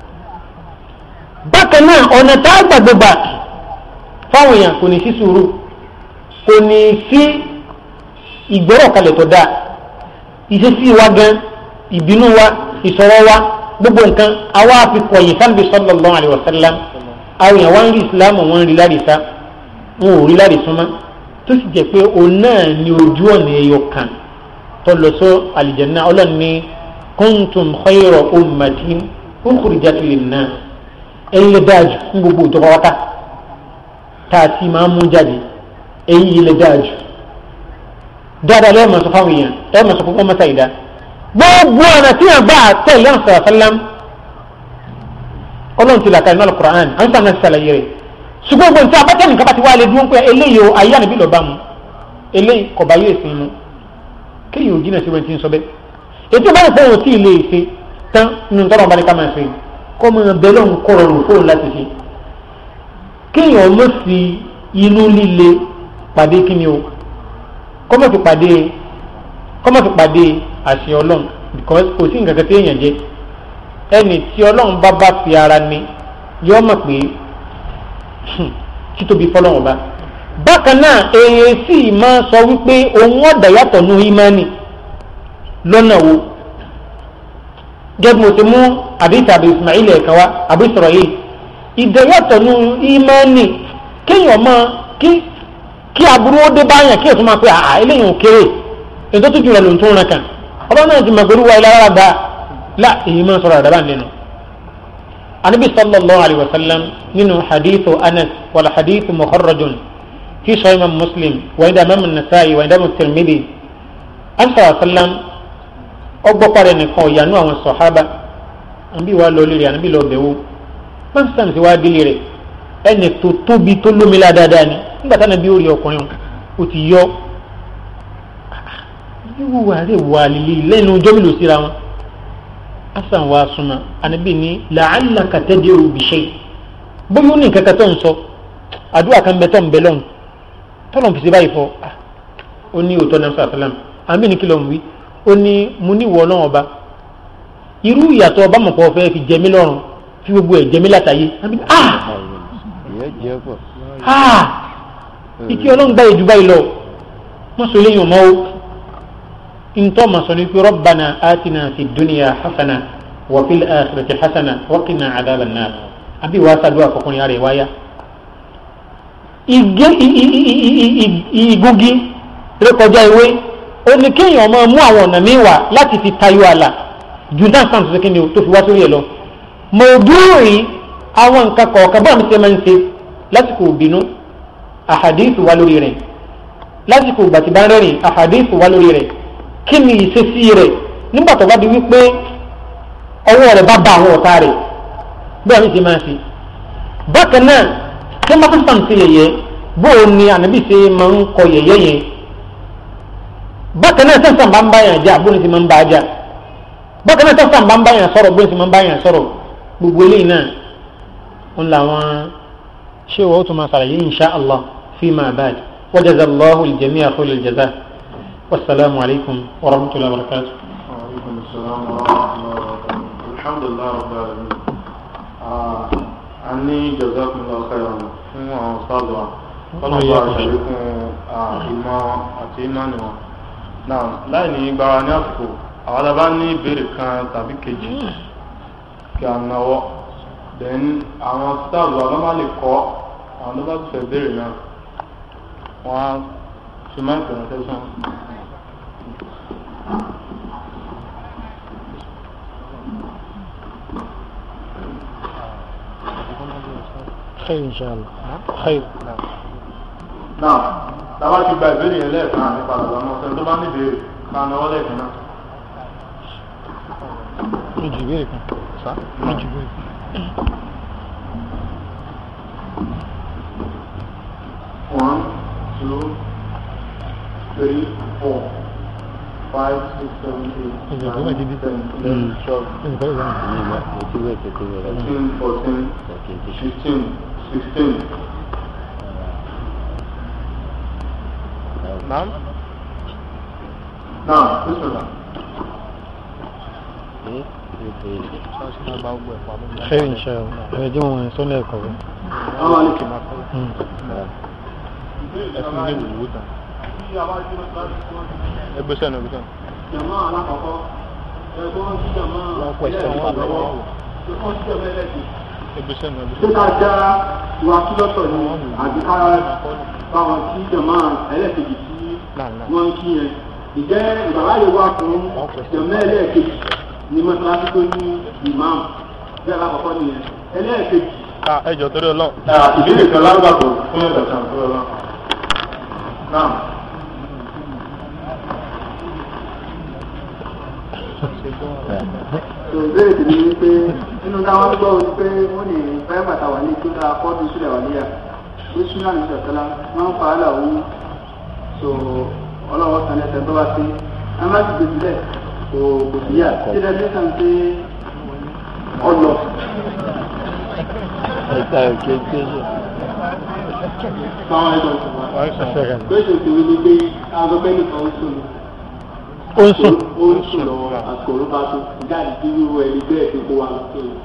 bákan náà ọ̀nà tá a gbàgbé gbà fáwọn èèyàn kò ní sí sùúrù kò ní sí ìgbọ́rọ̀ kalẹ̀ tó dáa ìṣesí wa gan ìbínú wa ìsọ̀rọ̀ wa gbogbo nǹkan àwa fi kọ̀yìn sábì sallallahu alaihi wasallam àwọn èèyàn wá ń rí islam wọn ń rí lárìsá wọn ò rí lárìsúnmọ́ tó sì jẹ́ pé òun náà ní ojú ọ̀nà ẹyọ kan tọlọsọ alijanna ọlọ́ni kuntum khayra ummatin ukhrijat linnas ẹ̀yin lè dáàjù ní gbogbo ìjọba wákà tá a ti máa mú jáde ẹ̀yin yìí lè dáàjù dáadáa lẹ́yìn mọ̀sọ́ fáwọn èèyàn ẹ̀ mọ̀sọ́ fún ọmọ sáyidá gbogbo ọ̀nà tí yàn bá tẹ̀lé ọ̀sán àfẹ́lám ọlọ́run ti làkà iná alukur'an à ń sàn náà sàlàyé rẹ̀ ṣùgbọ́n gbogbo nǹkan abẹ́tẹ̀ nǹkan bá ti wá lé dúró pé eléyìí o ayé ànábì lọ́ọ́ bá mu eléyìí kò bá yóò sin mu kéèyàn ò jìnnà sí wọn ti ń sọ bẹ́ẹ̀ ètò ìbáyìí fún òun tí ì lè ṣe tán nínú tọ́lọ̀ ọba ní ká máa ṣe kọ́ máa bẹ lọ́hùn kọ́ rọrùn fóun láti ṣe kéèyàn mọ̀ sí inú líle pàdé kíni o kọ́ mọ̀ fi pàdé kọ́ mọ̀ fi pàdé àṣẹ ọlọ́run because kò sí nǹkan kan tí èèyàn jẹ ẹni tí ọlọ́run bá bá fi ara ni yọ mọ̀ pé títóbi fọlọ́run ọba bákan náà èèyàn sì máa sọ wípé òun ọ̀dà yàtọ̀ nù ìmánì lọ́nà wo gẹ́gẹ́ mo ti mú àdìsí àbí Ismail ẹ̀ka wa àbí sọ̀rọ̀ yìí ìdẹ̀yàtọ̀ nù ìmánì kéèyàn máa kí kí aburú ó dé báyàn kí èso máa pé àà eléyìí ò kéré ètò tó jùlọ ló ń tún rẹ kàn ọba náà ti mọ̀ pẹ̀lú wa ìlara gba la èyí máa sọ̀rọ̀ àdàbà nínú. anabi sallallahu alayhi wa sallam nínú hadithu anas wàlá hadithu mukharrajun في صحيح امام مسلم وعند امام النسائي وعند امام الترمذي ان صلى الله عليه وسلم ọgbọ́ parẹ́ nìkan ọ̀yànú àwọn sọ̀hábà àbí wàá lọ lílẹ̀ àbí lọ bẹ̀wò pásítọ̀ sí wàá délé rẹ̀ ẹnì tó tóbi tó lómìnira dáadáa ni nígbà táwọn ẹbí ó rí ọkùnrin ó ti yọ irú àárẹ̀ wà lílé lẹ́nu ọjọ́ mélòó síra wọn asan wa súnmọ́ ànábì ní la'allaka tad'u bi shay bóyá ó ní nǹkan kan tó ń sọ àdúrà kan bẹ tó ń bẹ lọ́hùn tọ́lọ̀ fi ṣe báyìí fọ́ ó ní òótọ́ náà sàlám àmì ní kìlọ̀ wí ó ní mo ní ìwọ ọlọ́run ọba irú ìyàtọ̀ ọba mọ̀pọ̀ fẹ́ fi jẹ mí lọ́rùn fi gbogbo ẹ̀ jẹ mí látàyé àmì ní ah ah ìkí ọlọ́run gbá ìjú báyìí lọ wọ́n sọ eléyìí ọmọ o ntọ́ ma sọ ní pé rabbana atina fi dunya hasana wa fil akhirati hasana wa qina adhaban nar àbí wàá sàdúrà fọkùnrin ara ẹ̀ wáyà ìgúgi rékọjá ìwé ó ní kéèyàn máa mú àwọn ọ̀nà míì wá láti fi tayọ àlà ju náà sáà tó ṣe kí ni o tó fi wá sórí ẹ̀ lọ mọ̀ọ́dúnrún àwọn nǹkan kọ̀ọ̀kan bọ́ọ̀ mi ṣe máa ń ṣe lásìkò ìbínú àhàdíìsì wá lórí rẹ̀ lásìkò ìgbà tí bá ń rẹ́rìn àhàdíìsì wá lórí rẹ̀ kí ni ìṣesí rẹ̀ nígbà tó bá di wípé ọwọ́ rẹ̀ bá bá àwọn ọ̀tá rẹ̀ bọ́ọ̀ mi ṣe máa ń ṣe bákan náà tí wọ́n bá tún sàmùsí yẹ̀yẹ́ bóò ni ànábì ṣe máa ń kọ yẹ̀yẹ́ yẹn bákan náà sẹ́sàn bá ń bá yàn jà bóun ni ṣe máa ń bá a jà bákan náà sẹ́sàn bá ń bá yàn sọ̀rọ̀ bóun ni ṣe máa ń bá yàn sọ̀rọ̀ gbogbo eléyìí náà ń làwọn ṣé wọ́n tún máa ṣàlàyé insha allah fi máa bá a wa jazallahu al-jami'a khairul jazaa wasalaamu alaykum wa rahmatulahi wa barakatuh. وعليكم السلام ورحمة الله وبركاته الحمد لله رب العالمين a ní jazakumullahu khairan fún àwọn sáàlù wa kọ́nà bá ṣàlékún ìmọ̀ àti ìmánì wọn náà láì ní gbára ní àsìkò àwọn alábá ní ìbéèrè kan tàbí kejì kí a náwó then àwọn sáàlù wa lọ́mọ lè kọ́ àwọn tó bá ti fẹ́ béèrè náà wọ́n á fi máa ń pè wọ́n tẹ́sán. خير ان شاء الله خير náà táwa ti gba ìbéèrè yẹn lẹ́ẹ̀kan nípa àgbà ọmọ ọ̀sẹ̀ tó bá ní ìbéèrè ká náwó lẹ́ẹ̀kan náà. méjì ìbéèrè kan sá méjì ìbéèrè kan. One, two, three, four, five, six, seven, eight, Is it good? I did nine, it. ten, eleven, twelve, Ẹnì kan ìwà ní ìmọ̀ ètí wẹ̀ kékeré rẹ̀ lọ́wọ́ thirteen, fourteen, kẹ̀kẹ́ tí fifteen, sixteen. Naam. Now, Bismillah. ṣe é خير ان شاء الله ẹ jẹ́ wọn sọ lẹ́ẹ̀kọ́ rẹ̀. Àwọn àlejò máa kọ́. ẹfun ní ìwúwo tán ẹgbẹ́ sẹ́nu ẹgbẹ́ sẹ́nu. Jàmá alákọ̀ọ́kọ́, ẹgbọ́n tí jàmá Wọ́n pẹ̀ sí àwọn àgbẹ̀ lọ́wọ́. wọn wò. Ẹgbọ́n tí jàmá ẹlẹ́sìn. ẹgbẹ́ sẹ́nu ẹgbẹ́ ṣé sẹ́nu. ká já wa kí lọ́tọ̀ ni àbí ká báwọn kí jàmá ẹlẹ́kejì tí náà náà wọ́n ń kí yẹn ìjẹ́ ìbàláyé wà fún jàmá ẹlẹ́kejì ní mọ́sálásí tó ní ìmáàmù bí alákọ̀ọ́kọ́ nìyẹn ẹlẹ́kejì. ká ẹjọ torí Ọlọ́run. ìbéèrè kan lágbàgbọ́ fún ẹ̀dọ̀ kan tó lọ. náà tó ìbéèrè tèmi ni pé nínú táwọn gbọ́ ni pé wọ́n ní báyọ̀ bàtà wà ní ìtura kọ́ọ̀dù sílẹ̀ wà níyà tó súnà ní sọ̀tọ́lá wọ́n ń fa àlà òun tó ọlọ́wọ́ kan lẹ́sẹ̀ tó bá sí a má ti gbèsè lẹ̀ kò kò sí yà tí ẹ bí sàn pé ọlọ. ẹ̀ka òkè tí ó ṣe. Báwọn ẹgbẹ́ ìṣòwò. Gbèsè tèmi ni pé aago bẹ́ẹ̀ni kan ó sùn ní. ó ń sùn. Ó ń sùn lọ́wọ́ àsìkò ló bá tó. Jáde tí wíwọ ẹni bẹ́ẹ̀ fi kó wa lọ sí i.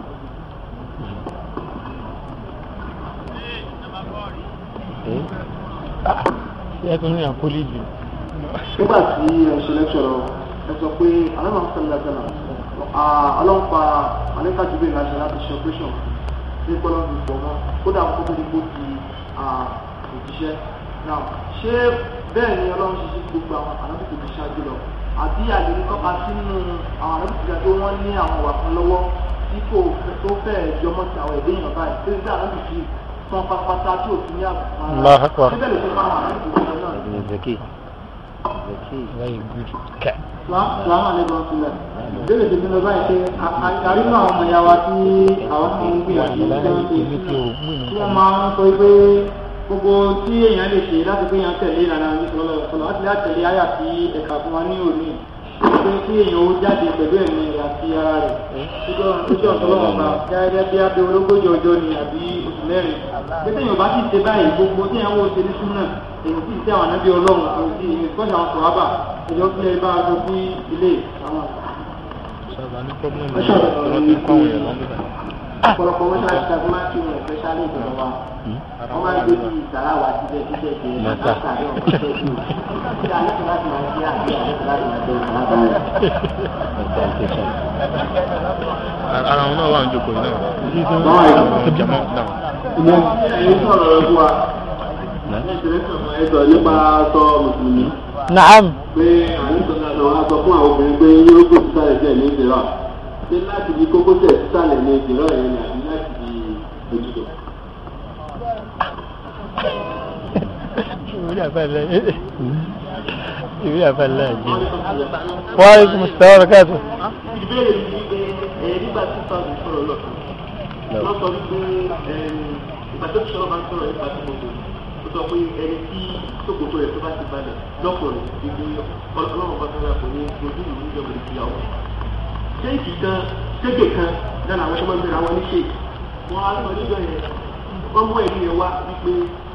ẹ tún ní àkólé jù. nígbà tí ẹ ṣe lẹ́kṣọ̀ lọ ẹ sọ pé alámọ̀ sọ̀rọ̀ lẹ́sẹ̀lá ọlọ́pàá alẹ́ka jùlọ ìlànà láti ṣe operation ní pọ́lọ́ fi pọ̀ mọ́ kódà kó tó di kó di òjíṣẹ́ náà ṣé bẹ́ẹ̀ ni ọlọ́run ṣe ṣe gbogbo àwọn alábìtì tó ṣáájú lọ àbí àlejò kọ́ka sínú àwọn alábìtì tó wọ́n ní àwọn ìwà kan lọ́wọ́ tí kò tó fẹ́ẹ̀ jọmọ́ sí àwọn ẹ̀dẹ́ èèyàn báyìí tó ń dá alábìtì tán pátápátá tí ò sí ní àbùkù Allahu Akbar. síbẹ̀ lè ṣe fáwọn alábìtì tó náà ẹ̀dùn zaki zaki very good. kẹ. Sàlámù àlejò sílẹ̀. Ìbéèrè tèmi lọ báyìí pé àrí náà ọmọ ìyá wa tí àwọn ti ń gbìyànjú tí wọ́n ṣe tí wọ́n máa ń sọ pé gbogbo tí èèyàn lè ṣe láti pé èèyàn tẹ̀lé ìlànà ìṣòro ọ̀sọ̀rọ̀ láti láti tẹ̀lé àyà tí ẹ̀ka fún wa ní òní. Pé kí èèyàn ó jáde pẹ̀lú ẹ̀mí rẹ̀ àti ara rẹ̀. Ojú ọ̀sán lọ́wọ́ bá gẹ́gẹ́ bí abẹ́ ológójì ọjọ́ ni àbí oṣù mẹ́rin. Pé téèyàn bá sì ṣe báyìí gbogbo tí èèyàn wò ṣe ní súnà èèyàn sì ṣe àwọn ànábì ọlọ́run èèyàn sì ìkọ́jà àwọn sọ̀rọ̀ ẹjọ́ kí ẹ bá a lọ sí ilé àwọn sábà ní pọ́blẹ́mù yìí wọ́n ti kọ́ àwọn èèyàn lọ́mọdé. ọ̀pọ̀lọpọ̀ wọ́n ṣáà ṣe máa ń kí wọn especially ìjọba wa wọ́n máa ń gbé bíi ìsàrà wa síbẹ̀ síbẹ̀ sí ẹ̀ Mẹ́ta. látàrí ọ̀pọ̀ ṣẹ́ kí ṣé alẹ́ láti máa ṣe àbí alẹ́ láti máa ṣe ìsàrà báyìí. ẹ̀ka tẹ̀sán. ara wọn náà wà ní jókòó yìí náà. báwọn ẹ̀rọ àwọn jàmọ́ náà. ìmọ̀ ẹ̀yin sọ̀rọ̀ ẹ̀ fún wa ẹ̀sìn ẹ̀sìn ẹ̀sọ̀ nípa sọ mùsùlùmí naam. pé àwọn ìsọ̀rọ̀ àti ọ̀rọ̀ sọ fún àwọn obìnrin pé yórógbò sísàlẹ̀ díẹ̀ ní ìdìrà ṣé láti di kókósẹ̀ sísàlẹ̀ ní ìdìrà yẹn ni àbí láti di ojúdọ̀. ìwé àfẹlẹ ìwé àfẹlẹ jẹ wàhálà kùmù sàwọn káàtó. ìbéèrè mi ni pé ẹ nígbà tí fáwọn sọ̀rọ̀ lọ wọ́n sọ wípé ìgbà tó ti sọ̀rọ̀ máa ń sọ̀rọ̀ nípa tí mo lò ó sọ pé ẹni tí sókòtò rẹ̀ tó bá ti balẹ̀ lọ́kùnrin ìgbé ọlọ́run bá tọ́lá kò ní ojú ìlú ìjọba ìfìyàwó. ṣéèkì kan ṣéèkì kan lára àwọn tó máa ń bẹ̀rẹ̀ àwọn oníṣèèkì wọn á lọ níjọ yẹn wọ́n mú ẹ̀rí yẹn wá wípé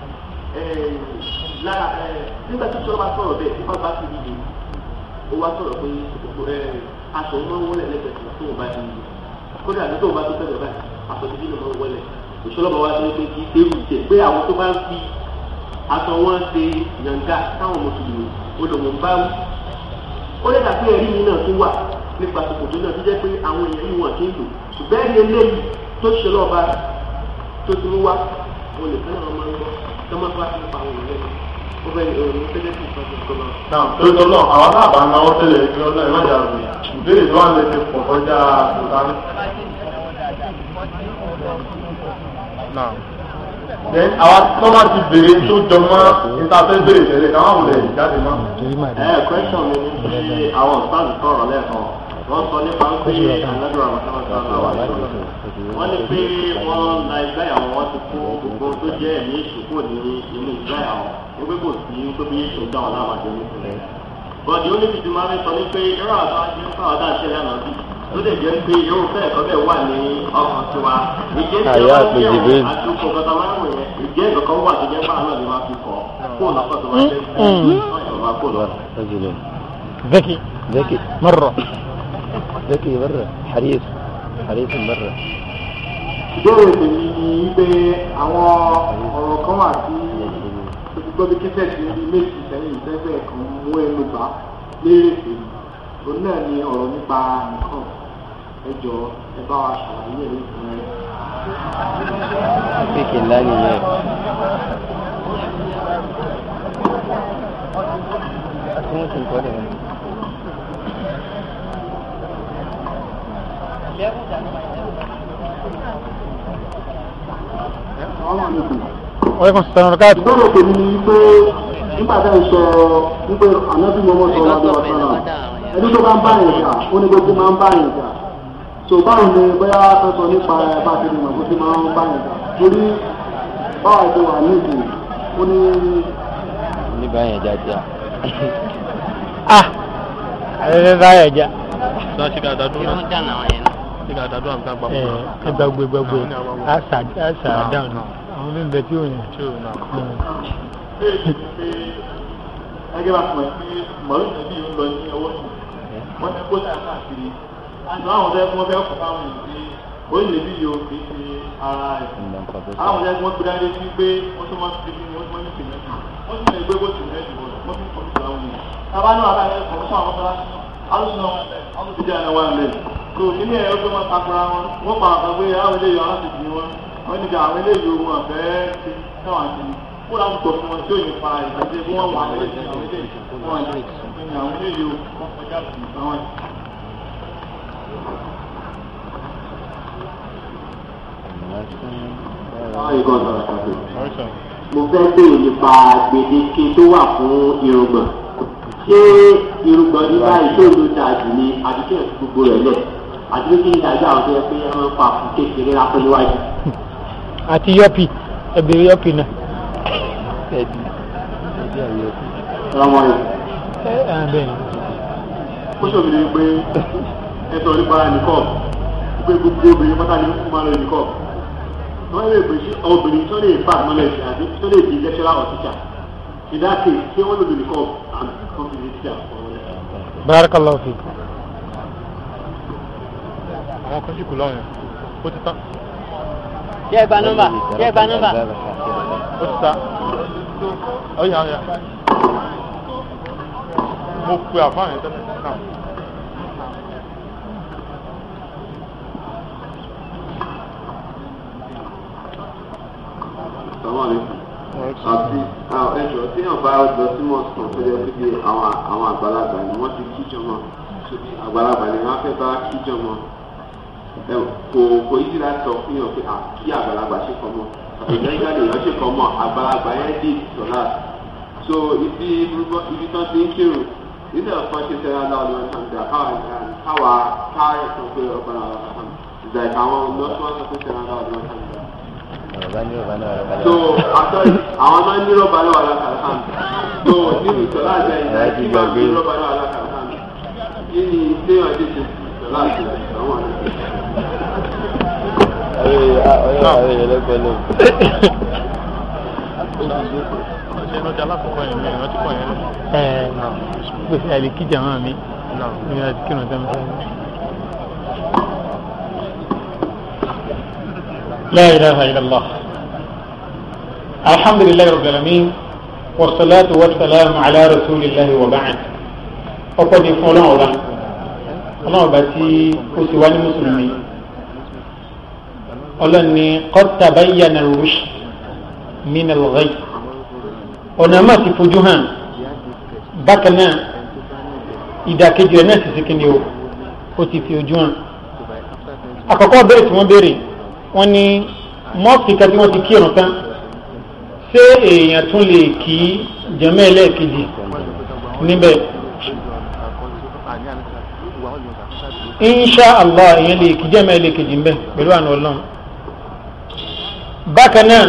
lára nígbà tó sọ̀rọ̀ bá sọ̀rọ̀ bẹ́ẹ̀ nípa bá ti dìde ó wá sọ̀rọ̀ pé aṣọ máa ń wọlé lẹ́gbẹ̀ẹ́ tó o bá ti dìde kódà ní tó o bá tó tẹ̀lé báyìí aṣọ ti dìde máa ń wọlé ìṣọlọ́mọ wa ṣe pé kí ewu jẹ pé àwọn tó bá ń fi aṣọ wọn ṣe yànga táwọn mùsùlùmí olùmọ̀ ń bá wí. ó lè dàbí ẹ̀rí mi náà tún wà nípa ṣòkòtò náà tó jẹ́ pé àwọn èèyàn yìí wọ́n ti ń lò ṣùgbọ́n ẹ̀rí eléyìí tó ṣe lọ́ọ̀bá tó ti ń wá wọn lè fẹ́ràn ọmọ ẹgbọ́ tó máa bá ti pa àwọn èèyàn ó bẹ ìròyìn ó fẹ́lẹ́ sí ìfọ̀sọ̀ tó lọ. náà tó tọ́ náà àwọn náà bá náwó tẹ́lẹ̀ ìpínlẹ̀ náà ìwádìí àrùn ìbéèrè tó wà lè ti pọ̀ kọjá ìdáná. náà then àwa tó máa ti béèrè tó jọ mọ́ níta fẹ́ béèrè tẹ́lẹ̀ káwọn àwòlẹ̀ jáde mọ́. ẹ question mi ni bí àwọn ọ̀sán sọ̀rọ̀ lẹ́ẹ̀kan wọ́n sọ nípa pé aládùúrà mọ̀tàmọ́tà náà wọ́n ní pé wọ́n la ìgbà àwọn wọn ti kó gbogbo tó jẹ́ ẹ̀mí èṣù kò ní inú ìgbà àwọn wípé kò sí tó bí èṣù dá wọn láwàjọ nípìnlẹ̀. bọ́dì ó ní fìdí máa ń sọ ní pé irú àwọn àti nípa ọ̀dà ìṣẹ̀lẹ̀ àná bí tó lè jẹ́ pé irú fẹ́ ẹ̀kọ́ bẹ́ẹ̀ wà ní ọkàn tiwa. ìjẹ́ tí Àyà wọ́n àpè ń Jibril. yẹ̀wò àti okò kọta máa ń wò yẹn ìjẹ́ ìkọ̀kan wà tó jẹ́ pé àwọn náà lè máa fi kọ́ kó lọ́kọ̀ tó máa jẹ́ kó lọ́kọ̀ رجل ذكي ذكي مرة ذكي مرة حريص حريص مرة ìbéèrè tèmi ni wípé àwọn ọ̀rọ̀ kan wà tí gbogbo bí kíkẹ́ sí ibi méjì sẹ́yìn ìfẹ́fẹ́ kan mú ẹnu bá lérè tèmi òun náà ni ọ̀rọ̀ nípa nǹkan ẹ jọ ẹ bá wa ṣàlàyé ẹ̀rí fún ẹ. فيك الله نية ممكن تقول wàlẹ́kùn sàwọn káàtó. ìbéèrè tèmi ni wípé nígbà tá ẹ sọ wípé ànábì mọ́mọ́ sọ wá lọ́wọ́ sọ́nà ẹni tó bá ń bá yẹn jà ó ní gbogbo máa ń bá yẹn jà so báwo ni bóyá fẹ́ sọ nípa ẹ bá ti di mọ̀ bó ti máa ń bá yẹn jà torí báwa ti wà nídìí ó ní ní báyẹn jáde ah ẹ bá yẹ já náà ṣe ká dàdú náà ṣe ká dàdú àmì kan ẹ papọ̀. ẹ gbàgbé gbàgbé àṣà àṣà dáhùn àwọn bí n bẹ tí ò yẹn. ṣé o náà. ẹgbẹ́ bá fún ẹ pé mọ̀lú ìtẹ́bí ń lọ ní ọwọ́ sí wọ́n ti kó sáà káàkiri àti àwọn ọ̀dọ́ ẹ̀kún ọbẹ̀ ọkọ̀ fáwọn èèyàn pé ó lè bí yóò fi ṣe ara ẹ̀ àwọn ọ̀dọ́ ẹ̀kún ọgbẹ́ dáadé sí pé wọ́n tún máa ti fi wọ́n tún máa ń fi mẹ́tì wọ́n tún lè gbé bó ti mẹ́tì wọ́n wọ́n fi kọ́ sí àwọn èèyàn. tábà náà ara ẹ̀ kọ̀ fún àwọn ọ̀dọ́ alùpùpù náà wọ́n ti jẹ́ àwọn ilé tó nílé ẹ̀ ọgbẹ́ wọn takura wọn wọ́n pa àwọn pé àwọn eléyìí àwọn ti dì wọn wọ́n ní ká àwọn eléyìí ohun ọ̀fẹ́ ti náà àti kó láti pọ̀ fún wọn tí ò ní fa ìgbàjẹ́ bí wọ́n wà àwọn eléyìí àwọn eléyìí wọ́n ní àwọn eléyìí ohun ọ̀fẹ́ sí àwọn mo fẹ́ béèrè nípa gbèdéke tó wà fún irùngbọ̀n ṣé irùngbọ̀n ní báyìí tó ló dáa jù ní àdúgbò gbogbo rẹ̀ lẹ̀ àti pé kí ni ìdájọ́ àwọn tó yẹ pé wọ́n pa fún kékeré lápẹ́ níwájú. àti yọpì ẹbìrì yọpì náà. ẹbí ẹbí àyè ọlọ́mọ rẹ̀ ẹ ẹ bẹ́ẹ̀ ni. ó ṣòfin ní pé ẹ sọ nípa nìkọ́ pé gbogbo obìnrin pátá ni wọ́n máa lọ nìkọ́ wọ́n lè pè sí obìnrin tó lè fà mọ́lẹ̀ sí àbí tó lè di lecturer or teacher ìdáàkè ṣé wọ́n lè lò nìkọ́ àbí kọ́mpìnì teacher ọ̀rọ̀ barakallahu fi. àwọn kan sì kù lọ́wọ́ yẹn ó ti tán Ṣé ẹ gba nọ́mbà? Ṣé ẹ gba nọ́mbà? ó ti tán ọ̀yà ọ̀yà mo pe àfáà yẹn tẹ́lẹ̀ náà. Assalamu alaikum. àti ẹjọ́ tí yàn bá lọ sí mọ̀sán tó yẹ pé àwọn àwọn àgbàlagbà ni wọ́n ti kíjọ mọ́ sóbi àgbàlagbà ni wọ́n fẹ́ bá kíjọ mọ́ ẹ kò kò yí láti sọ fún yàn pé à kí àgbàlagbà ṣe kọ́ mọ́ ìgbà yíká lè yàn ṣe kọ́ mọ́ àgbàlagbà yẹn dé sọ̀lá so ibi ibi tán ti ń kírun nígbà kan ṣe sẹ́yà láwọn ọ̀nà ìtàǹdà káwa káyọ̀ sọ pé ọ̀gbọ́n àwọn ọ̀sán ìgbà ìkàwọn lọ́sọ̀ọ́ sọ pé sẹ́yà láwọn ọ̀nà ìtàǹdà ọ̀rọ̀ ní ọ̀rọ̀ náà rẹ̀ so àtọ́ àwọn máa ń ní rọ́bà náà alákàlà hàn so nínú ìtọ́lá àjẹ ìgbà tí máa ń ní rọ́bà náà alákàlà hàn kí ni téèyàn dé ṣe ìtọ́lá àjẹ àwọn àná. ọ̀rẹ́ ọ̀rẹ́ ọ̀rẹ́ ẹlẹ́gbẹ́ ló. ṣe lọ́jà alákọ̀ọ́kọ́ yẹn mi ìrántí pọ̀ yẹn lọ. ẹ gbèsè àlè kíjà máa mi ní àti kírun tẹ́ mi sáré. لا إله إلا الله الحمد لله رب العالمين والصلاة والسلام على رسول الله وبعد ọpẹ́ ni fún Ọlọ́run ọba Ọlọ́run ọba tí ó sì wá ní mùsùlùmí Ọlọ́run ni qad tabayyana ar-rushd min al-ghayy ọ̀nà máa ti fojú hàn bákan náà ìdàkejì rẹ̀ náà sì sí kíni o ó ti fi ojú hàn àkọ́kọ́ béèrè tí wọ́n béèrè wọ́n ní mọ́ọ̀fìkà tí wọ́n ti kírun tán ṣé èèyàn tún lè kí jẹ́mẹ́ ẹlẹ́ẹ̀kejì níbẹ̀ insha allah èèyàn lè kí jẹ́mẹ́ ẹlẹ́ẹ̀kejì níbẹ̀ pẹ̀lú àna ọlọ́run bákan náà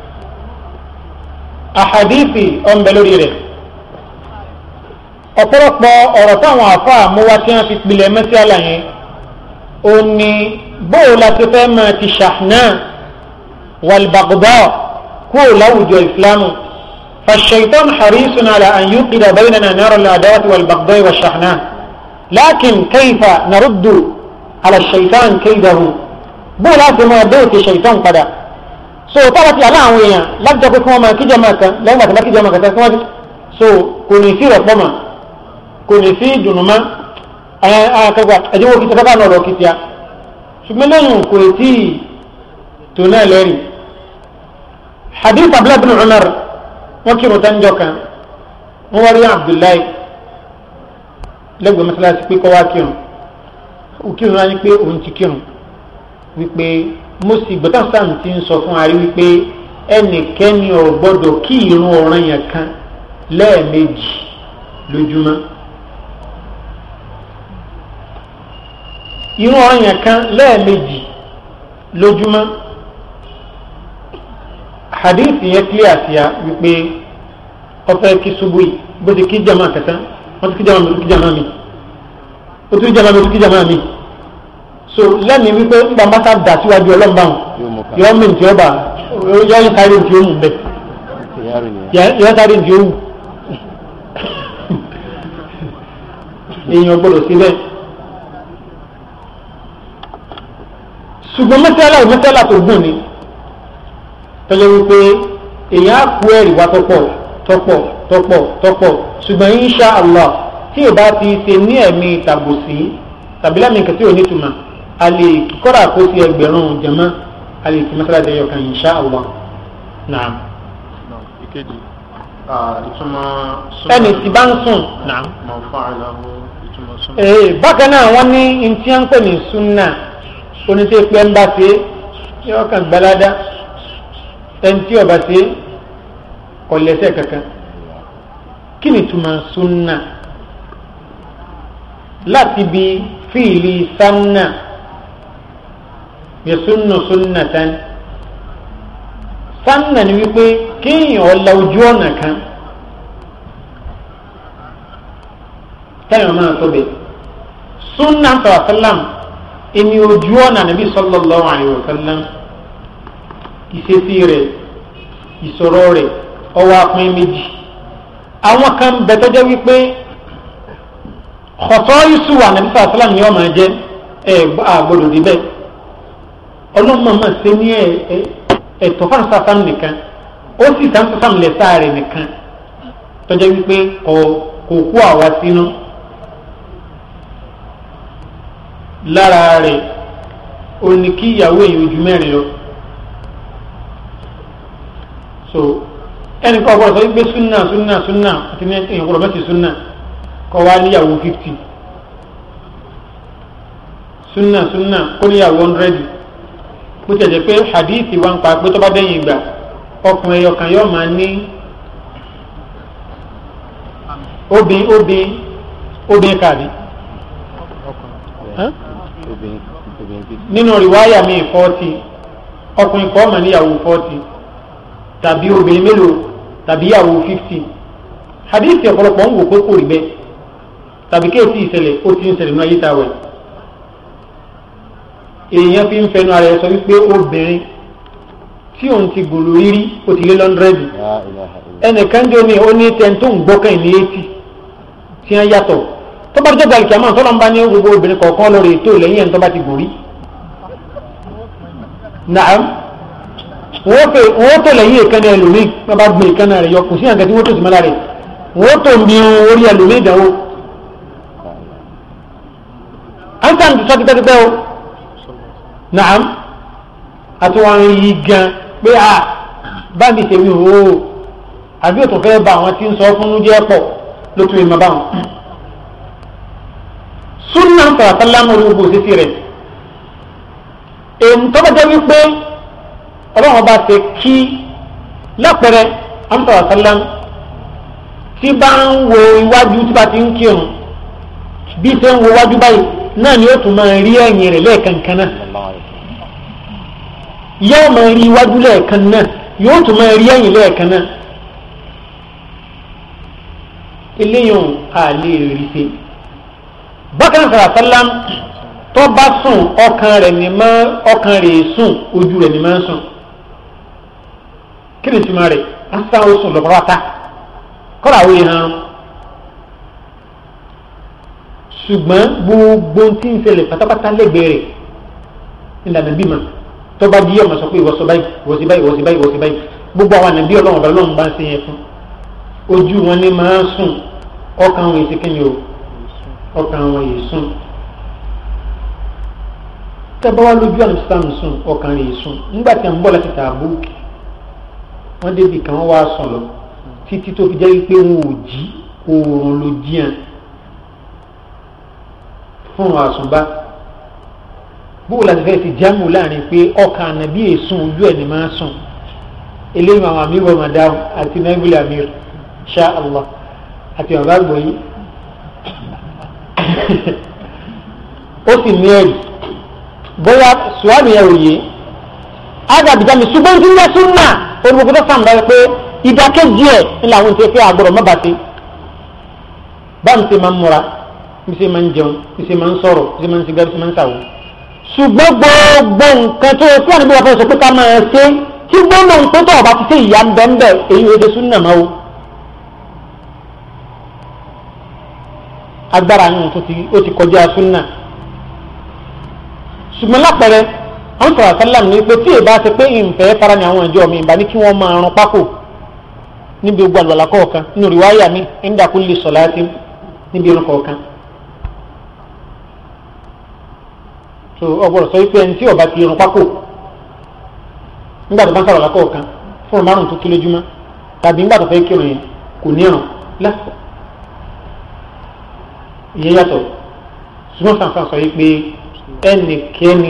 àhàdíìsì ọ̀nbẹ lórí rẹ̀ ọ̀pọ̀lọpọ̀ ọ̀rọ̀ táwọn àfáà mú wá tí wọ́n fi pilẹ̀ mẹ́sí àlàyé ó ní bóò láti fẹ́ máa ti ṣàhánà wàlbàgbà kúrò láwùjọ ìsìlámù فالشيطان حريص على أن يوقد بيننا نار العداوة والبغضاء والشحناء لكن كيف نرد على الشيطان كيده بو لازم دوت الشيطان قد so tábà ti àlá àwọn èèyàn láti jẹ́ pé kí wọ́n máa kíjọ máa kan lẹ́yìn àti lákíjọ máa kàtà síwájú so kò ní sí rẹ̀pọ̀ mà kò ní sí ìdùnnú mọ́ akẹgbà ẹ̀dínwó kìí sẹ́kọ́ náà lọ kìí tíá ṣùgbọ́n lẹ́yìn kò tí tó náà lẹ́rìí hadith abdullahi bin umar wọ́n kírun tán jọ kan wọ́n wá rí abdullahi lẹ́gbẹ̀ẹ́ mọ́sálásí pé kọ́ wá kírun ó kírun wá ní pé òun ti kírun wípé mo sì gbọ́dọ̀ sáà ti ń sọ fún arí wípé ẹnikẹ́ni ò gbọ́dọ̀ kí irun ọ̀ràn yẹn kan lẹ́ẹ̀mejì lójúmọ́ irun ọ̀ràn yẹn kan lẹ́ẹ̀mejì lójúmọ́ hadith yẹn clear sí a wípé ọfẹ kí ṣubú yìí bó ti kí jama kẹta wọn ti kí jama mi ó kí jama mi ó tún jama mi ó tún kí jama mi so lẹ́nu wípé nígbà máta dà síwájú ọlọ́mọba wọn yọ mí ntí ọba yọ yín sáré ntí ó mú bẹ yọ sáré ntí ó wù èèyàn gbọ́dọ̀ sí bẹ́ẹ̀ ṣùgbọ́n mẹ́tẹ́lá ò mẹ́tẹ́lá tó gùn ni tọ́jọ́ wípé èèyàn á kú ẹ̀rí wá tọ́pọ̀ tọ́pọ̀ tọ́pọ̀ tọ́pọ̀ ṣùgbọ́n insha allah tí ò bá ti ṣe ní ẹ̀mí tàbùsí tàbí lámì nǹkan tí ò ní túmọ̀ a lè kíkọ́ra kó sí ẹgbẹ̀rún jẹ̀mọ́ a lè fi mẹ́sàlá jẹyọ kan insha allah naam. ìkejì ìtumọ̀ ẹnì tí bá ń sùn naam. mọ̀ fún àìláwọ̀ ìtumọ̀ súnmọ́. ee bákan náà wọ́n ní ntí à ń pè ní sunna oníṣẹ́ pé ń bá ṣe yọ kàn gbalada ẹni tí ọba ṣe kò lẹ́sẹ̀ kankan kí ni túmọ̀ sunna láti bi fíìlì sanna yasunnu sunnatan sanna ni wípé kéèyàn ọ̀la ojú ọ̀nà kan táyọ̀ máa tó bẹ̀ sunna sọ̀rọ̀ sálàm ẹni ojú ọ̀nà nàbí sallallahu alayhi wa sallam ìṣesí rẹ̀ ìsọ̀rọ̀ rẹ̀ ọwọ́ apin méjì àwọn kan bẹ tọ́jọ́ wípé ọ̀tọ́ yusù wà nàbí sàlám ni wọ́n máa jẹ́ ẹ àgbọ̀dọ̀ níbẹ̀ ọlọ́mọ máa ṣe ní ẹ̀tọ́ fún sàlám nìkan ó sì sàn sàlám lẹ́sà rẹ̀ nìkan tọ́jọ́ wípé kò kú àwa sínú lára rẹ̀ ó ní kí ìyàwó èyí ojú mẹ́rin lọ so ẹnì kan ọgbọ́n sọ wípé súnà súnà súnà àti ní èèyàn gbọ́dọ̀ mẹ́sì súnà kọ́ wá níyàwó fifty súnà súnà kó níyàwó hundred bó ti jẹ́ pé hadithi wa ń pa pé tó bá dẹ́yìn ìgbà ọkùnrin ẹyọ kan yóò máa ní obìn obìn obìn káàdì obìnrin obìnrin fi nínú rìwáyà mi fọ́ọ̀tì ọkùnrin kan mà níyàwó fọ́ọ̀tì tàbí obìnrin mélòó tàbí ìyàwó fífítì hadithi ọ̀pọ̀lọpọ̀ ń wò pé kò rí bẹ́ẹ̀ tàbí kéèsì ìṣẹ̀lẹ̀ ó ti ń ṣẹlẹ̀ nínú ayé tá a wẹ̀ èèyàn fi ń fẹnu ara ẹ sọ wípé obìnrin tí òun ti gòlò rírí ó ti lé lọ́ndrẹ́dì la ilaha illa ẹnìkan jẹ́ omi ó ní tẹ̀ tó ń gbọ́kàn ní etí tí wọ́n yàtọ̀ tó bá tó gàlìkì àmọ́ tọ́lọ́ ń bá ní gbogbo obìnrin kọ̀ọ̀kan lórí ètò lẹ́yìn ẹ̀ tó bá ti gòrí. Nàám wọ́n fẹ́ wọ́n tó lẹ́yìn ìkànnì ẹlòmíì wọ́n bá gbé ìkànnì rẹ̀ yọ kò sí àgàtí wọ́n tó sì mọ́lá rẹ̀ wọ́n tó ń bí orí ẹlòmíì ìdánwò. à ń sàn tó sọ́ tipẹ́tipẹ́ o Nàám àti wọn yí gan pé a bá mi ṣe mi ò ó àbí òtún fẹ́ bá àwọn tí ń sọ fún jẹ́ pọ̀ ló tún ìmọ̀ báwọn. súnà ń fara sálámù orí gbogbo òṣìṣì rẹ̀ èyí tó bá jẹ́ wípé ọlọ́run ọba ṣe kí lápẹ̀rẹ̀ ń fara sálámù tí bá ń wo iwájú tí bá ti ń kírun bí ṣe ń wo iwájú báyìí náà ni ó tún máa rí ẹ̀yìn rẹ̀ lẹ́ẹ̀kankan náà sallallahu alaihi wasallam yóò máa rí iwájú lẹ́ẹ̀kan náà yóò tún máa rí ẹ̀yìn lẹ́ẹ̀kan náà eléyàn a lè rí ṣe bákan sọ̀rọ̀ sálám tó bá sùn ọkàn rẹ̀ ní máa ọkàn rẹ̀ sùn ojú rẹ̀ ní máa sùn kí ni ìtumọ̀ rẹ̀ á sá ó sùn lọ́pọ̀ pátá kọ́ra àwọn èèyàn ṣùgbọ́n gbogbo tí ń ṣẹlẹ̀ pátápátá lẹ́gbẹ̀ẹ́ rẹ̀ ìlànà bímọ tó bá di ọmọ sọ pé ìwọsọ báyìí ìwọsí báyìí ìwọsí báyìí ìwọsí báyìí gbogbo àwọn ànàbí ọlọ́run ọ̀bẹ ọlọ́run bá ń ṣe yẹn fún ojú wọn ní máa ń sùn ọkàn wọn èsì kẹ́yìn o ọkàn wọn yìí sùn tẹ́bá wá lójú àná sísáàmù sùn ọkàn rẹ̀ yìí sùn nígbà tí a ń bọ̀ láti tààbù wọ́n débi kan wọ́n wá sùn lọ títí tó fi jẹ́ pé wọn ò jí oòrùn ló jíàn fún àsùnbá bó la ti fẹ́ ti jámù láàrin pé ọkàn ànàbí èsùn ojú ẹ̀ ní máa sùn eléyìí àwọn àmì wọ̀ madam àti nàìjíríà amir ṣá allah àti bàbá àgbọ̀yé ó sì ní ẹ̀rì bóyá sùwádìí yẹn ò yé ágàbìjà mi ṣùgbọ́n tí ń yẹ súnà olùkọ́ tó sàmùdá rẹ pé ìdákẹ́jì ẹ̀ ń làwọn ti fẹ́ àgbọ̀rọ̀ má bàtẹ́ báwo ṣe máa ń múra bí ṣe máa ń jẹun bí ṣe máa ń sọ̀rọ̀ bí ṣe máa ń sigbá bí ṣe máa ń sàwọ̀ ṣùgbọ́n gbogbo nǹkan tó yẹ kí wọ́n ní bí wọ́n fẹ́ sọ pé ká máa ṣe tí gbọ́dọ̀ ń pẹ́ tó ọba ti ṣe ìyá ń bẹ́ ń bẹ́ èyí ò ṣe súnà máa wo. agbára yìí tó ti ó ti kọjá súnà ṣùgbọ́n lápẹẹrẹ àwọn sọ̀rọ̀ sálàm ní pé tí èbá ṣe pé ìǹfẹ́ fara ní àwọn ìjọ mi ìbá ní kí wọ́n máa rún pákó níbi ogun àlùbàlà kọ̀ọ̀kan nínú rìwáyà mi inda kulli salati níbi irun kọ̀ọ̀kan. so ọgbọ́dọ̀ sọ wípé ẹni tí ọba ti irun pákó nígbà tó bá ń sọ̀rọ̀ lákọ̀ọ̀kan fún ọmọ márùn tó kí lójúmọ́ tàbí nígbà tó fẹ́ kírun yẹn kò ní ọ̀ràn lásìkò ìyẹn yàtọ̀ ṣùgbọ́n sàǹfàn sọ wípé ẹnikẹ́ni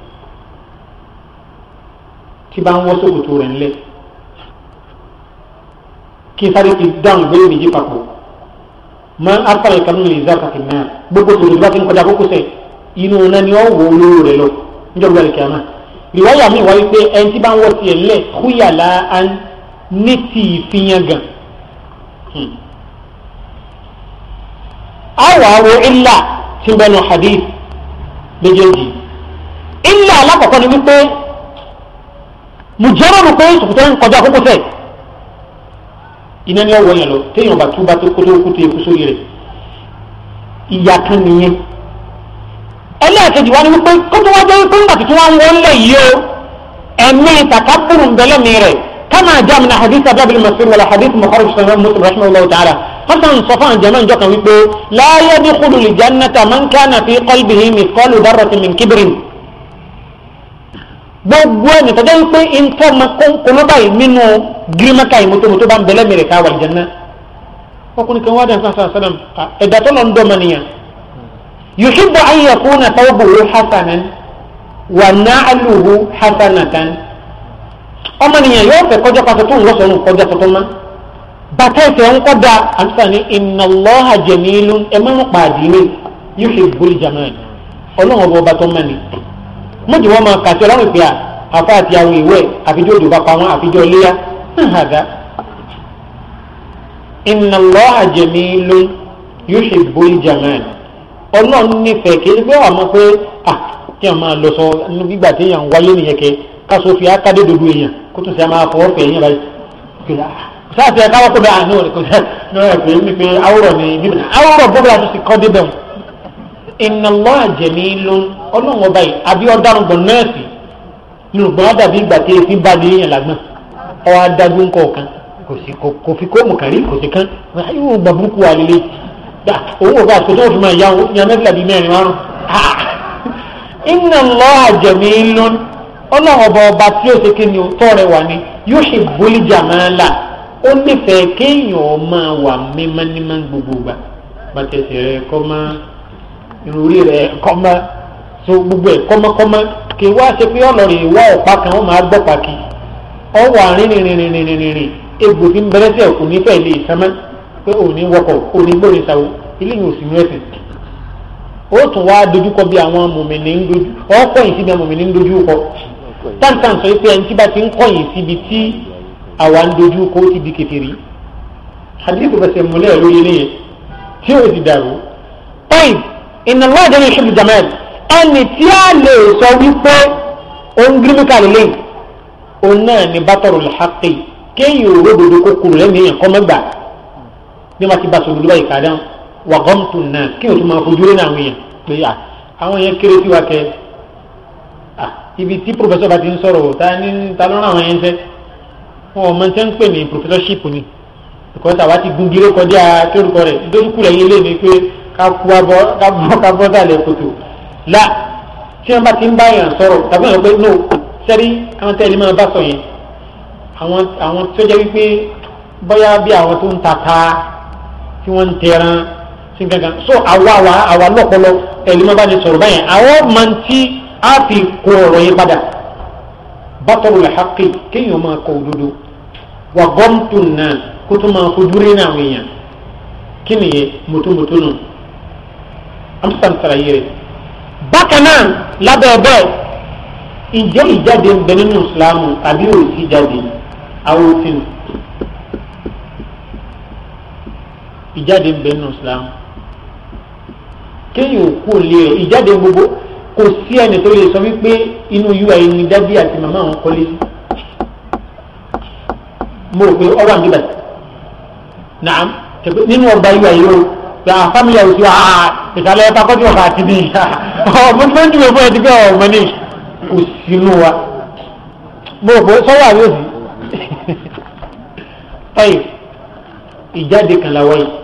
tí bá ń wọ́ sókòtò rẹ̀ ńlẹ̀ kí sáré ti dáhùn ìgbélé méjì papọ̀ máa ń afárá ìkànnì lè zá kàkì náà gbogbo tòun bá ti ń kọjá kókó sẹ̀ inú náà ni wọ́n wọ olóró rẹ̀ lọ níjọba ìkẹ́ àmà ìwáyà mi wáyé pé ẹni tí bá ń wọ́ tiẹ̀ ńlẹ̀ kúyàlá ní ti ìfihàn gan àwọn àwo ilà tí ń bẹnu hadith méjèèjì ilà alákọ̀ọ́kọ́ ni wípé mùjẹ́rọ̀rù pé sòkòtò ń kọjá kókó sẹ̀ iná ni ọwọ́ yẹn lọ téèyàn bá túbá tó kótó kótó eku sórí rẹ̀ ìyá kan nìyẹn ẹlẹ́ẹ̀kejì wá ní wípé kótó wá jẹ́ wípé ńgbà tuntun wá ń wọ́n lẹ̀ yìí o ẹ̀mí takaburu ń bẹ́lẹ̀ mi rẹ̀ kama jaa min hadith abdul masir wala hadith mukharraj sahih muslim rahimahullah ta'ala hasan sọfọn jama njọ kan wípé la yadkhulu li jannata man kana fi qalbihi mithqalu dharratin min kibrin gbogbo ẹni tọ́jọ́ wípé ntọ́ ma kọ́nà báyìí nínú gírímẹ́kà yìí mọ́tòmọ́tò bá ń bẹ̀lẹ́ mẹ́rẹ̀ ká wà lìjẹ́ náà ọkùnrin kan wá dàn sáà sálàm ẹ̀dá tó lọ ń dọ́mọ nìyàn yuhibbu an yakuna thawbuhu hasanan wa na'luhu hasanatan ọmọ nìyàn yóò fẹ́ kọjá pàṣẹ tó ń lọ́sọ̀rọ̀ kọjá tuntun mọ́ bàtà ìfẹ́ ń kọ́da àtúntà ní inna Allaha jamilun ẹ máa ń pa àdínlé yuhibbul jamal ọlọ́run ọba ọba tó mẹ́ni mọ́jú wọn máa kàtí ọlọ́run ìpè à àfa àti àwọn ìwé àfijọ́ òdò bá pa wọn àfijọ́ iléyà ń hàdá inna Allaha jamilun yuhibbul jamal ọlọ́run nífẹ̀ẹ́ kí ẹgbẹ́ wà mọ́ pé à kí wọn máa lọ sọ nínú gbígbà tí èèyàn wáyé nìyẹn kẹ káṣọ fi ákádé dodo èèyàn kó tún ṣe máa fọwọ́ fẹ̀ èèyàn báyìí sáàtì ẹ̀ka wọ́pọ̀ bẹ́ẹ̀ àánú rẹ̀ kò sí náà ẹ̀ pé ní pé awúrọ̀ ni bíbí awúrọ̀ bó bẹ́ẹ̀ àtúnṣe kọ́ débẹ̀ wọn. inna Allaha jamilun ọlọ́run ọba yìí àbí ọ̀daràn gbọ̀n nọ́ọ̀sì nínú gbọ́n dàbí ìgbà tí èéfín bá ní èèyàn lágbọ̀n ọwọ́ adájú ńkọ̀ kan kò sí kò fi kóòmù kárí kò sí kán yóò gbà burúkú wa lélẹ̀ owó ọba àti tó fi máa yá wọn yan mẹ́fìlá bíi mẹ́rin márùn. inna Allaha jamilun ọlọ́run ọba ọba tí ó ṣe kí ni tọ́ rẹ̀ wà ní yuhibbul jamala ó nífẹ̀ẹ́ kéèyàn máa wà mímánimá gbogbo gbà bàtẹ̀sẹ̀ rẹ̀ kọ́ máa ìròrí rẹ̀ kọ́ máa so gbogbo ẹ̀ kọ́mọ́kọ́mọ́ kì í wá ṣe pé ọlọ́rin ìwọ ọ̀pá kan wọ́n máa gbọ́ pàkì ọwọ́ àárín rìnrìnrìnrìnrìn egbò tí ń bẹ̀rẹ̀ sí ẹ̀kú nífẹ̀ẹ́ lè sánmọ́ pé òní wọkọ̀ òní gbòòrè sáwó ilé yìí ò sí mẹ́sìn ó tún wá dojúkọ bí àwọn mòmìnì ń dojú ọkọ̀ yìí síbi àwọn mòmìnì ń dojú kọ táǹtàn sọ pé ẹni tí bá ti ń kọ̀ yìí síbi tí àwa ń dojú kọ ó ti di kékeré hadith fẹsẹ̀ múlẹ̀ lórí eléyẹn tí ó ti dàrú. ọ̀yìn inna Allah jẹ́ ìṣubú jamal ẹni tí a lè sọ wípé òun gírímìkà lélẹ̀ òun náà ní bátọ̀rù lẹ́hàkì kéèyàn òwò dodo kó kúrò lẹ́nu èèyàn kọ́ mẹ́gbà ní wọ́n ti bá sọ̀rọ̀ lóba ìkàdá wà gọ́mtù náà kéèyàn tó máa fojú rí àwọn èèyàn pé àwọn yẹn kéré sí wa kẹ ibi tí pòfẹsọ̀ bá ti ń sọ̀rọ̀ ta ní ta ló rán àwọn yẹn ń sẹ́ wọn ò mọ tẹ́ ń pè ní professorship ni because àwa ti gun gíré kọjá kérúkọ rẹ̀ dókú rẹ̀ yé lé ní pé ká kú abọ́ ká bọ́ ká bọ́ sálẹ̀ kòtò la tí wọ́n bá ti ń bá yàn sọ̀rọ̀ tàbí wọ́n pé no sẹ́rí àwọn tẹ́lẹ̀ máa bá sọ yẹn àwọn àwọn tó jẹ́ wípé bóyá bí àwọn tó ń tata tí wọ́n ń tẹran sí gangan so àwa àwa àwa lọ́pọlọ tẹ́lẹ̀ máa bá ní sọ̀rọ̀ báyẹn àwọn máa ń tí á fi kó ọ̀rọ̀ yẹn padà bátọ̀rù lẹ́hàkì kéèyàn máa kọ òdodo wà gọ́mtù náà kó tó máa fojú rí náà wọ̀nyàn kí nìyẹn mọ́tòmọ́tò nù amsan sàlàyé rẹ̀ bákan náà lábẹ́ bẹ́ẹ̀ ìjẹ́ ìjáde ń bẹ nínú ìsìlámù tàbí òsì jáde àwọn òfin ìjáde ń bẹ nínú ìsìlámù kéèyàn kú òlé rẹ̀ ìjáde gbogbo kò sí ẹni tó lè sọ wípé inú ui ni dábì àti màmá àwọn kọ́lé sí mo rò pé ọ̀rọ̀ àmì bàtà naam nínú ọgbà ui yìí o gba fámìlì àwùjọ wa ìsàlẹ̀ ẹ̀ka kọ́jú ọ̀ka àti ní ọmọ tó ń dùn fún ẹtí pé ọmọ ní kò sínú wa mo rò pé sọ́wọ́ àbí òsì ọ̀yì ìjáde kan làwọn yìí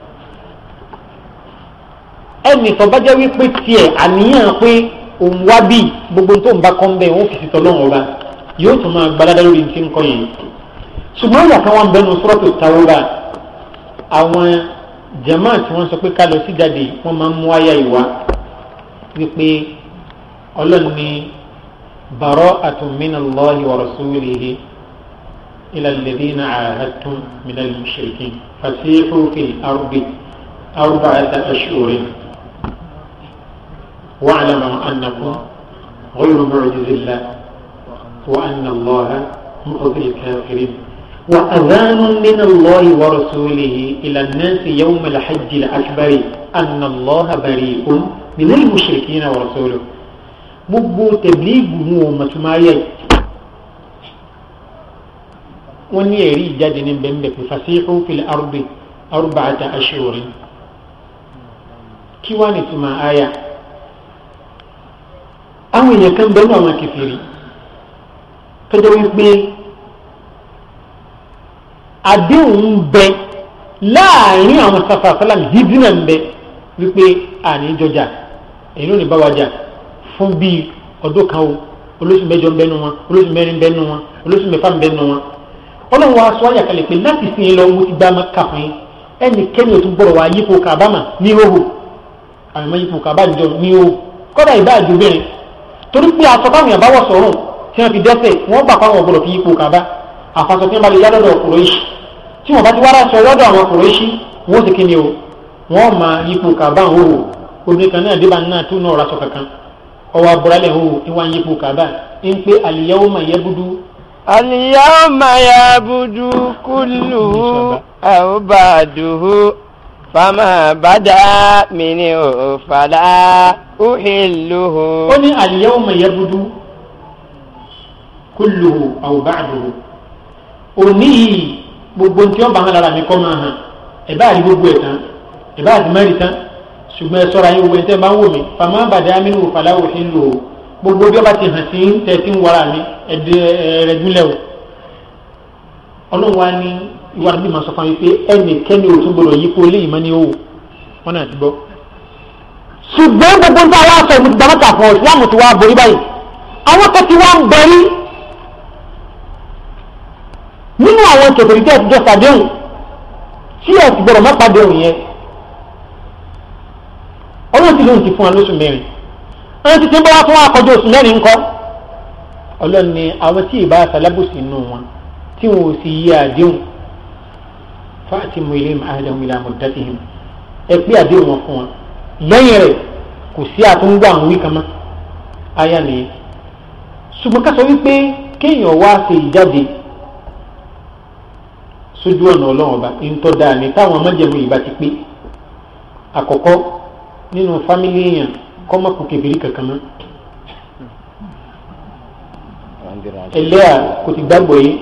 ẹnì tó bá jẹ́ wípé tiẹ̀ àníyàn pé òun wá bí gbogbo tó ń bá kọ́ ń bẹ̀ wọ́n fi ṣètò ọlọ́run ọba yóò tún máa gbalada lórí ti ń kọ́ yẹn ṣùgbọ́n ìyá kan wọn bẹnu sọ́rọ́tò Tawba àwọn jama tí wọ́n sọ pé ká lọ sí jáde wọ́n máa ń mú àyà ìwá wípé ọlọ́run ní bara'atun minallahi wa rasulihi ila alladhina ahadtum minal mushrikin fasihu fil ardi arba'ata ashhurin واعلموا أنكم غير معجز الله وأن الله مخزي الكافرين وأذان من الله ورسوله إلى الناس يوم الحج الأكبر أن الله بريء من المشركين ورسوله gbogbo tẹ̀blíìgù mú o mọ̀túmáyé wọ́n ní ẹ̀rí ìjáde ní bẹ́ẹ̀ pé fasihu fil ardi arba'ata ashhurin kí wá ní túmọ̀ àyà àwọn èèyàn kan bẹ́ẹ̀ náà wọn kẹfìrí tọ́jọ́ wípé àdéhùn ń bẹ láàrin àwọn sàfàsálàm hídínà ń bẹ wípé àní jọjà èyí ló ní bá wa jà fún bíi ọdún kan o olóṣù mẹ́jọ ń bẹnu wọn olóṣù mẹ́rin ń bẹnu wọn olóṣù mẹ́fà ń bẹnu wọn ọlọ́run wa sọ àyàkálẹ̀ pé láti sin in lọ mo ti gbá maka fún yín ẹnikẹ́ni ò tún gbọ́dọ̀ wá yípo kàbámà ní hóhò àwọn ọmọ yípo kàbá níjọ ní hóhò kọ́dà ìbá àjòbìnrin torí pé aṣọ táwọn èèyàn bá wọ̀ sọ̀rùn tí wọ́n fi dẹ́sẹ̀ wọ́n gbà fáwọn ọ̀gbọ̀dọ̀ fi yípo kàbá àfàṣọ tí wọ́n bá lè yá lọ́dọ̀ ọkùnrin yìí tí wọ́n bá ti wá aṣọ lọ́dọ̀ àwọn ọkùnrin yìí wọ́n sì kíni o wọ́n máa yípo kàbá ń hóhò obìnrin kan náà débà náà tó náà raṣọ kankan ọwọ́ abúrálẹ̀ hóhò ìwà ń yípo kàbá ń pé àlìyáwó máa yẹ búdú اليوم يعبد كله أو بعده فما بدا منه فلا أحله ó ní al-yawma yabdu kulluhu aw ba'duhu òní yìí gbogbo tí wọ́n bá hàn lára mi kọ́ máa hàn ẹ̀ bá rí gbogbo ẹ̀ tán ẹ̀ bá rí mẹ́rin tán ṣùgbọ́n ẹ sọ́ra yín wo ẹ̀ tẹ́ máa ń wò mí fama bada minhu fala uhilluhu gbogbo bí wọ́n bá ti hàn sí tẹ̀sí ń wara mi ẹ̀ẹ́dẹ́gbẹ́lẹ́ o ọlọ́run wa ní ìwà bí màá sọ fún mi pé ẹnìkẹ́ni ò tún gbọdọ̀ yípo eléyìí mọ́ ní owó wọn náà ti gbọ́ ṣùgbọ́n gbogbo ń bá wa sọ ìmùtí dámọ́ta fún ìsìláàmù tí wàá borí báyìí àwọn kan ti wá ń bẹ̀rí nínú àwọn kẹfìrí tẹ́ ẹ ti jọ sàdéhùn tí ẹ ti gbọdọ̀ má pàdéhùn yẹn ọlọ́run ti lóun ti fún wa lóṣù mẹ́rin ẹni títí ń bá wá fún wa kọjú oṣù mẹ́rin ńkọ́ ọlọ́run ni àwọn tí ì bá aṣalábùsì nù wọn tí wọn ò sì yí àdéhùn fáàtì mú ilé àdéhùn ilé àmọ̀dátìhìn ẹ pé àdéhùn wọn fún wọn lẹ́yìn rẹ̀ kò sí àtúngbà àwọn wí kan mọ́ aya nìyẹn ṣùgbọ́n ká sọ wípé kéèyàn wá ṣe ìjáde sójú ọ̀nà ọlọ́run ọba ńtọ́ dáa ní táwọn ọmọdéjẹ̀mú yìí bá ti pé àkọ́kọ́ nínú fámílì èèyàn kọ́mọ́kù kẹfìrí kankan mọ́ ẹlẹ́à kò ti gbàgbọ́ yìí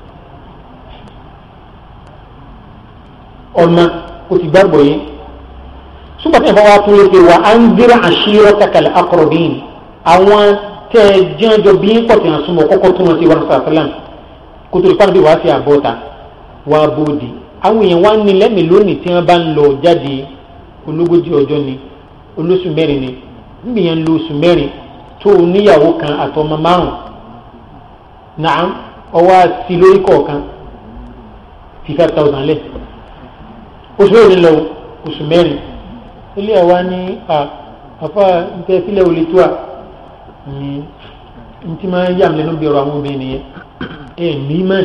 ọmọ kò ti gbàgbọ́ yìí ṣùgbọ́n tí ìfọwọ́ tún lè ṣe wà á ń gbéra àṣírọ́ takàlẹ̀ akọ̀rọ̀bìn àwọn tẹ́ ẹ jẹ́njọ bí pọ̀ tí wọ́n súnmọ́ kọ́kọ́ tó wọn sí wọn sàlám kó tó lè pàdé bí wàá sí àbọ̀ta wàá bòdì àwọn èèyàn wá ní lẹ́mìí lónìí tí wọ́n bá ń lọ jáde ológójì ọjọ́ ni olóṣù mẹ́rin ni níbi yẹn ń lo oṣù mẹ́rin tó oníyàwó kan àtọmọ márùn náà ọwọ́ àti lórí kọ̀ọ̀kan fi five thousand lẹ̀ oṣù mẹ́rin lọ oṣù mẹ́rin ilé ẹ̀ wá ní àfa nǹkan sílẹ̀ olè tó à ní ntí máa ń yà mí lẹ́nu bí ọ̀rọ̀ àwọn obìnrin nìyẹn ẹ̀ ní mẹ́rin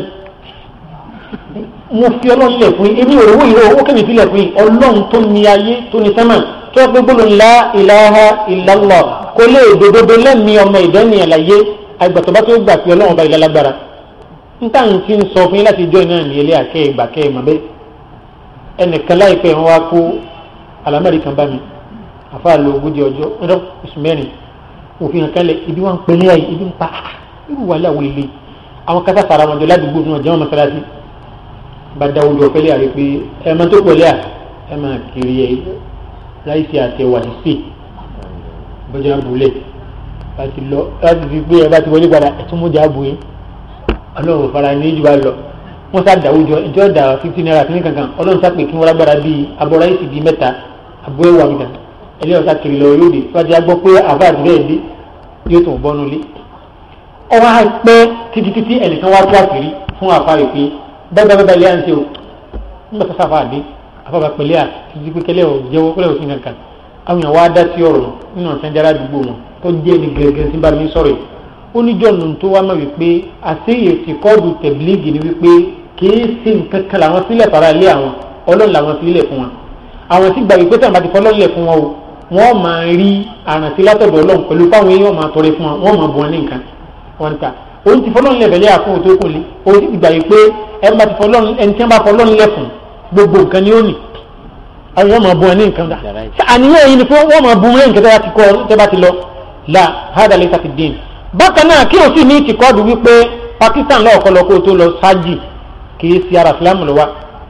mo fi ọlọ́run lẹ̀ fún yín èmi ò rówó ìró owó kẹ́mi fi lẹ̀ fún yín ọlọ́run tó ní ayé tó ní sẹ́mà tó yẹ pé gbọ́dọ̀ ńlá ilaha illallah kó lè dòdòdó lẹ́mí ọmọ ìdánìyàn láyé àgbàtọ̀ bá tó gbà pé ọlọ́run ọba ìlà lágbára níta ń ti ń sọ fún yín láti jọ iná ní ilé àkẹ́ ìgbà kẹ́ ìmọ̀ bẹ́ẹ̀ ẹnìkan láìpẹ́ wọn wá kó alámẹ́rì kan bá mi àfa lo ogójì ọjọ́ ẹ̀rọ oṣù mẹ́rin òfin hàn kálẹ̀ ibi wọn ń pè ní ayé ibi ń pa irú wàhálà wo ilé àwọn kátà sara wọn jọ ládùúgbò náà jẹ́ wọn mọ́sálásí bá dáwọ́ jọ fẹ́lẹ́ àrẹ pé ẹ máa tó pẹ̀lẹ́ à ẹ máa kiri ẹ láìsí àtẹwà sí bọ́jà bulẹ̀ láti lọ láti fi gbé ẹ bá ti wọlé padà ẹ tún mú jà bu yín ọlọ́run fara ní ìjùbá lọ wọ́n sá dáwọ́ jọ ìjọ dà fifty naira kìíní kankan ọlọ́run sá pé kí wọ́n lágbára bíi abọ́ ráìsì bíi mẹ́ta abọ́ ẹ̀wà mi kan ẹlẹ́yìn ọ̀sá kiri lọ yóò dé wájú agbọ́ pé àbá àti bẹ́ẹ̀ dé yóò tún bọ́nu lé ọwọ́ á pẹ́ títí títí ẹnìkan wá tó àkìrí fún àfáàrí pé bẹ́ẹ̀ bẹ́ẹ̀ lé àǹtí o nígbà tó sáfà dé àfàbà pẹ̀lẹ́ à títí pé kẹlẹ́ ò jẹ́wọ́ kẹlẹ́ ò sí kankan àwọn èèyàn wá dá sí ọ̀rọ̀ nínú ọ̀sán jára àdúgbò wọn tó jẹ́ ní gẹ́gẹ́ sí bá mi sọ̀rọ̀ yìí ó ní jọ̀nù tó wá mọ̀ wípé àṣeyè ti kọ́ọ̀dù tẹ̀blígì ni wípé kìí ṣe nǹkan kan làwọn sílẹ̀ fara lé àwọn ọlọ́run làwọn sílẹ̀ fún wọn àwọn tí gbà wípé tàbí fọlọ́lẹ̀ fún wọn o wọ́n máa rí àrántí látọ̀dọ̀ ọlọ́run pẹ̀lú fáwọn èèyàn máa tọrẹ fún wọn wọ́n máa bọ̀ wọn ní nǹkan wọn ta òun ti fọlọ́run lẹ̀ fẹ́lẹ́ àfún òtó kò lé òun ti gbà wípé ẹni bá ti fọlọ́run ẹni tí wọ́n bá fọlọ́run lẹ̀ fún gbogbo nǹkan ni ó nì àwọn wọ́n máa bọ̀ wọn ní nǹkan dà àníyàn yìí ni fún wọ́n máa bọ̀ wọn ní nǹkan tẹ́ bá ti lọ la hada lè sàfi dín bákan náà kí o sì ní ìtìkọ́dù wípé Pakistan lọ́ọ̀kọ́ kó tó lọ sáájì kì í ṣe ara Islam lọ wa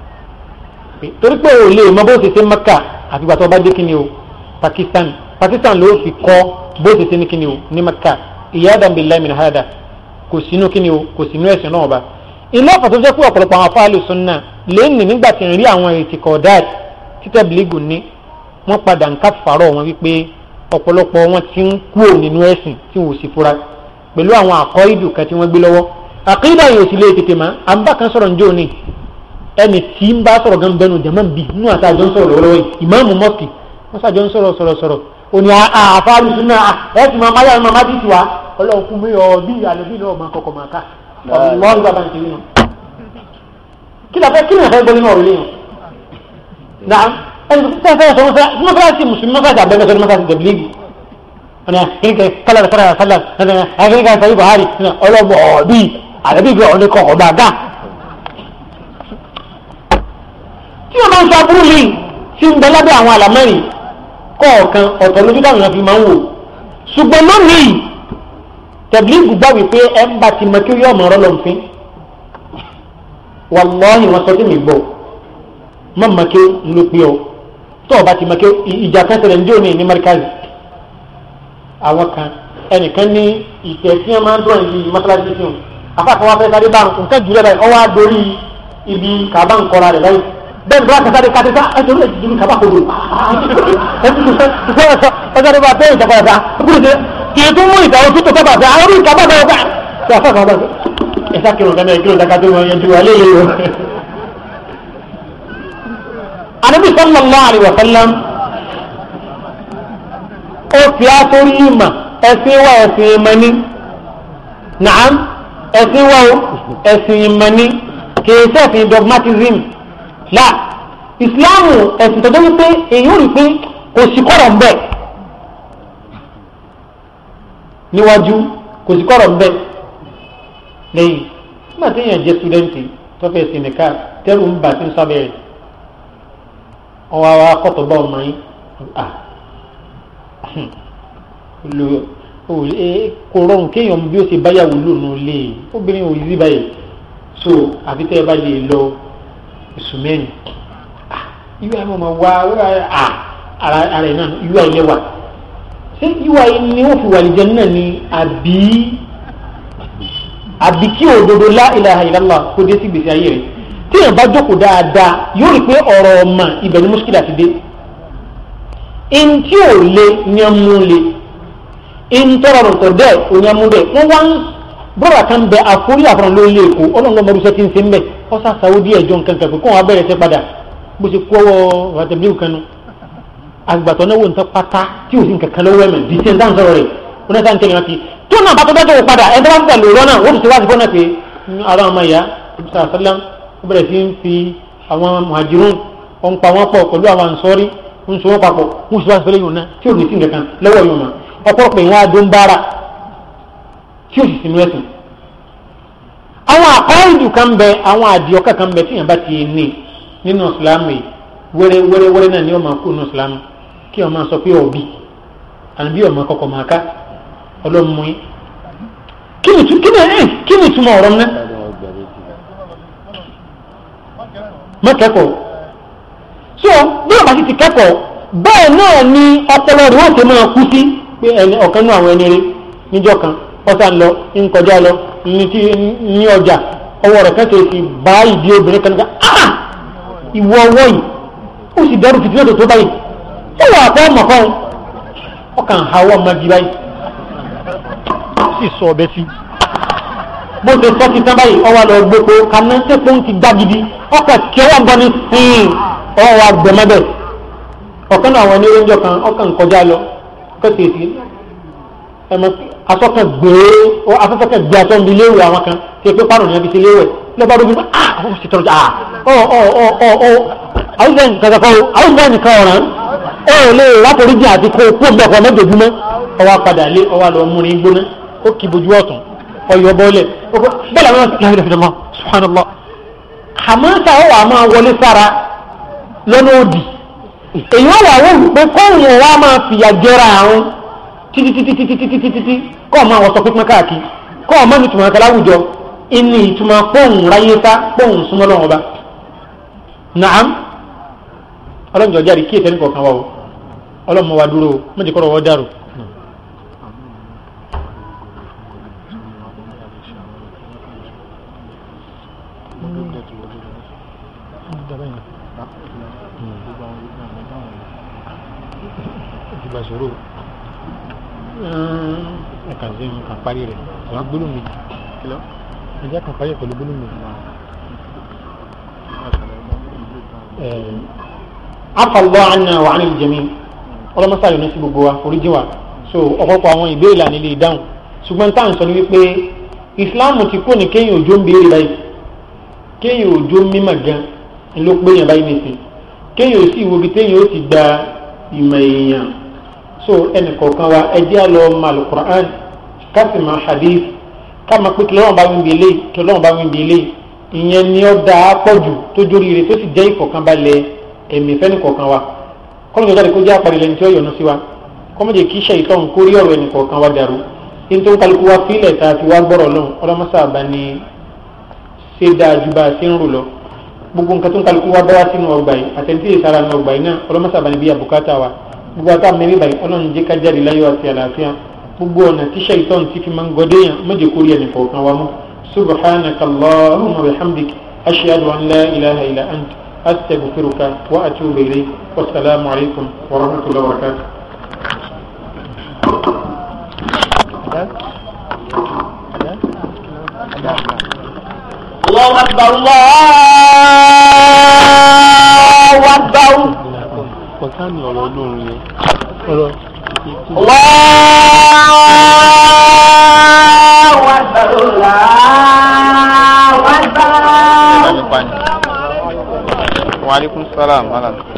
torí pé o lè mọ bó ṣe ṣe Maka àfìgbà tó bá dé kíni o Pakistan Pakistan ló fi kọ́ bó ṣe ṣe ní kíni o ní Maka iyadan billahi min hada kò sínú kíni o kò sínú ẹ̀sìn náà ba ilé ọ̀fọ̀ tó jẹ́ pé ọ̀pọ̀lọpọ̀ àwọn afáàlù sunna lẹ́yìn nígbà tí ń rí àwọn ìtìkọ̀dáàt títẹ̀ bìlígù ní wọ́n padà ń káfàárọ̀ wọn wípé ọ̀pọ̀lọpọ̀ wọn ti ń kúrò nínú ẹ̀sìn tí wọ́n sì fura pẹ̀lú àwọn àkọ́ ìdù kan tí wọ́n gbé lọ́wọ́ àkídà yóò sì lè tètè má à ń bá kan sọ̀rọ̀ njó ni ẹni tí ń bá sọ̀rọ̀ gan bẹnu jẹ̀mọ́ bí nínú àti àjọ ń sọ̀rọ̀ lọ́wọ́lọ́wọ́ yìí ìmáàmù mọ́ọ̀kì wọ́n sàjọ ń sọ̀rọ̀ sọ̀rọ̀ sọ̀rọ̀ òní àfáàlù súnà ẹ̀ ti máa máa yára máa ti tiwa ọlọ́run fún mi ọ bí àlẹ́bí náà máa kọ̀kọ̀ máa ká ọlọ́run bàbá ń tẹ̀lé náà kí la fẹ́ kí ni àfẹ́ gbọ́ nínú ọ̀rọ̀ lẹ́yìn náà ẹni tó fẹ́ sọ mọ́sálásí mùsùlùmí mọ́sálásí àbẹ́fẹ́ sọ mọ́sálásí tẹ̀blígì ọ̀nà kínkẹ́ kálá kálá kálá kínkẹ́ sọ Buhari ọlọ́mọ ọ̀bí àlẹ́bí gbé ọ̀nà kọ̀ ọ̀bá gá tí wọ́n máa ń sọ aburú mi tí ń bẹ lábẹ́ àwọn àlámẹ́rin kọ̀ọ̀kan ọ̀tọ̀ lójú táwọn èèyàn fi máa ń wò ṣùgbọ́n lónìí tẹ̀blígù gbà wípé ẹ ń bá ti mọ kí ó yọ ọmọ ọ̀rọ̀ lọ́nfín wàlọ́ọ̀hìn wọn sọ sí mi gbọ́ má mọ kí ń ló pé ọ tó o bá ti mọ kí ìjà kan ṣẹlẹ̀ ní òní ní mẹ́ríkàzì àwọn kan ẹnìkan ní ìtẹ̀ tí wọ́n máa ń dúró ní mọ́sálásí sí wọn afáàkọ́ wa fẹ́ sáré bá nǹkan jùlọ báyìí ọwọ́ àdórí ibi kàbá nkọ́ra rẹ̀ báyìí bẹ́ẹ̀ bí wọ́n kẹta de kàtẹ́sá ẹ̀jọ̀ ló ti kaba kodo ẹ̀jọ̀ bá bẹ́ẹ̀ ìjọba ẹ̀ta kì í tún mú ìtàwọn tó tó tọ́ bàtà àwọn orí ìkàbá bẹ́ẹ̀ bá ṣe àfẹ́ kan bá ẹ̀sà kìlọ̀ kan náà kìlọ̀ dáká tó wọn yẹn ju alẹ́ yẹn o. Ànábì sallallahu alaihi wa sallam ó fi àtórí ìmà ẹ̀sìn wa ẹ̀sìn ìmọ̀ni nàám ẹ̀sìn wa ẹ̀sìn ìmọ̀ni kì í sẹ́sìn dogmatism la ìsìláàmù ẹ̀sìn tó dẹ́wọ́ pé èyí ò rí pé kò sí kọ́rọ̀ ń bẹ̀ níwájú kò sí kọ́rọ̀ ń bẹ̀ lẹ́yìn nígbà tí èèyàn jẹ́ sítúdẹ́ǹtì tó fẹ́ sí nìka tẹ́rù ń bà sí sábẹ́ rẹ̀ ọwọ́ àwa kọ́tọ̀ bá ọmọ yín lo kò rọrùn kéèyàn bí ó ṣe báyàwó lónìí lé obìnrin ò yí báyìí so àfi tẹ́ ẹ bá lè lọ oṣù mẹ́rin ìwé àwọn ọmọ wa ara ẹ̀ náà ìwé àyè wà ṣé ìwé àyè ni wọ́n fi wà lìjẹ́ náà ni àbí àbí kí òdodo la ilaha illallah kó dé sí gbèsè ayé rẹ̀ tí èèyàn bá jókòó dáadáa yóò rí pé ọ̀rọ̀ ọmọ ibẹ̀ ni mùsùlùmí àti dé ntí ò le ní ọmú le ntọ́rọ̀ tọ̀ dẹ́ òní ọmú dẹ́ wọ́n wá ń bọ́ọ̀rọ̀ kan bẹ àforí àfọ̀rọ̀ ló lé èkó ọlọ́run ọmọ ọdún sẹ́tí ń se ń bẹ̀ ọ̀sà sàwọ́dí ẹ̀jọ̀ nǹkan kan pé kó wọn abẹ́rẹ́ sẹ́ padà bó ṣe kó ọwọ́ ràtẹ̀bílíù kan nu àgbàtọ̀ náà wò ń tán pátá tí ò sí nǹkan kan lọ́wọ́ ẹ̀mẹ̀ bí ṣe ń dáhùn sọ̀rọ̀ rẹ̀ wọn náà sáà ń tẹ̀lé wọn kí tó náà bá tó bẹ́ẹ̀ tó padà ẹ̀ tó bá ń tẹ̀lé òrọ́ náà wọ́n ti wá sí fọ́nà pé ara ọmọ ìyá sàlá ó bẹ̀rẹ̀ sí ń fi àwọn muhajirun ó ń pa wọ́n pọ̀ pẹ̀lú àwọn ànsọ́rí ń so wọ́n papọ̀ wọ́n sì wá sí fẹ́lẹ́ yòó náà tí ò ní sí nǹkan kan lọ́wọ́ yòó mà ọ̀pọ̀lọpọ̀ ìwọ̀n adó ń bára tí ò sì sínú ẹ̀sìn àwọn àkọ́ìdù kan bẹ àwọn àdìọ́kà kan bẹ tíyàn bá ti ní nínú ìsìlámù yìí wẹ́rẹ́ wẹ́rẹ́ wẹ́rẹ́ náà ni wọ́n máa kú nínú ìsìlámù kí wọ́n máa sọ pé ọ̀bí àbí ọ̀mọ kọkọ̀ máa ká ọlọ́mú yín kí ni kí ni ẹ̀ kí ni ìtumọ̀ ọ̀rọ̀ náà mọ́kẹ́kọ̀ọ́ so bí ọba sì ti kẹ́kọ̀ọ́ bẹ́ẹ̀ náà ni ọpọlọ rẹ̀ wọ́n ti máa kú sí pé ẹni ọ̀kan nú àwọn ẹni rẹ̀ níjọ́ kan ọ̀sán lọ ń kọjá lọ ní ọjà ọwọ́ rẹ̀ kẹ́kẹ́ ti bá ìdí obìnrin kan ká ah ìwọ ọwọ́ yìí ó sì dẹ́rù fìtí lọ́tọ̀ tó báyìí ó wà pọ́ ọmọ kan ọkàn àwọ̀ magi báyìí ó sì sọ ọbẹ̀ sí bó ṣe sọ ti tán báyìí ọwọ́ lọ gbogbo kaná tẹ́kọ̀ ń ti gbá gidi ọkàn kí ọwọ́ gbọ́ ní sìn ọwọ́ wa gbẹ̀mẹ́bẹ̀ ọ̀kan náà àwọn oníròyìn kan ọkàn kọjá lọ kẹ́kẹ́ sí ẹmọ asọ́kàn gbé afẹ́fẹ́kẹ́ gbé atọ́ níbi léwu àwọn kan tí pé pàrọ̀ ní ẹbí ti léwu ẹ̀ lọ́ba dóbi ah ó sì tọrọ ah ọ ọ ọ ọ ọ àwùjọ nǹkan kan àwùjọ nǹkan ọ̀ràn ẹ ò lè látòrí jìn àti kó kó mbẹ́kọ̀ mẹ́jọ̀dúnmẹ́ ọwọ́ padà lé ọwọ́ lọ múni gbóná ó kì bójú ọ̀tún ọyọ bọ́ọ̀lẹ̀ bẹ́ẹ̀ làwọn láyé lọ́fẹ̀ẹ́ mọ́ subhanallah hamasa ó wà máa wọlé sára lọ́nà òdì èyí wọ́n wà wọ́n pé kóhùn wa máa fìyà jẹra àwọn títítítítítítítítí kọ́ ọ̀ma wọ́sọ pípín káàkiri kọ́ ọ̀ma ní ìtumọ̀ akẹ́lá àwùjọ ìní ìtumọ̀ pọ́ùn ráyé sá pọ́ùn súnmọ́ lọ́wọ́ bá nàám ọlọ́njọ́ jáde kí ètò ẹnìkọ̀ọ̀kan wà o ọlọ́mọ wa dúró o méjì kọ́rọ̀ wọ́n dàrú. ẹ̀ka sí nǹkan parí rẹ̀. gbólóhùn mi Kìlọ̀. ẹ jẹ́ kan fàyè pẹ̀lú gbólóhùn mi. afọlọ́ àná wà ní ìjẹ̀mí ọlọ́mọsá yóò ní sí gbogbo wa oríjì wa so ọ̀pọ̀pọ̀ àwọn ìbéèrè là nílé ìdáhùn ṣùgbọ́n táà ń sọ ní wípé ìsìláàmù ti kó ní kéèyàn òjò ń béèrè báyìí kéèyàn òjò mímọ̀ gan ló pé yàn báyìí nìsín kéèyàn ò sì wo ibi téèyàn ó ti gba ìmọ̀ èèyàn so ẹnì kọ̀ọ̀kan wa ẹ jẹ́ àlọ́ ma alukur'an ká sì máa hadith ká máa pé kí lọ́wọ́n bá wí bí eléyìí kí lọ́wọ́n bá wí bí eléyìí ìyẹn ni ó dáa pọ̀ jù tó jórí rẹ̀ tó sì jẹ́ ìfọ̀kànbalẹ̀ ẹ̀mí fẹ́ni kọ̀ọ̀kan wa kọ́nà ìjọba kó jẹ́ àpàdé lẹ́ni tí ó yọ̀nù sí wa kọ́mọ̀jẹ̀ kí iṣẹ́ ìtọ́ nǹkó rí ọ̀rọ̀ ẹnì kọ̀ọ̀kan wa dàrú ní tó ń kálukú wa fílẹ̀ tá a fi wá gbọ́rọ̀ lọ́hùn ọlọ́mọṣà bá ní ṣe dáa ju bá a ṣe ń rò lọ gbogbo nǹkan tó ń kálukú wa bá wá sínú ọgbà yìí àtẹ̀ntì ìsara ní ọgbà yìí náà ọlọ́mọṣà bá ní bí àbùkátà wa gbogbo àtà mẹ́rin báyìí ọlọ́run jẹ́ ká jáde láyọ̀ àti àlàáfíà gbogbo ọ̀nà tíṣẹ́ ìtọ́ ti fi máa ń gọdé yàn mọ́jẹ̀ kórì ẹnì kọ̀ọ̀kan wa mú subhanaka allahumma wa bihamdik ashhadu an la ilaha illa ant astaghfiruka wa atubu ilayk wasalaamu alaykum wa rahmatullahi wa barakatuh. الله أكبر الله أكبر Kọ̀tánì ọ̀rọ̀ olórin yẹn. Ọ̀rọ̀ الله أكبر الله أكبر ìbámi pa ni. Wa alaikum salam. Wa alaikum.